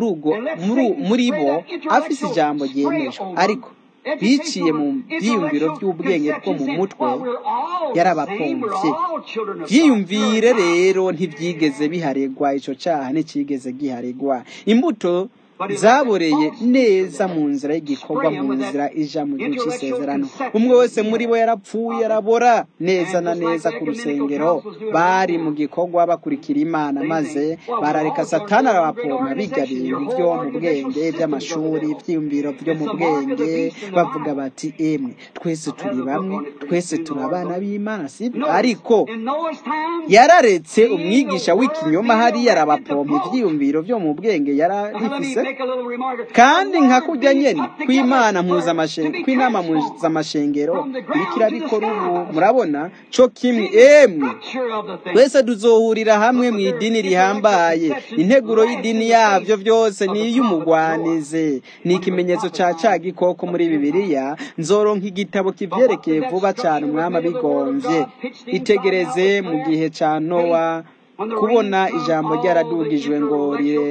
muri bo afise ijambo ryemejwe ariko biciye mu byiyumviro by'ubwenge bwo mu mutwe yarabapomvye byiyumvire rero ntibyigeze biharegwa icyo cyaha nticyigeze giharegwa imbuto zaboreye neza mu nzira y'igikorwa mu nzira ija mu gihe cy'isezerano umwe wese muri bo yarapfuye arabora neza na neza ku rusengero bari mu gikorwa bakurikira imana maze barareka satani arabapompa bijya bintu byo mu bwenge by'amashuri ibyiyumviro byo mu bwenge bavuga bati emwe twese turi bamwe twese turi abana b'imana sibyo ariko yararetse umwigisha w'ikinyoma hariya arabapompa ibyiyumviro byo mu bwenge yararifise kandi nka kujya nyene kw'imana kw'inama mpuzamashengero iriko irabikora ubu murabona co kimwe emwe twese tuzohurira hamwe mu idini rihambaye integuro y'idini yavyo vyose ni iy'umugwanizi ni ikimenyetso ca ca gikoko muri bibiliya nzoronka igitabo kivyerekeye vuba cane umwami abigomvye itegereze mu gihe ca nowa kubona ijambo ryaradugijwe ngo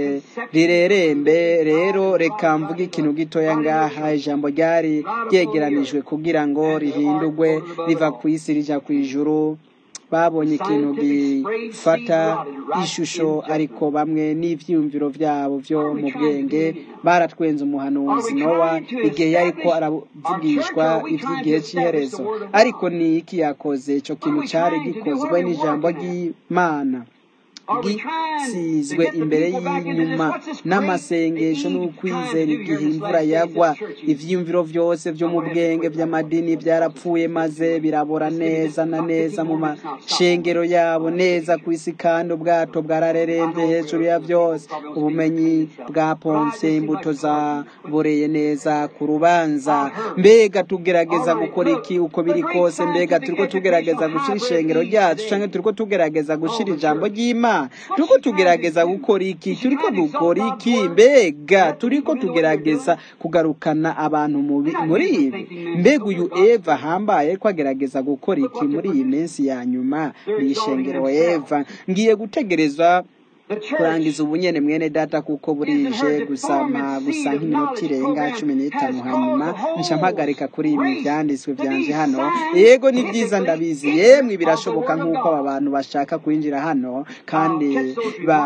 rirerembe rero reka mvuge ikintu gitoya ngaha ijambo ryari ryegeranijwe kugira ngo rihindurwe riva ku isi rija ku ijuru babonye ikintu gifata ishusho ariko bamwe n'ivyiyumviro vyabo vyo mu bwenge baratwenze umuhanuzi nowa igihe yariko aravugishwa ivy'igihe c'iherezo ariko ni iki yakoze ico kintu cari gikozwe n'ijambo ry'imana gisizwe imbere y'inyuma n'amasengesho n'ukwizera igihe imvura yagwa ivyiyumviro vyose vyo mu bwenge vy'amadini vyarapfuye maze birabora neza na neza mu mashengero yabo neza ku isi kandi ubwato bwararerembye hejuru ya vyose ubumenyi bwapomvye imbuto zaboreye neza ku rubanza mbega tugerageza gukora iki uko biri kose mbega turiko tugerageza gushira ishengero ryacu canke turiko tugerageza gushira ijambo ry'imana turiko tugerageza gukora iki turiko dukora iki mbega turiko tugerageza kugarukana abantu muri ibi mbega uyu eva ahambaye ko agerageza gukora iki muri iyi minsi ya nyuma ni ishengero eva ngiye gutegereza kurangiza ubunyene mwene data kuko burije gusama gusa nk'iminota irenga cumi n'itanu hanyuma nca mpagarika kuri ibi vyanditswe vyanje hano yego ni vyiza ndabizi yemwe birashoboka nk'uko aba bantu bashaka kwinjira hano kandi ba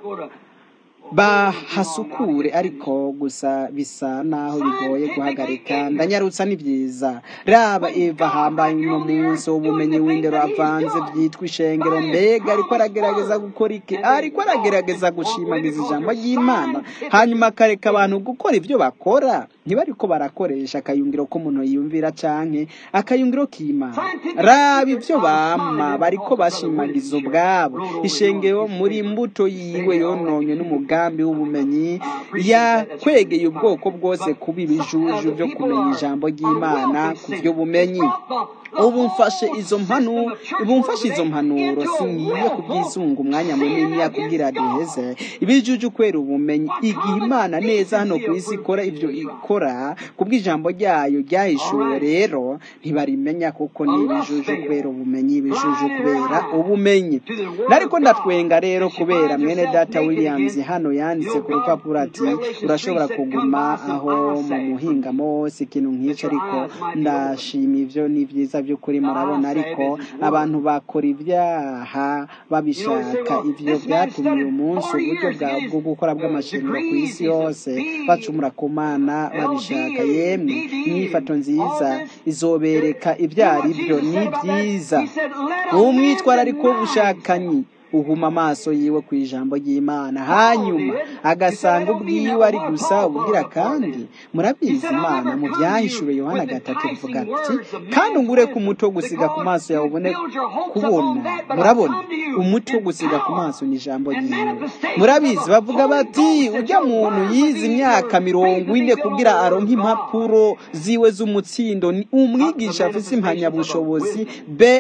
bahasukure ariko gusa bisa naho bigoye guhagarika ndanyarutsa ni byiza raba eva hambaye uno munsi w'ubumenyi w'indero avanze byitwa ishengero mbega ariko aragerageza gukora iki ariko aragerageza gushimagiza ijambo ry'imana hanyuma akareka abantu gukora ibyo bakora ntibariko barakoresha akayungiro k'umuntu yiyumvira canke akayungiro k'imana raba ibyo bama bariko bashimagiza ubwabo ishengero muri mbuto yiwe yononywe n'umugambi w'ubumenyi yakwegeye ubwoko bwose kuba ibijuju byo kumenya ijambo ry'imana ku by'ubumenyi ubu mfashe izo mpanuro ubu mfashe izo mpanuro singiye kubyisunga umwanya munini yakubwira duheze ibijuju kwera ubumenyi igihe imana neza hano ku isi ikora ibyo ikora ikora kubw'ijambo ryayo ryahishuwe rero ntibarimenya kuko ni ibijuju kubera ubumenyi ibijuju kubera ubumenyi nariko ndatwenga rero kubera mwene data williams hano yanditse ku rupapuro ati urashobora kuguma aho mu muhingamo wose ikintu nk'icyo ariko ndashima ivyo ni vyiza vy'ukuri murabona ariko abantu bakora ibyaha babishaka ivyo vyatumye uyu munsi uburyo bwa- bwo gukora bw'amashanyarazi ku isi yose bacumura ku mana babishaka yemwe inyifato nziza izobereka ibyo ari byo ni byiza uwo mwitwarariko w'ubushakanyi uhuma amaso yiwe ku ijambo ry'imana hanyuma agasanga ubwiwe ari gusa ubwira kandi murabizi imana mu byahishuwe yohana gatatu rivuga ati kandi ungure ku muti wo gusiga ku maso yawe ubone kubona murabona umuti wo gusiga ku maso ni ijambo ryiwe murabizi bavuga bati ujya muntu yize imyaka mirongo ine kugira aronke impapuro ziwe z'umutsindo ni umwigisha afise impamyabushobozi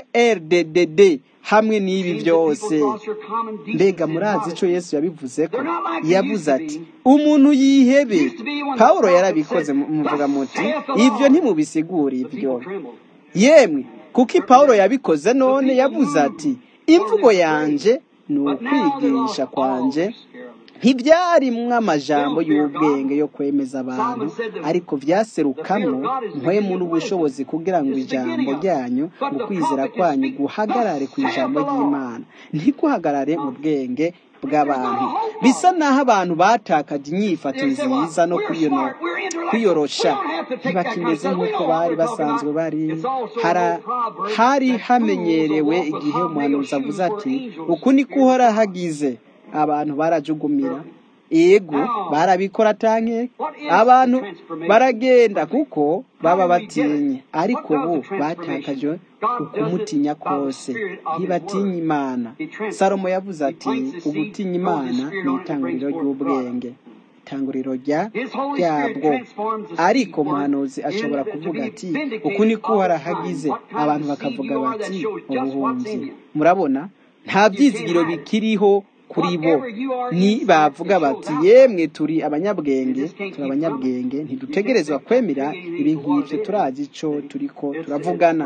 brdd hamwe n'ibi byose mbega murazi icyo yesu yabivuze ko yavuze ati umuntu yihebe pawulo yarabikoze mu- muvuga muti ibyo ntimubisigura ibyo yemwe kuko pawulo yabikoze none yavuze ati imvugo yanje ni ukwigisha kwanje ntibyarimwo amajambo y'ubwenge yo kwemeza abantu ariko vyaserukamwo mpwemu n'ubushobozi kugira ngo ijambo ryanyu mu kwizera kwanyu guhagarare ku ijambo ry'imana ntiguhagarare mu bwenge bw'abantu bisa naho abantu batakaje inyifato nziza no kwiyono- kwiyorosha ntibakimeze nk'uko bari basanzwe bari Hara- hari hamenyerewe igihe umuhanuzi avuze ati uku niko uhora hagize abantu barajugumira yego barabikora tanke abantu baragenda kuko baba batinye ariko bo batakaje ukumutinya kose ntibatinya imana salomo yavuze ati ugutinya imana ni itanguriro ry'ubwenge itanguriro rya ryabwo ariko umuhanuzi ashobora kuvuga ati uku niko uharahagize abantu bakavuga bati ubuhunzi murabona nta byizigiro bikiriho kuri bo ni bavuga bati yemwe turi abanyabwenge turi abanyabwenge ntidutegerezwa kwemera ibi nk'ibyo turazi ico turiko turavugana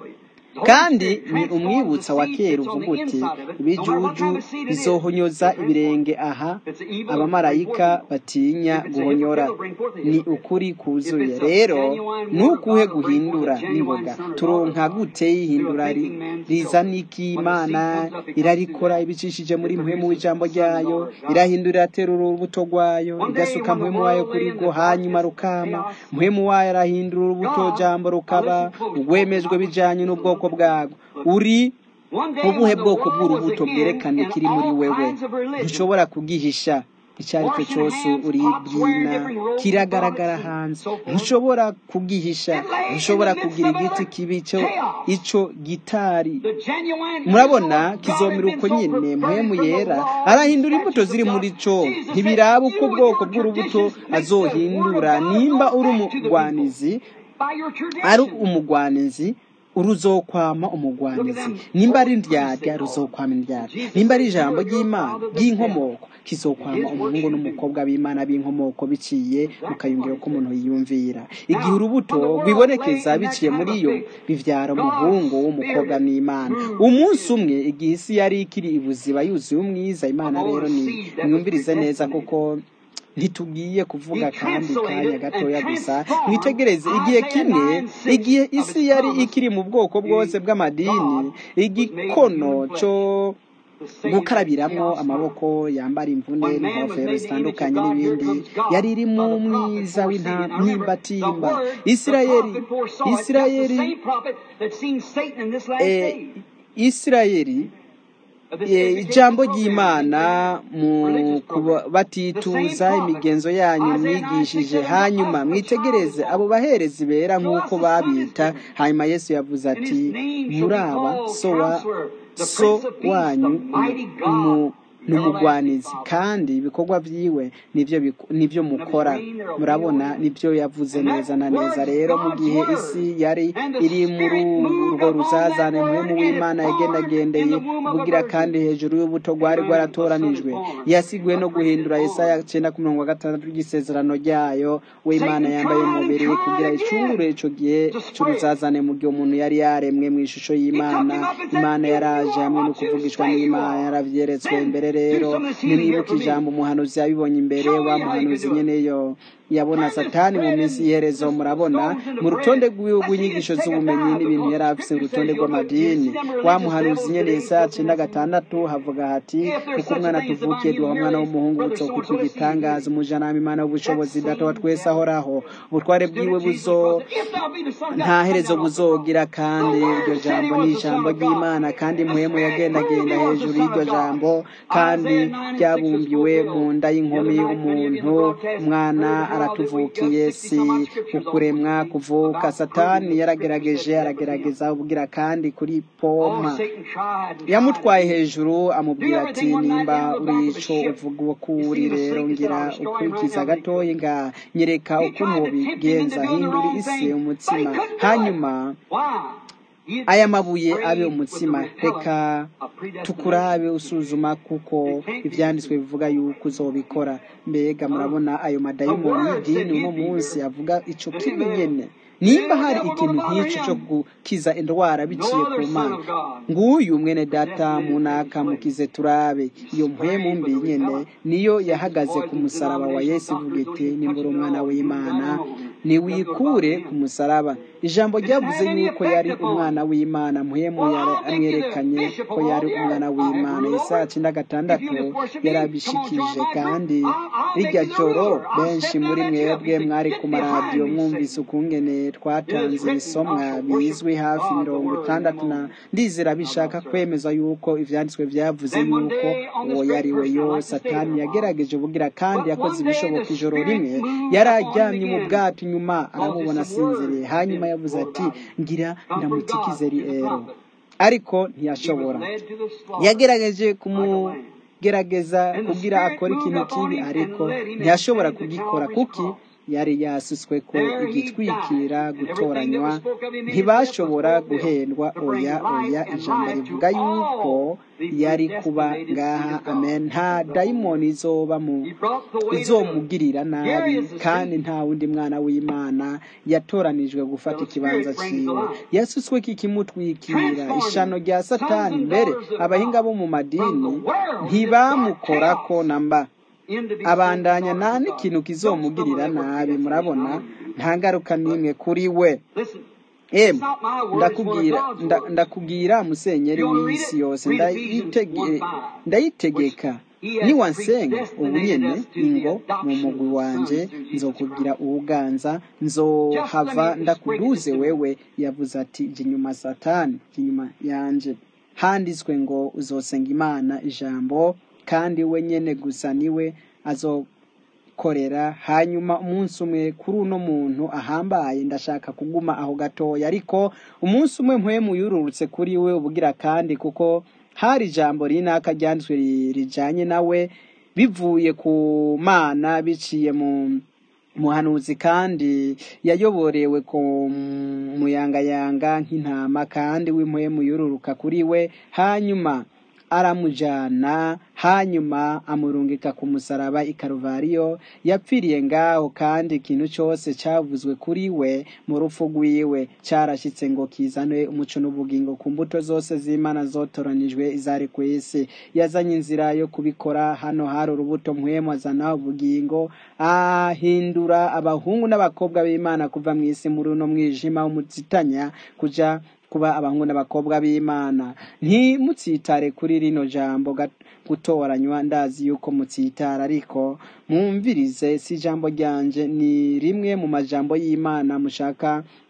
kandi ni umwibutsa wa kera uvuga uti ibijuju bizohonyoza ibirenge aha abamarayika batinya guhonyora ni ukuri kuzuye rero nukuhe guhindura n'ingoga turonka gute y'ihindura ri- rizana iki imana irarikora ibicishije muri mpwemu w'ijambo ryayo irahindura iraterura urubuto rwayo igasuka mpwemu wayo kuri rwo hanyuma rukama mpwemu wayo arahindura urubuto jambo rukaba urwemejwe bijanye n'ubwoko bwarwo uri ubuhe bwoko bw'urubuto bwerekana ikiri muri wewe ntushobora kugihisha icyo ari cyo cyose uri bwina kiragaragara hanze ntushobora kugihisha ntushobora kugira igiti kibi cyo icyo gitari murabona kizomera uko nyine mpwemu yera arahindura imbuto ziri muri cyo ntibiraba uko ubwoko bw'urubuto azohindura nimba uri umugwanizi ari umugwanizi uruzokwama umugwanizi nimba ari indyarya ruzokwama indyarya nimba ari ijambo ry'imana ry'inkomoko kizokwama umuhungu n'umukobwa b'imana b'inkomoko biciye mu kayungiro k'umuntu yiyumvira igihe urubuto rwibonekeza biciye muri yo bivyara umuhungu w'umukobwa n'imana umunsi umwe igihe isi yari ikiri ibuziba yuzuye umwiza imana rero ni mwumvirize neza kuko ntitugiye kuvuga kandi kanya gatoya gusa mwitegereze igihe kimwe igihe isi yari ikiri mu bwoko bwose bw'amadini igikono cyo gukarabiramwo amaboko yambara imvune n'ingofero zitandukanye n'ibindi yari iri mu mwiza w'intimbatimba isirayeli isirayeli eh, isirayeli Eh, ijambo ry'imana mu kubatituza imigenzo yanyu mwigishije hanyuma mwitegereze abo baherezi bera nk'uko babita hanyuma yesu yavuze ati muraba so wa so wanyu mu ni umugwanizi kandi ibikorwa byiwe nibyo biku- nibyo mukora murabona nibyo yavuze neza na neza rero mu gihe isi yari iri muri urwo ruzazane muhemu w'imana yagendagendeye bugira kandi hejuru y'ubuto rwari rwaratoranijwe yasiguwe no guhindura Yesaya cyenda ku mirongo gatandatu ry'isezerano ryayo w'imana yambaye umubiri kugira icungure ico gihe c'uruzazane mu gihe umuntu yari yaremwe mu ishusho y'imana imana yaraje hamwe no kuvugishwa n'imana yaravyeretswe imbere rero nimwibuka ijambo umuhanuzi yabibonye imbere wa muhanuzi nyene yo yabona satani mu minsi y'iherezo murabona mu rutonde rw'iwe rw'inyigisho z'ubumenyi n'ibintu yari afise urutonde rw'amadini wa muhanuzi nyene yesaya cenda gatandatu havuga hati kuko umwana tuvukiye duha umwana w'umuhungu buzokwitwa igitangaza umujanama imana w'ubushobozi data wa twese ahoraho ubutware bwiwe buzo nta herezo buzogira kandi iryo jambo ni ijambo ry'imana kandi muhemu yagendagenda hejuru y'iryo jambo kandi ryabumbiwe mu nda y'inkumi umuntu umwana aratuvukiye si ukuremwa kuvuka satani yaragerageje aragerageza ubwira kandi kuri poma yamutwaye hejuru amubwira ati nimba uri ico uvuga ko uri rero ngira ukurikiza gatoyi nga nyereka uko mubigenza hindura isi umutsima hanyuma aya mabuye abe umutsima reka tukurabe usuzuma kuko ivyanditswe bivuga yuko uzobikora mbega murabona ayo madayimoni y'idini uno munsi avuga ico kibi nyene nimba hari ikintu nk'ico co gukiza indwara biciye ku mana nguyu mwene data munaka mukize turabe iyo mpwemu mbi nyene niyo yahagaze ku musaraba wa yesu ivuga iti nimbura umwana w'imana niwikure ku musaraba ijambo ryavuze yuko yari umwana w'imana muhemu amwerekanye ko yari umwana w'imana yesaya cenda gatandatu yarabishikije kandi rirya joro benshi muri mwebwe mwari ku maradiyo mwumvise ukungene twatanze ibisomwa bizwi hafi mirongo itandatu na ndizera bishaka kwemeza yuko ivyanditswe vyavuze yuko uwo yari we yo satani yagerageje ubugira kandi yakoze ibishoboka ijoro rimwe yari aryamye mu bwato inyuma aramubona asinziriye hanyuma yavuze ati ngira ndamutikize riero ariko ntiyashobora yagerageje kumugerageza kugira akora ikintu kibi ariko ntiyashobora kugikora kuki yari yasutswe ko igitwikira gutoranywa ntibashobora guhendwa oya oya ijambo rivuga yuko yari kuba ngaha amen nta dayimoni izoba mu izomugirira nabi kandi nta wundi mwana w'imana yatoranijwe gufata ikibanza ciwe yasutswe kikimutwikira ishano rya satani mbere abahinga bo mu madini ntibamukorako namba abandanya nta n'ikintu kizomugirira nabi murabona nta ngaruka n'imwe kuri we emu ndakubwira ndakubwira musenyeri w'isi yose ndayitegeka niwansenga ubu nyene ingo mu mugwi wanje nzokubwira uwuganza nzohava ndakuduze wewe yavuze ati jya inyuma satani jya inyuma yanje handitswe ngo uzosenga imana ijambo kandi we nyene gusa niwe azokorera hanyuma umunsi umwe kuri uno muntu ahambaye ndashaka kuguma aho gatoya ariko umunsi umwe mpwemu yururutse kuri we ubugira kandi kuko hari ijambo rinaka ryanditswe rijanye nawe bivuye ku mana biciye mu muhanuzi kandi yayoborewe ku muyangayanga nk'intama kandi w'impwemu yururuka kuri we hanyuma aramujana hanyuma amurungika ku musaraba i karuvariyo yapfiriye ngaho kandi ikintu cyose cyavuzwe kuri we mu rupfu rwiwe cyarashyitse ngo kizane umuco n'ubugingo ku mbuto zose z'imana zotoranijwe izari ku isi yazanye inzira yo kubikora hano hari urubuto mpwemu azana ubugingo ahindura abahungu n'abakobwa b'imana kuva mu isi muri uno mwijima w'umuzitanya kuja kuba abahungu n'abakobwa b'imana ntimutsitare kuri rino jambo gutoranywa ndazi yuko mutsitara ariko mwumvirize si ijambo ryanje ni rimwe mu majambo y'imana mushaka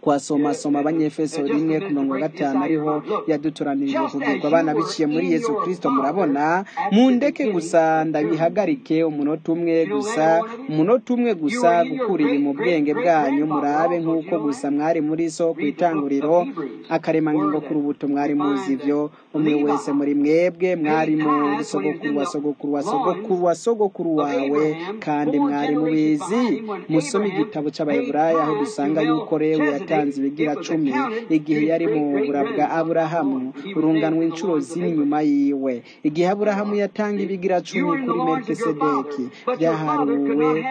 twasomasoma abanyefeso rimwe ku mirongo gatanu ariho yadutoranirije kugirwa abana biciye muri yesu kirisito murabona mundeke gusa ndabihagarike umunota umwe gusa umunota umwe gusa gukurira mu bwenge bwanyu murabe nk'uko gusa mwari muri so ku itanguriro akaremangingo ku rubuto mwari muzi ibyo umwe wese muri mwebwe mwari muri sogokuru wa sogokuru wa sogokuru wa sogokuru wawe kandi mwari mubizi musome igitabo cy'abayiburayi aho dusanga yuko rewe yatanze ibigira cumi igihe yari mu bura bwa aburahamu urunganwa inshuro zine inyuma yiwe igihe aburahamu yatanga ibigira cumi kuri melkisedeki byaharuwe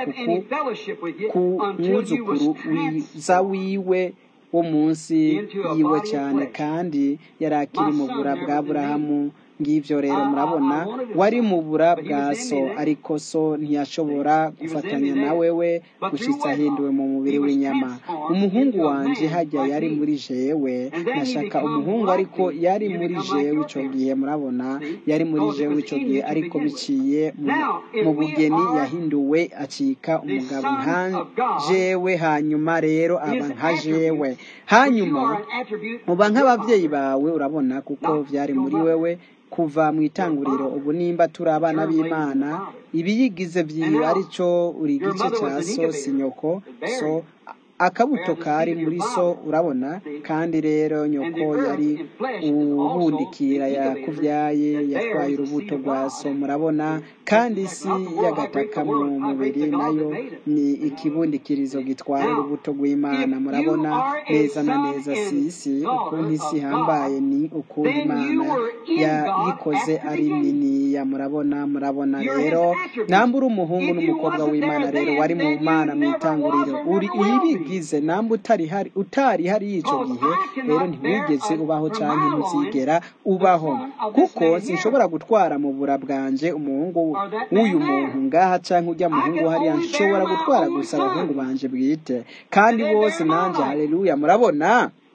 ku mwuzukuru wiza wiwe wo munsi yiwe cyane kandi yari akiri mu bura bwa aburahamu ngibyo rero murabona wari mu bura bwa so ariko so ntiyashobora gufatanya na wewe gushyitsa ahinduwe mu mubiri w'inyama umuhungu wanjye hajya yari muri jewe nashaka umuhungu ariko yari muri jewe icyo gihe murabona yari muri jewe icyo gihe ariko biciye mu bugeni yahinduwe acika umugabo nka jewe hanyuma rero aba nka jewe hanyuma uba nk'ababyeyi bawe urabona kuko byari muri wewe kuva mu itanguriro ubu nimba turi abana b'imana ibiyigize byiwe aricyo uri igice cya so si nyoko so akabuto kari muri so urabona kandi rero nyoko yari ubundikira yakubyaye yatwaye urubuto rwa so murabona kandi isi y'agataka mu mubiri nayo ni ikibundikirizo gitwara urubuto rw'imana murabona neza na neza si isi ukuntu isi ihambaye ni ukuntu imana yayikoze ari niniya murabona murabona rero nambura umuhungu n'umukobwa w'imana rero wari mu mana mu itanguriro uri ibigize namba utari hari utari hari y'icyo gihe rero ntiwigeze ubaho cyangwa ntuzigera ubaho kuko sinshobora gutwara mu bura bwanje umuhungu w'uyu muntu ngaha cyangwa ujya muhungu hariya nshobora gutwara gusa abahungu banje bwite kandi bose nanjye hareruya murabona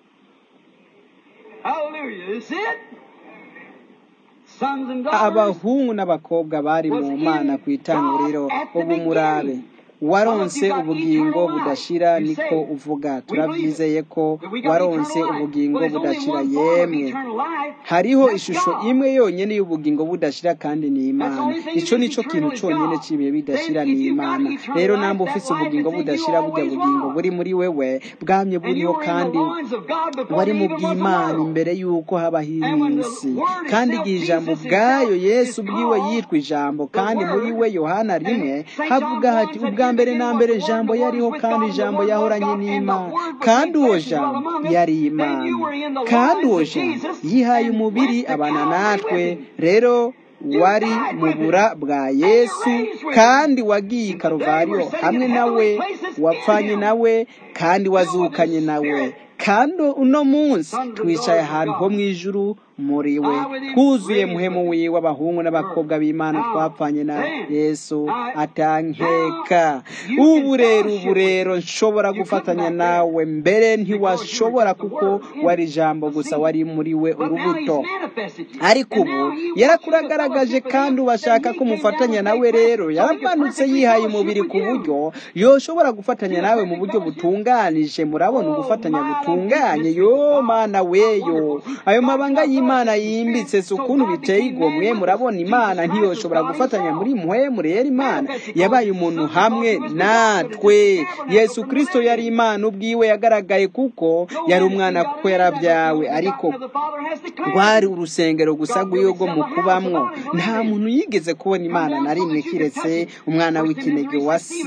abahungu n'abakobwa bari mu mana ku itanguriro ubu murabe waronse ubugingo budashira niko uvuga turabyizeye ko waronse ubugingo budashira yemwe hariho ishusho imwe yonyine y'ubugingo budashira kandi ni imana icyo nicyo kintu cyonyine cy'ibihe bidashira ni imana rero namba ufite ubugingo budashira bujya bugingo buri muri wewe bwamye buriho kandi wari mu bw'imana imbere y'uko habaho isi kandi igihe ijambo ubwayo yesu ubwiwe yitwa ijambo kandi muri we yohana rimwe havuga hati ubwa mbere na mbere ijambo yariho kandi ijambo yahoranye n'imana kandi uwo jambo yari imana kandi uwo jambo yihaye umubiri abana natwe rero wari mu bura bwa yesu kandi wagiye i karuvariyo hamwe nawe wapfanye nawe kandi wazukanye nawe kandi uno munsi twicaye ahantu ho mu ijuru muri we twuzuye muhemu wiwe abahungu n'abakobwa b'imana twapfanye na yesu atankeka ubu rero ubu rero nshobora gufatanya nawe mbere ntiwashobora kuko wari ijambo gusa wari muri we urubuto ariko ubu yarakuragaragaje kandi ubashaka ko mufatanya nawe rero yaramanutse yihaye umubiri ku buryo yoshobora gufatanya nawe mu buryo butunganije murabona ugufatanya butunganye yo mana weyo ayo mabanga y'imana yimbitse si ukuntu biteye igomwe murabona imana ntiyoshobora gufatanya muri muhemu rero imana yabaye umuntu hamwe natwe yesu kirisito yari imana ubwiwe yagaragaye kuko yari umwana kuko yarabyawe ariko rwari urusengero gusa rw'iwe rwo mu kubamwo nta muntu yigeze kubona imana na rimwe kiretse umwana w'ikinege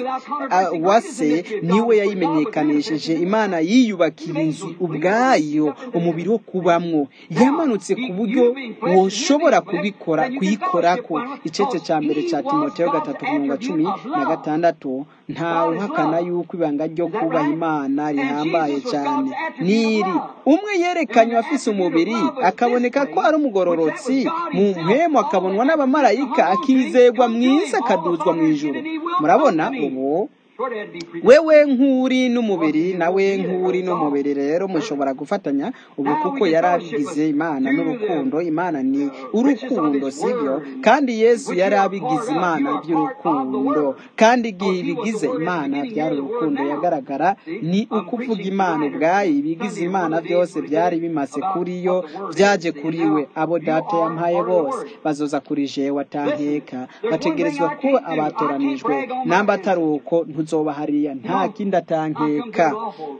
wa se niwe yayimenyekanishije imana yiyubakira inzu ubwayo umubiri wo kubamwo yamanutse ku buryo woshobora kubikora kuyikora ko icece cya mbere cya timoteyo gatatu mirongo cumi na gatandatu ntawe uhakana yuko ibanga ryo kubaha imana rihambaye cyane niri umwe yerekanye afise umubiri akaboneka ko ari umugororotsi mu mpemu akabonwa n'abamarayika akizegwa mwiza akaduzwa mu ijuru murabona ubu Sort of had to be predestined. wewe nk'uri n'umubiri nawe nk'uri n'umubiri rero mushobora gufatanya ubu kuko yari abigize imana n'urukundo imana ni urukundo sibyo kandi yesu yari abigize imana by'urukundo kandi igihe ibigize imana byari urukundo yagaragara ni ukuvuga imana ubwayo ibigize imana byose byari bimaze kuri yo byaje kuri we abo data yampaye bose bazoza kuri jewe atankeka bategerezwa kuba abatoranijwe namba atari uko ntuzoba hariya nta kindi atankeka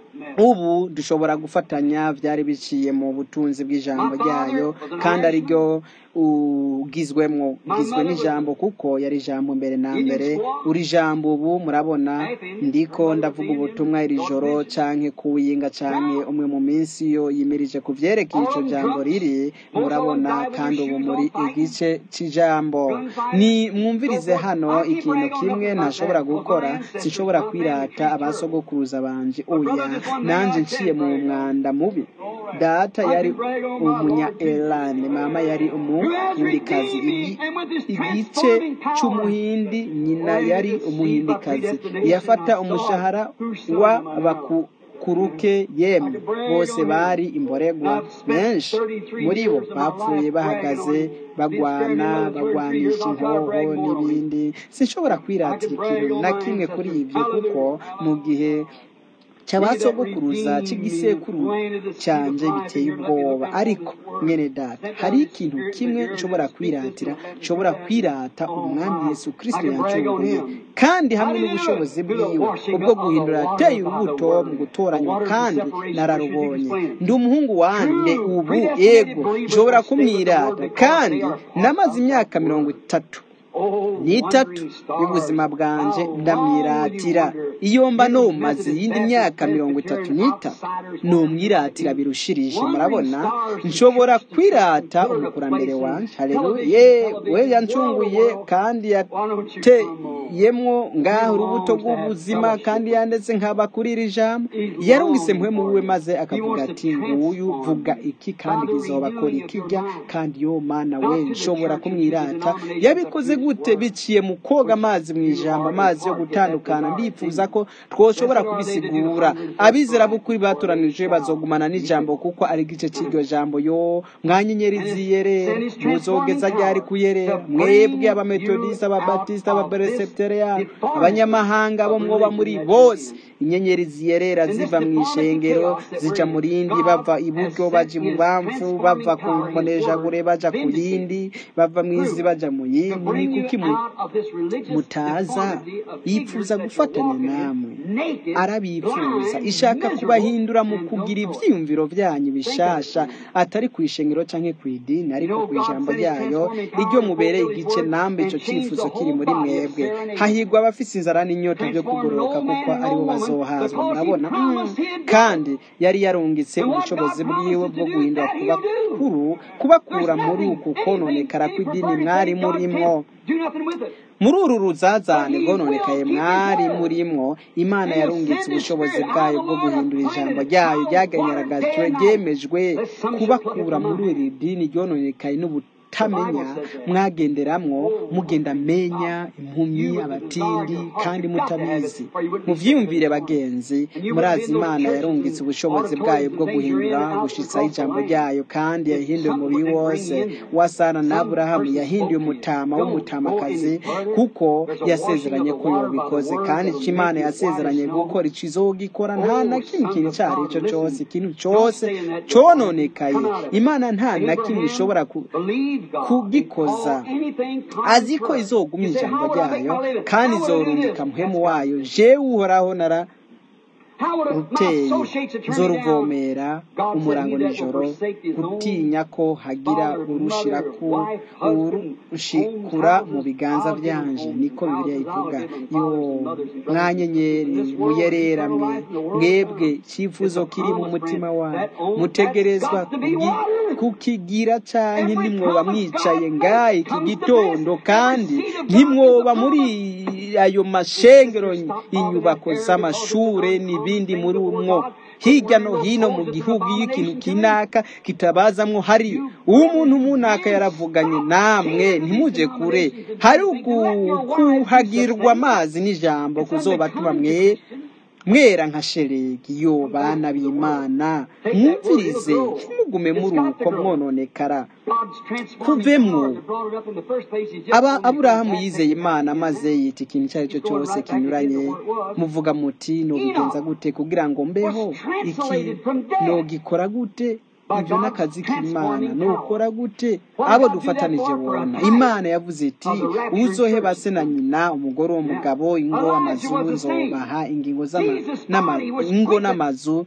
ubu dushobora gufatanya byari biciye mu butunzi bw'ijambo ryayo kandi ariryo ugizwemwo ugizwe n'ijambo kuko yari ijambo mbere na mbere uri jambo ubu murabona ndiko ndavuga ubutumwa iri joro canke kuwinga canke umwe mu minsi yo yimirije ku vyerekeye ico jambo riri murabona kandi ubu muri igice c'ijambo ni mwumvirize hano ikintu kimwe ntashobora gukora sinshobora kwirata abasogokuruza banje oya nanje nciye mu mwanda mubi data yari umunya elane mama yari umuhindikazi Igi- igice c'umuhindi nyina yari umuhindikazi yafata umushahara wa bakuruke yemwe bose bari imboregwa benshi muri bo bapfuye bahagaze bagwana bagwanisha inkoho n'ibindi sinshobora kwiratira ikintu na kimwe kuri ibyo kuko mu gihe cy'abasogokuruza cy'igisekuru cyanjye biteye ubwoba ariko mwene data hari ikintu kimwe nshobora kwiratira nshobora kwirata umwami yesu kirisito yancunguye kandi hamwe n'ubushobozi bwiwe ubwo guhindura yateye urubuto mu gutoranywa kandi nararubonye ndi umuhungu wande ubu yego nshobora kumwirata kandi namaze imyaka mirongo itatu n'itatu y'ubuzima bwanje ndamwiratira iyo mba numaze iyindi myaka mirongo itatu n'itatu numwiratira birushirije murabona nshobora kwirata umukurambere wanje haleluya ye we yancunguye kandi yateyemwo ngaho urubuto rw'ubuzima kandi yandetse nkaba kuri iri jambo yarungise mpwemu wiwe maze akavuga ati nguyu vuga iki kandi kizobakora ikijya kandi yo mana we nshobora kumwirata yabikoze gute biciye mu koga amazi mu ijambo amazi yo gutandukana ndifuza ko twoshobora kubisigura abizera b'ukuri batoranije bazogumana n'ijambo kuko ari igice cy'iryo jambo yo mwanyenyeri ziyerera muzogeza ryari kuyerera mwebwe abametodisita ababatisita ababereseputeriya abanyamahanga bo mwoba muri bose inyenyeri ziyerera ziva mu ishengero zica mu rindi bava iburyo baja ibubamfu bava ku mbonejagure baja ku yindi bava mu izi baja mu yindi ni kuki mu- mutaza yifuza gufatanya namwe arabifuza ishaka kubahindura mu kugira ibyiyumviro byanyu bishasha atari ku ishengero canke ku idini ariko ku ijambo ryayo iryo mubereye igice nambe ico cyifuzo kiri muri mwebwe hahirwa abafise inzara n'inyota byo kugororoka kuko aribo bazohazwa murabona Mm. kandi yari yarungitse ubushobozi bwiwe bwo guhindura kubakuru kubakura muri uku kononekara kw'idini mwari murimwo muri uru ruzazane rwononekaye mwari murimwo imana yarungitse ubushobozi bwayo bwo guhindura ijambo ryayo ryagaragajwe ryemejwe kubakura muri iri dini ryononekaye n'ubutamenya mwagenderamwo mugenda menya impumyi abatindi kandi mutabizi muvyiyumvire bagenzi murazi imana yarungitse ubushobozi bwayo bwo guhindura gushitsaho ijambo ryayo kandi yahinduye umubiri wose wasana na aburahamu yahinduye umutama w'umutamakazi kuko yasezeranye ko yobikoze kandi ico imana yasezeranye gukora ico izogikora nta na kimwe ikintu ico ari cyo cose ikintu cose cononekaye imana nta na kimwe ishobora ku- kugikoza azi ko izoguma ijambo ryayo kandi izorungika muhemu wayo jewe uhoraho nara ruteye nzoruvomera umurango nijoro gutinya ko hagira urushira ku urushikura mu biganza byanje niko bibiliya ivuga yo mwanyenyeri muyerera mwe mwebwe cyifuzo kiri mu mutima wanyu mutegerezwa kugi- kukigira canke ntimwoba mwicaye ngaha iki gitondo kandi ntimwoba muri ayo mashengero inyubako z'amashure n'ibindi muri umwo hirya no hino mu gihugu iyo ikintu kinaka kitabazamwo hari umuntu munaka yaravuganye namwe ntimuje kure hari ukuhagirwa amazi n'ijambo kuzobatuma mwe mwera nka sheregi yo bana b'imana mwumvirize ntimugume muri uko mwononekara kuvemwo aba aburahamu yizeye imana maze yita ikintu icyo ari cyo cyose kinyuranye muvuga muti nobigenza gute kugira ngo mbeho iki nogikora gute ibyo n'akazi k'imana nukora gute abo dufatanije bona imana yavuze iti uzoheba se na nyina umugore w'umugabo ingo amazu nzobaha ingingo ingo n'amazu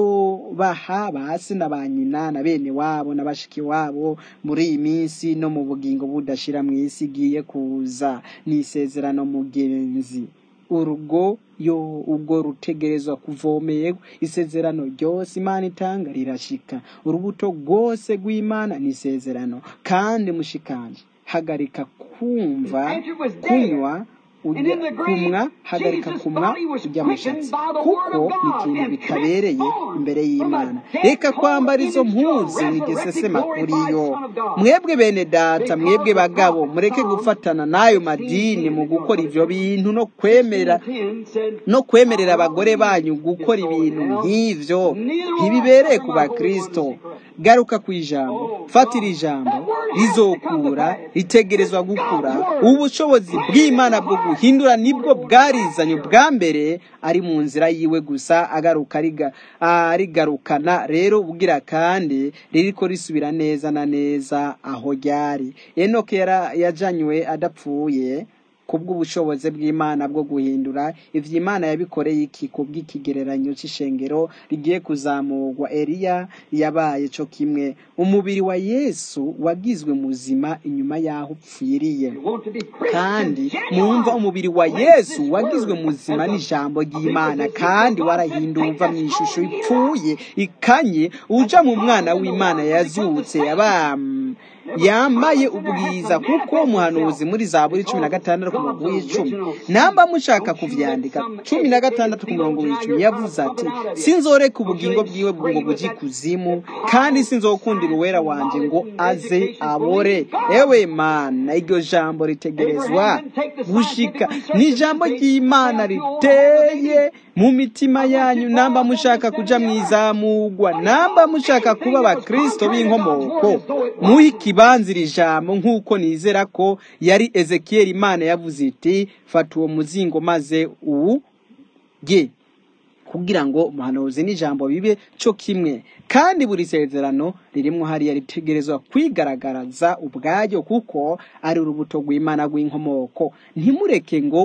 nzobaha ba se na ba nyina na bene wabo na bashiki wabo muri iyi minsi no mu bugingo budashira mu isi igiye kuza ni isezerano mugenzi urugo yo ubwo rutegerezwa kuvomerwa isezerano ryose imana itanga rirashika urubuto rwose rw'imana ni isezerano kandi mushikanje hagarika kumva kunywa ujya kumwa hagarika kumwa ujya mushatsi kuko ni ikintu bitabereye imbere y'imana reka kwambara izo mpuzu nigesesema kuri yo mwebwe bene data mwebwe bagabo mureke gufatana n'ayo madini mu gukora ibyo bintu no kwemera no kwemerera abagore banyu gukora ibintu nk'ibyo ntibibereye ku bakristo garuka ku ijambo fatira ijambo rizokura ritegerezwa gukura ubushobozi bw'imana bwo guhindura nibwo bwarizanye bwa mbere ari mu nzira yiwe gusa agaruka arigarukana rero ubwira kandi ririko risubira neza na neza aho ryari enoke yajanywe adapfuye kubw'ubushobozi bw'imana bwo guhindura ivyo imana yabikoreye iki kubw'ikigereranyo c'ishengero rigiye kuzamurwa eliya yabaye co kimwe umubiri wa yesu wagizwe muzima inyuma y'aho upfiriye kandi mwumva umubiri wa yesu wagizwe muzima n'ijambo ry'imana kandi warahinduwe uva mu ishusho ipfuye ikanye uja mu mwana w'imana yazutse yabam yambaye ubwiza kuko umuhanuzi muri za buri cumi na gatandatu ku murongo w'icumi namba mushaka kuvyandika cumi na gatandatu ku murongo w'icumi yavuze ati sinzoreka ubugingo bwiwe ngo bujye kuzimu kandi sinzokundira uwera wanje ngo aze abore ewe mana iryo jambo ritegerezwa gushika ni ijambo ry'imana riteye mu mitima yanyu namba mushaka kuja mwizamugwa namba mushaka kuba abakristo b'inkomoko muhe ikibanza iri jambo nk'uko nizera ko yari ezekiyeli imana yavuze iti fata uwo muzingo maze uwuge kugira ngo umuhanuzi n'ijambo bibe cyo kimwe kandi buri sezerano ririmo hariya ritegerezwa kwigaragaraza ubwaryo kuko ari urubuto rw'imana rw'inkomoko ntimureke ngo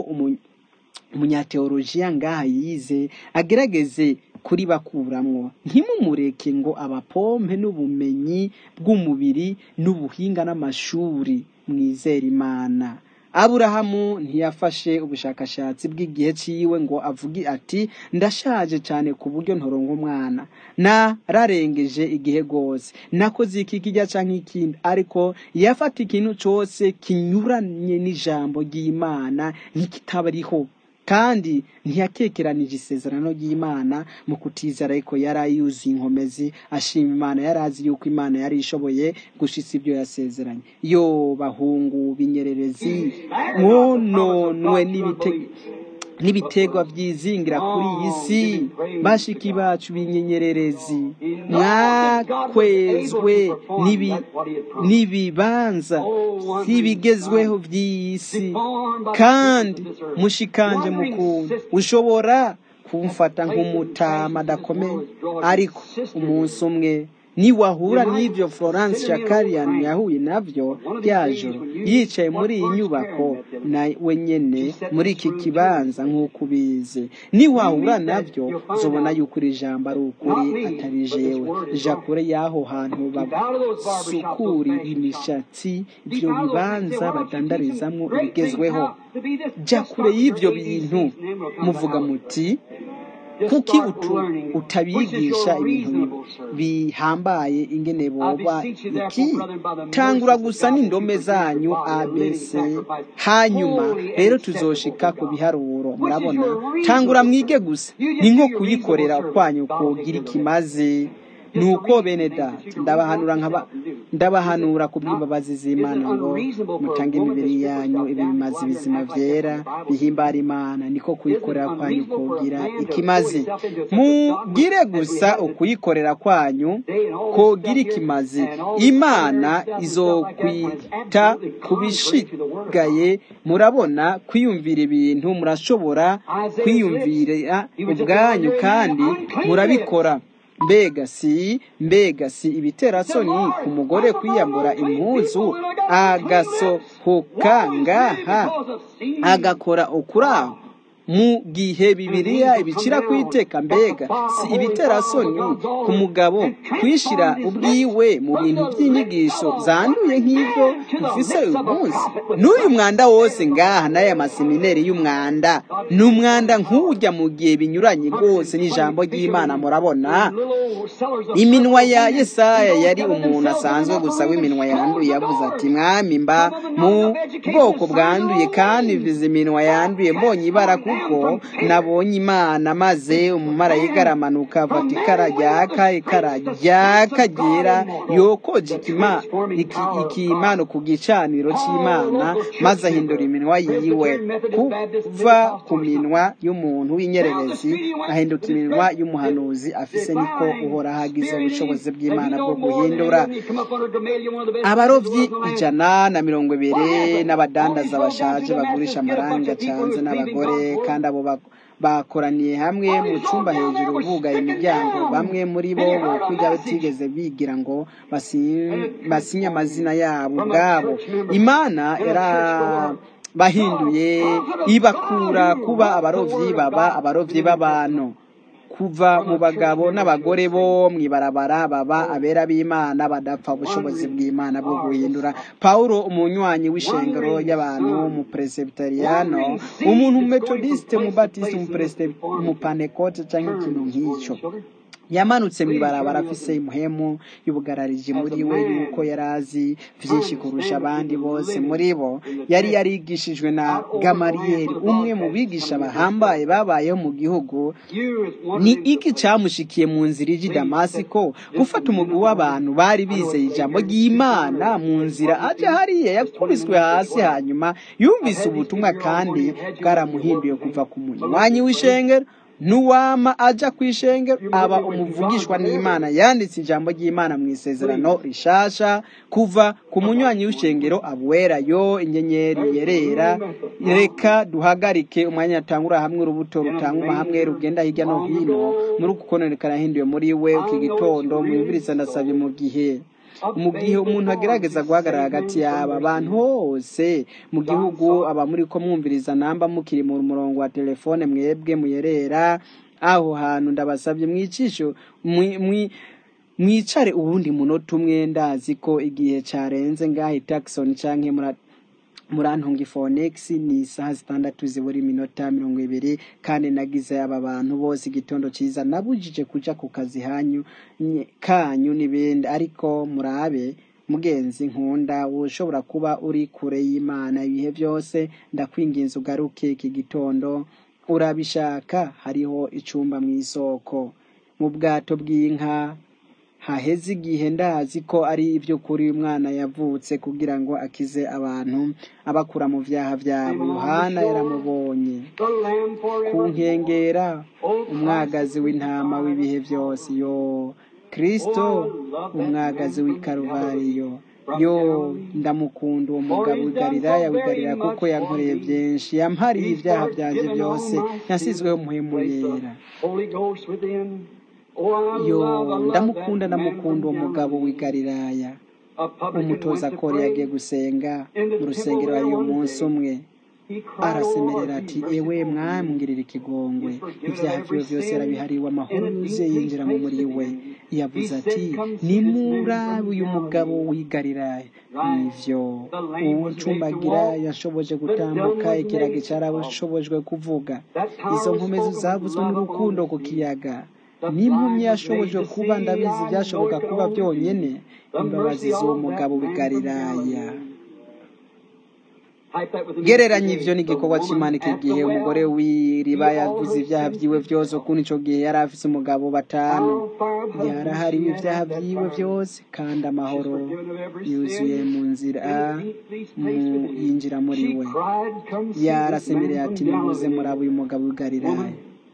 umunyateolojiya ngaha yize agerageze kuri bakuramwo ntimumureke ngo abapompe n'ubumenyi bw'umubiri n'ubuhinga n'amashuri mwizere imana aburahamu ntiyafashe ubushakashatsi bw'igihe ciwe ngo avuge ati ndashaje cyane ku buryo ntoronka umwana nararengeje igihe rwose nakoze iki kijya canke ikindi ariko yafata ikintu cose kinyuranye n'ijambo ry'imana nk'ikitabariho kandi ntiyakekeranije isezerano ry'imana mu kutizera ariko yari yuzuye inkomezi ashima imana yari azi yuko imana yari ishoboye gushitsa ibyo yasezeranye yo bahungu binyererezi mwononwe n'ibiterwa byizingira kuri iyi si bashiki bacu b'inyenyererezi mwakwezwe n'ibibanza by'ibigezweho by'iyi si kandi mushikanje mukuntu ushobora kumfata nk'umutama adakomeye ariko umunsi umwe niwahura n'ibyo florence shakarian yahuye nabyo byajo yicaye muri iyi nyubako nawe nyene muri iki kibanza nk'uko ubizi niwahura nabyo uzobona yuko iri jambo ari ukuri atari jewe ja kure y'aho hantu basukura imishatsi ibyo bibanza badandarizamwo ibigezweho ja kure y'ibyo bintu muvuga muti kuki utabigisha ibintu bihambaye ingene boba iki tangura gusa n'indome zanyu abc hanyuma rero tuzoshika ku biharuro murabona tangura mwige gusa ni nko kuyikorera kwanyu kugira ikimaze nuko bene data ndabahanura nkaba ndabahanura ku bw'imbabazi z'imana ngo mutange imibiri yanyu ibi bimaze ibizima byera bihimbara imana niko kuyikorera kwanyu kugira ikimaze mugire gusa ukuyikorera kwanyu kugira ikimaze imana izokwita ku bishigaye murabona kwiyumvira ibintu murashobora kwiyumvira ubwanyu kandi murabikora mbega si mbega si ibiterasoni ku mugore kwiyambura impuzu agasohoka ngaha agakora ukuraho mu gihe bibiliya ibicira kwiteka mbega si ibiterasoni ku mugabo kwishira ubwiwe mu bintu by'inyigisho zanduye nk'ibyo dufise uyu munsi n'uyu mwanda wose ngaha n'aya masemineri y'umwanda ni umwanda nk'ujya mu gihe binyuranye rwose n'ijambo ry'imana murabona iminwa ya yesaya yari umuntu asanzwe gusa w'iminwa yanduye yavuze ati mwami mba mu bwoko bwanduye kandi vize iminwa yanduye mbonye ibara kuko nabonye imana maze umumarayika aramanuka afata ikara ryaka ikara ryaka ryera yokoje ikimano ku gicaniro cy'imana maze ahindura iminwa yiwe kuva ku minwa y'umuntu w'inyererezi ahinduka iminwa y'umuhanuzi afise niko uhora hagize ubushobozi bw'imana bwo guhindura abarobyi ijana na mirongo ibiri n'abadandaza bashaje bagurisha amarangi acanze n'abagore kandi abo bakoraniye hamwe mu cyumba hejuru bugaye imiryango bamwe muri bo kujya batigeze bigira ngo basinye amazina yabo ubwabo imana yarabahinduye ibakura kuba abarobyi baba abarobyi b'abantu kuva mu bagabo n'abagore bo mwibarabara baba abera b'imana badapfa ubushobozi bw'imana bwo guhindura paulo umunywanyi w'ishengero y'abantu mu presbyteriano umuntu metodiste mu batiste mu panekote cyangwa ikintu nk'icyo yamanutse mu ibarabara afise imuhemu y'ubugarariji muri we yuko yari azi byinshi kurusha abandi bose muri bo yari yarigishijwe na gamariyeri umwe mu bigisha bahambaye babayeho mu gihugu ni iki cyamushikiye mu nzira ijya damasiko gufata umugwi w'abantu bari bizeye ijambo ry'imana mu nzira ajya hariya yakubiswe hasi hanyuma yumvise ubutumwa kandi bwaramuhinduye kuva ku munywanyi w'ishengero nuwama aja ku ishengero aba umuvugishwa n'imana yanditse ijambo ry'imana mu isezerano rishasha kuva ku munywanyi w'ishengero abuwera yo inyenyeri yerera reka duhagarike umwanya atangura hamwe urubuto rutanga hamwe rugenda hirya no hino muri uku kononekara yahinduye muri we iki gitondo mwumviriza ndasabye mu gihe mu gihe umuntu agerageza guhagarara hagati y'aba bantu hose mu gihugu aba muri ko mwumviriza namba mukiri mu murongo wa telefone mwebwe muyerera aho hantu ndabasabye mwicisho mwicare uwundi munota umwe ndazi ko igihe cyarenze ngaho Jackson cyangwa murantunga ifonegisi ni isaha zitandatu zibura iminota mirongo ibiri kandi nagize aba bantu bose igitondo cyiza nabujije kujya ku kazi hanyu kanyu n'ibindi ariko murabe mugenzi nkunda ushobora kuba uri kure y'imana ibihe byose ndakwinginze ugaruke iki gitondo urabishaka hariho icyumba mu isoko mu bwato bw'inka haheze igihe ndazi ko ari iby'ukuri umwana yavutse kugira ngo akize abantu abakura mu byaha byabo yohana yaramubonye ku nkengera umwagazi w'intama w'ibihe byose yo kirisito umwagazi w'ikaruvariyo yo ndamukunda uwo mugabo wigarira wigarira kuko yankoreye byinshi yampariye ibyaha byanjye byose yasizweho umuhemu yera yo ndamukunda ndamukunda uwo mugabo w'igariraya umutoza kore yagiye gusenga mu rusengero hari umunsi umwe arasemerera ati ewe mwamwirira ikigongwe ibyaha byiwe byose yarabihariwe amahoro yuzuye yinjira mu muri we yavuze ati nimurabe uyu mugabo wigarira nivyo uwucumbagira yashoboje gutambuka ikiragi cyarashobojwe kuvuga izo nkomezi zavuzwe n'urukundo ku kiyaga n'impumyi yashobojwe kuba ndabizi byashoboka kuba byonyine imbabazi z'uwo mugabo wigariraya gereranya ivyo n'igikorwa c'imana iki gihe umugore w'iriba yavuze ibyaha vyiwe vyose ukuntu ico gihe yari afise umugabo batanu yarahariwe ibyaha vyiwe vyose kandi amahoro yuzuye mu nzira mu yinjira muri we yarasemereye ati nimuze muraba uyu mugabo w'igalilaya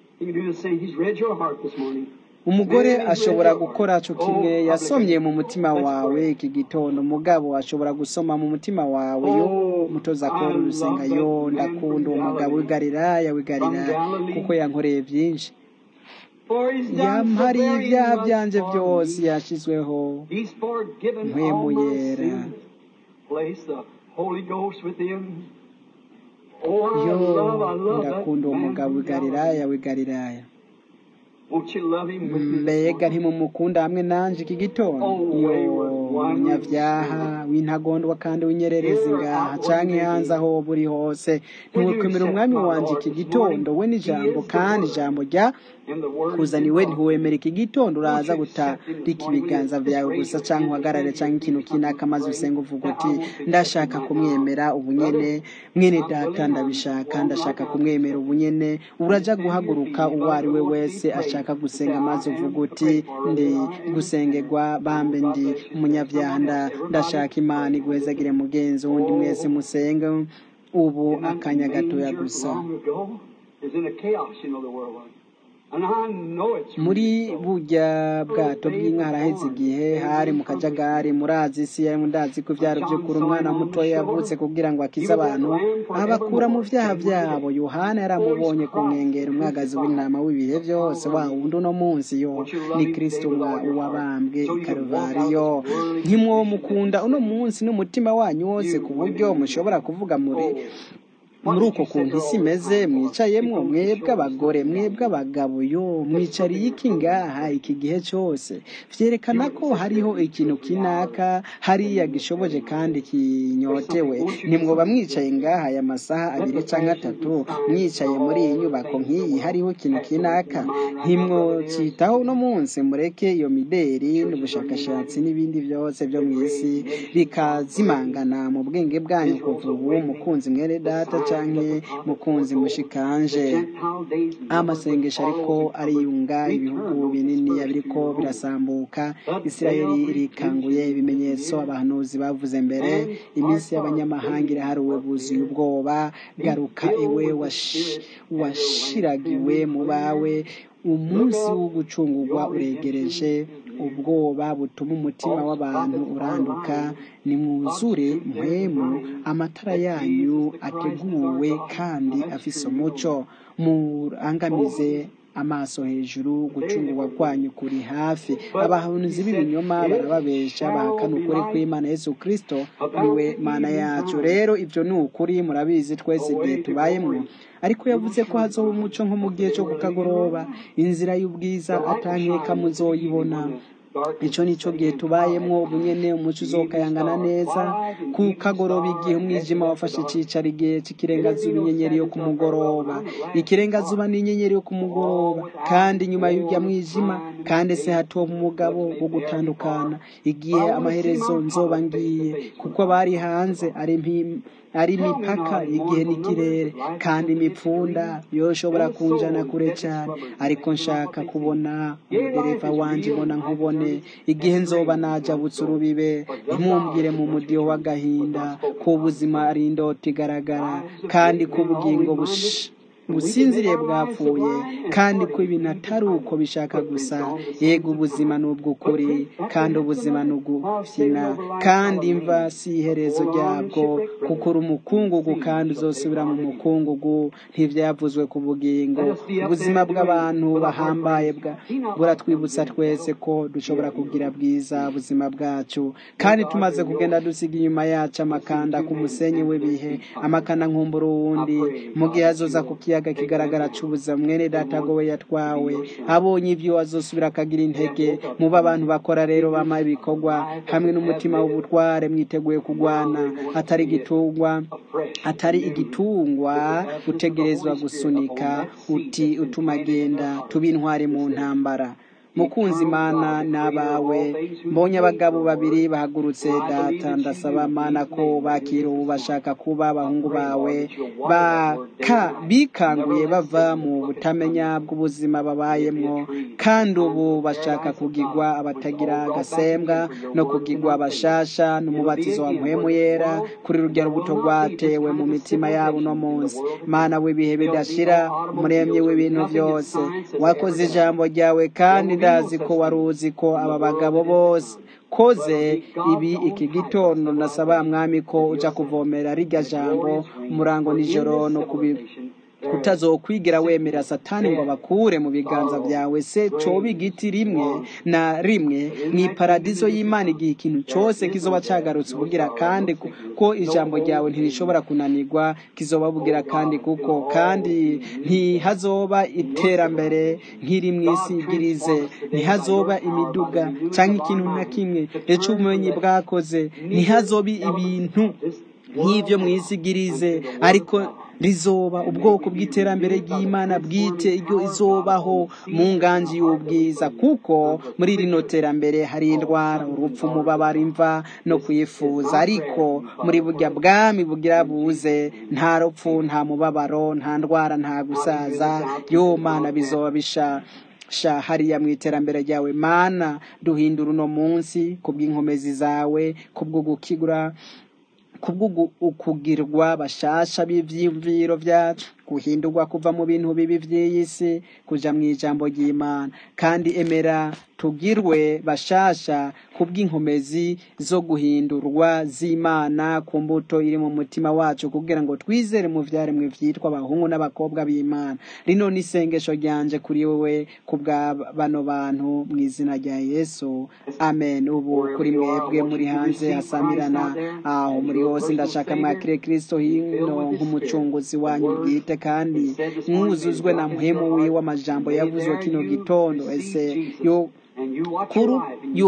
umugore ashobora gukora cyo kimwe yasomye mu mutima wawe iki gitondo umugabo ashobora gusoma mu mutima wawe yo mutoza kora urusenga yo ndakunda uwo mugabo w'igalilaya w'igalilaya kuko yankoreye byinshi yampariye ibyaha byanje byose yashizweho mpwemu yera yo ndakunda uwo mugabo w'igalilaya w'igalilaya mbega ntimumukunda hamwe nanje iki gitondo yo umunyabyaha w'intagondwa kandi w'inyererezi ngaha canke hanze aho buri hose ntiwekwemera umwami wanje iki gitondo we n'ijambo kandi ijambo rya kuzaniwe ntiwemera iki gitondo uraza gutarika ibiganza vyawe gusa canke uhagarare canke ikintu kinaka maze usenga uvuga uti ndashaka kumwemera ubunyene mwene data ndabishaka ndashaka kumwemera ubunyene uraja guhaguruka uwo ari we wese ashaka gusenga maze uvuga uti ndi gusengerwa bambe ndi umunyabyaha ndashaka imana iguhezagire mugenzi wundi mwese musenge ubu akanya gatoya gusa muri burya bwato bw'inka haraheze igihe hari mu kajagari murazi isi yari ndazi ko ibyaro by'ukuri umwana mutoya yavutse kugira ngo akize abantu abakura mu byaha byabo yohana yaramubonye ku nkengero umwagazi w'intama w'ibihe byose wa wundi uno munsi yo ni kirisito wabambwe i karuvariyo ntimwomukunda uno munsi n'umutima wanyu wose ku buryo mushobora kuvuga muri muri uko kuntu isi imeze mwicayemwo mwebwe abagore mwebwe abagabo yo mwicariye iki ngaha iki gihe cyose vyerekana ko hariho ikintu kinaka hariya gishoboje kandi kinyotewe nimwoba mwicaye ngaha aya masaha abiri canke atatu mwicaye muri iyi nyubako nk'iyi hariho ikintu kinaka ntimwocitaho uno munsi mureke iyo mideri n'ubushakashatsi n'ibindi byose byo mw'isi bikazimangana mu bwenge bwanyu kuva ubu mukunzi mwene data canke mukunzi mushikanje amasengesho ariko ariyunga ibihugu binini biriko birasambuka isirayeli irikanguye ibimenyetso abahanuzi bavuze mbere iminsi y'abanyamahanga iraharuwe buzuye ubwoba garuka iwe washiragiwe mu bawe umunsi wo gucungurwa uregereje ubwoba butuma umutima w'abantu uranduka nimwuzure mpwemu amatara yanyu ateguwe kandi afise umuco murangamize amaso hejuru gucungurwa kwanyu kuri hafi abahanuzi b'ibinyoma barababesha bahakana ukuri kw'imana yesu kristo niwe mana yacu rero ibyo ni ukuri murabizi twese igihe tubayemo ariko yavuze ko hazoba umuco nko mu gihe cyo kukagoroba inzira y'ubwiza atankeka muzoyibona icyo ni cyo gihe tubayemo ubunyene umuco uzokayangana neza ku kagoroba igihe umwijima wafashe icicaro igihe cy'ikirengazuba inyenyeri yo ku mugoroba ikirengazuba ni inyenyeri yo ku mugoroba kandi nyuma y'urya mwijima kandi se hatoba umugabo wo gutandukana igihe amaherezo nzoba ngiye kuko abari hanze ari ari imipaka igihe n'ikirere kandi imipfunda yoshobora kunjana kure cyane ariko nshaka kubona umudereva wanje mbona nkubone igihe nzoba najabutse urubibe ntimumbwire mu mudiho w'agahinda ko ubuzima ari indota igaragara kandi ko ubugingo businziriye bwapfuye kandi ko ibintu atari uko bishaka gusa yego ubuzima ni ubw'ukuri kandi ubuzima ni ugufyina kandi imva si iherezo ryabwo kuko uri umukungugu kandi uzosubira mu mukungugu ntibyavuzwe ku bugingo ubuzima bw'abantu bahambaye buratwibutsa twese ko dushobora kugira bwiza ubuzima bwacu kandi tumaze kugenda dusiga inyuma yacu amakanda ku musenyi w'ibihe amakanda nkumbura uwundi mu gihe azoza ku kiyaga kigaragara cy'ubuzima mwene data we yatwawe abonye ibyo azosubira akagira intege muba abantu bakora rero bama ibikorwa hamwe n'umutima w'ubutware mwiteguye kurwana atari igitungwa atari igitungwa utegerezwa gusunika uti utuma agenda tuba intwari mu ntambara mukunzi imana n'abawe mbonye abagabo babiri bahagurutse data ndasaba mana ko bakira ubu bashaka kuba abahungu bawe bikanguye bava mu butamenya bw'ubuzima babayemo kandi ubu bashaka kugigwa abatagira agasembwa no kugigwa abashasha n'umubatizo wa muhemu yera kuri rujya rubuto rwatewe mu mitima yabo uno munsi mana w'ibihe bidashira umuremyi w'ibintu byose wakoze ijambo ryawe kandi ndazi ko wari uzi ko aba bagabo bose koze ibi iki gitondo ndasaba mwami ko ujya kuvomera rijya jambo umurango nijoro no kubi utazokwigira wemera satani ngo bakure mu biganza byawe se coba igiti rimwe na rimwe mu iparadizo y'imana igihe ikintu cyose kizoba cyagarutse ubugira kandi ko ijambo ryawe ntirishobora kunanirwa kizoba bugira kandi kuko kandi ntihazoba iterambere nk'iri mu isi igirize ntihazoba imiduga cyangwa ikintu na kimwe ejo ubumenyi bwakoze ntihazoba ibintu nk'ibyo mu isi igirize ariko rizoba ubwoko bw'iterambere ry'imana bwite iryo izobaho mu nganji y'ubwiza kuko muri rino terambere hari indwara urupfu umubabaro imva no kwifuza ariko muri burya bwami bugira buze nta rupfu nta mubabaro nta ndwara nta gusaza yo mana bizoba bisha sha hariya mu iterambere ryawe mana duhindura uno munsi kubw'inkomezi zawe kubwo gukigura kubwo ukugirwa bashasha b'ivyiyumviro vyacu guhindurwa kuva mu bintu bibi vy'iyi si kuja mu ijambo ry'imana kandi emera tugirwe bashasha kubw'inkomezi zo guhindurwa z'imana ku mbuto iri mu mutima wacu kugira ngo twizere mu vyaremwe vyitwa abahungu n'abakobwa b'imana rino ni isengesho ryanje kuri wewe ku bwa bano bantu mu izina rya yesu amen ubu kuri mwebwe muri hanze hasamirana aho muri hose ndashaka mwakire kristo hino nk'umucunguzi wanyu bwite kandi mwuzuzwe na muhemu wiwe amajambo yavuzwe kino gitondo ese yo kuru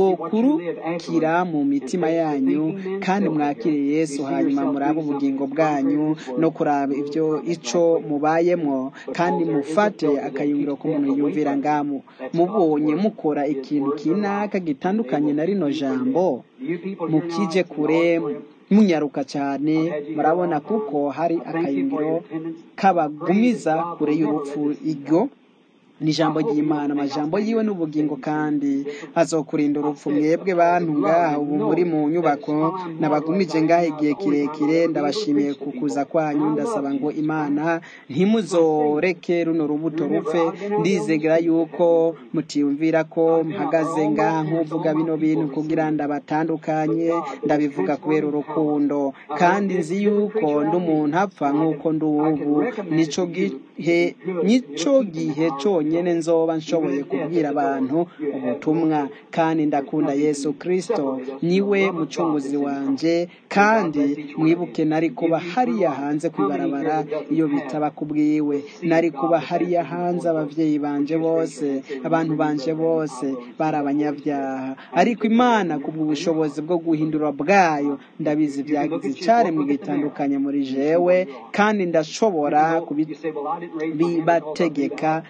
yokurukira mu mitima yanyu kandi mwakire yesu hanyuma murabe ubugingo bwanyu no kuraba ibyo ico mubayemwo kandi mufate akayungiro k'umuntu yumvira ngamu mubonye mukora ikintu kinaka gitandukanye na rino jambo mukije kure munyaruka cyane murabona kuko hari akayungiro kabagumiza kure y'urupfu iryo ni ijambo ry'imana amajambo yiwe n'ubugingo kandi azokurinda urupfu mwebwe bantu ngaha ubu muri mu nyubako nabagumije ngaha igihe kirekire ndabashimiye ku kuza kwanyu ndasaba ngo imana ntimuzoreke runo rubuto rupfe ndizegera yuko mutiyumvira ko mpagaze ngaha nk'uvuga bino bintu kugira ndabatandukanye ndabivuga kubera urukundo kandi nzi yuko ndi umuntu apfa nk'uko ndi ubu nico gihe nico gihe cyonyine nzoba nshoboye kubwira abantu ubutumwa kandi ndakunda yesu kirisito niwe mucunguzi wanjye kandi mwibuke nari kuba hariya hanze ku ibarabara iyo bitaba kubwiwe nari kuba hariya hanze ababyeyi banje bose abantu banje bose bari abanyabyaha ariko imana kubw'ubushobozi bwo guhindura bwayo ndabizi byagize icyaremwe gitandukanye muri jewe kandi ndashobora kubibategeka kuba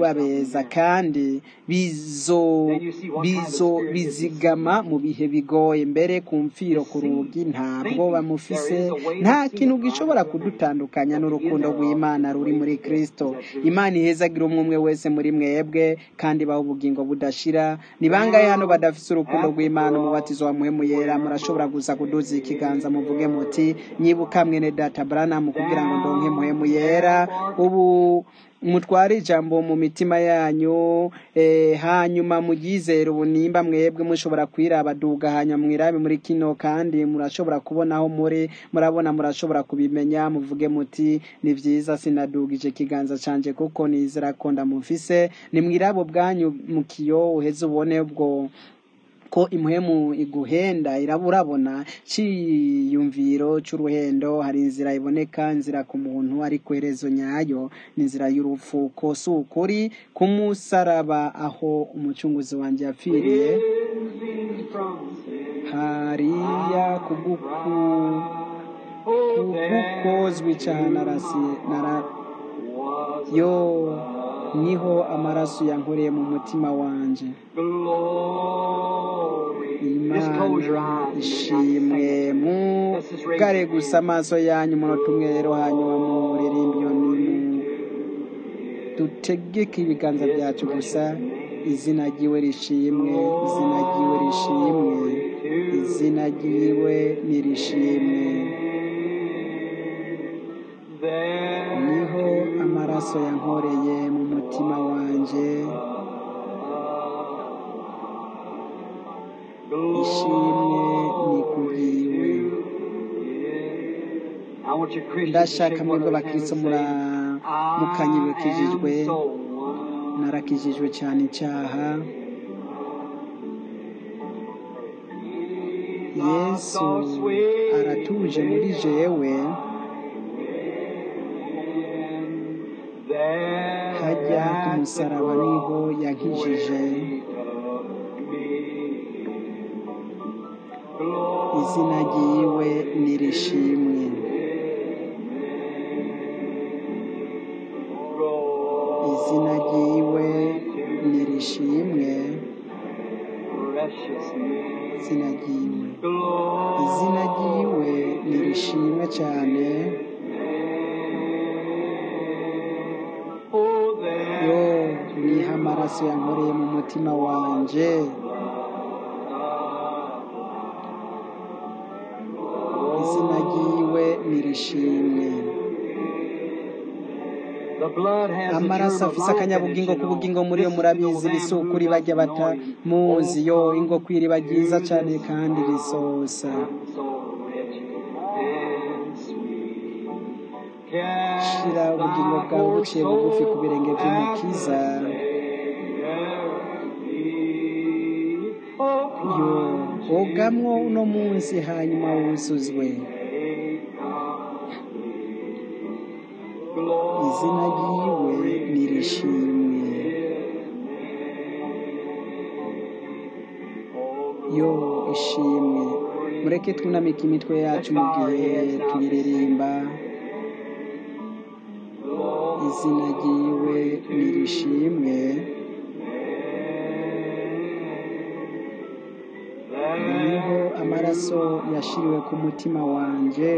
kuba beza kandi bizo bizo bizigama mu bihe bigoye mbere ku mfiro ku rugi ntabwo bamufise nta kintu gishobora kudutandukanya n'urukundo rw'imana ruri muri kristo imana ihezagira umwe umwe wese muri mwebwe kandi baha ubugingo budashira ni bangahe hano badafise urukundo rw'imana umubatizo wa muhemu yera murashobora gusa kuduza ikiganza muvuge muti nyibuka mwene data branamu kugira ngo ndonke muhemu yera ubu mutware ijambo mu mitima yanyu eh, hanyuma mugizere ubu nimba mwebwe mushobora kwiraba duga hanyuma mwirabe muri kino kandi murashobora kubona aho muri murabona murashobora kubimenya muvuge muti ni vyiza sinadugije ikiganza canje kuko nizera ko ndamufise ni mwirabo bwanyu mu kiyo uheze ubone ubwo ko impwemu iguhenda iraburabona ciyumviro c'uruhendo hari inzira iboneka inzira ku muntu ariko iherezo nyayo ni inzira y'urupfu ko si ukuri ku musaraba aho umucunguzi wanje yapfiriye hariya kuguku kugukozwa icaha narasiye nara yo niho amaraso yankoreye mu mutima wanje imana ishimwe mugare gusa amaso yanyu umunota umwe rero hanyuma muririmba iyo nimu dutegeke ibiganza byacu gusa izina ryiwe rishimwe izina ryiwe rishimwe izina ryiwe nirishimwe niho amaraso yankoreye mu mutima wanje ishimwe ni kubwiwe ndashaka mwebwe abakristo mukanyibukijijwe narakijijwe cyane icyaha yesu aratuje muri jewe hajya ku musaraba niho yankijije izina ryiwe nirishimwe izina ryiwe nirishimwe izina ryiwe izina ryiwe nirishimwe cyane yo niha amaraso yankoreye mu mutima wanje izina ryiwe nirishimwe amaraso afise akanyabugingo k'ubugingo muri yo murabizi risukuri bajya batamuzi yo ingo kwiriba ryiza cyane kandi risosa shira ubugingo bwawe buciye bugufi ku birenge by'umukiza yo wogamwo uno munsi hanyuma wuzuzwe izina ryiwe nirishimwe yo ishimwe mureke twunamike imitwe yacu mu gihe tuyiririmba izina ryiwe nirishimwe niho amaraso yashiriwe ku mutima wanje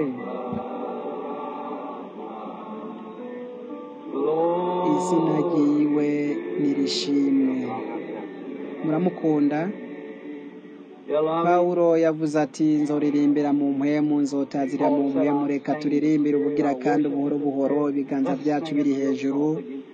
izina ryiwe nirishimwe muramukunda pawulo yavuze ati nzoririmbira mu mpwemu nzotazira mu mpwemu reka turirimbire ubugira kandi buhoro buhoro ibiganza byacu biri hejuru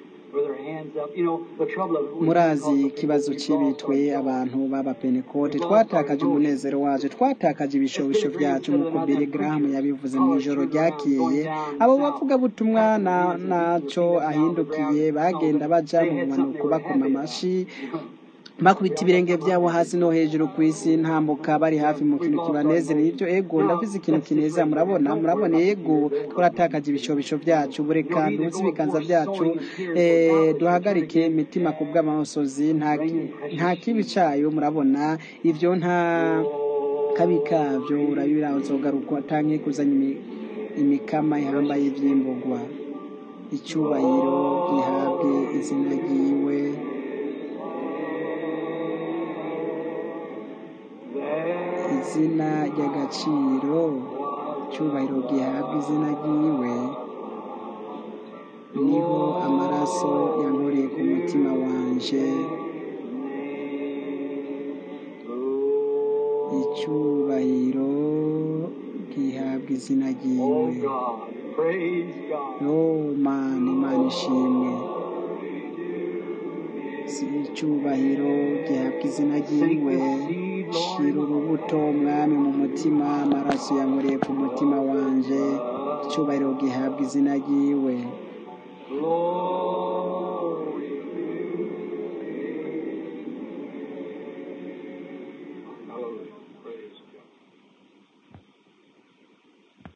murazi ikibazo cy'ibitwe abantu b'abapentekote twatakaje umunezero wacu twatakaje ibishobisho byacu nk'uko Billy Graham yabivuze mu ijoro ryakeye abo bavuga butumwa nacyo ahindukiye bagenda baja mu mpanuko bakoma amashi bakubita ibirenge byabo hasi no hejuru ku isi ntambuka bari hafi mu kintu kibanezera ibyo ego ndavuze ikintu kineza murabona murabona ego twaratakaje ibishobisho byacu bureka ntuzi ibiganza byacu duhagarike imitima ku bw'amasozi nta kibi cyayo murabona ibyo nta kabi kabyo urabira uzogaruka utange kuzanya imikama ihambaye iby'imbugwa icyubahiro gihabwe izina ryiwe izina ry'agaciro icyubahiro gihabwa izina ryiwe niho amaraso yankoreye ku mutima wanje icyubahiro gihabwa izina Oh ryiwe God, praise God. yo mana imana ishimwe si icyubahiro gihabwa izina ryiwe shira urubuto mwami mu mutima amaraso yankoreye ku mutima wanje icyubahiro gihabwa izina ryiwe Lord,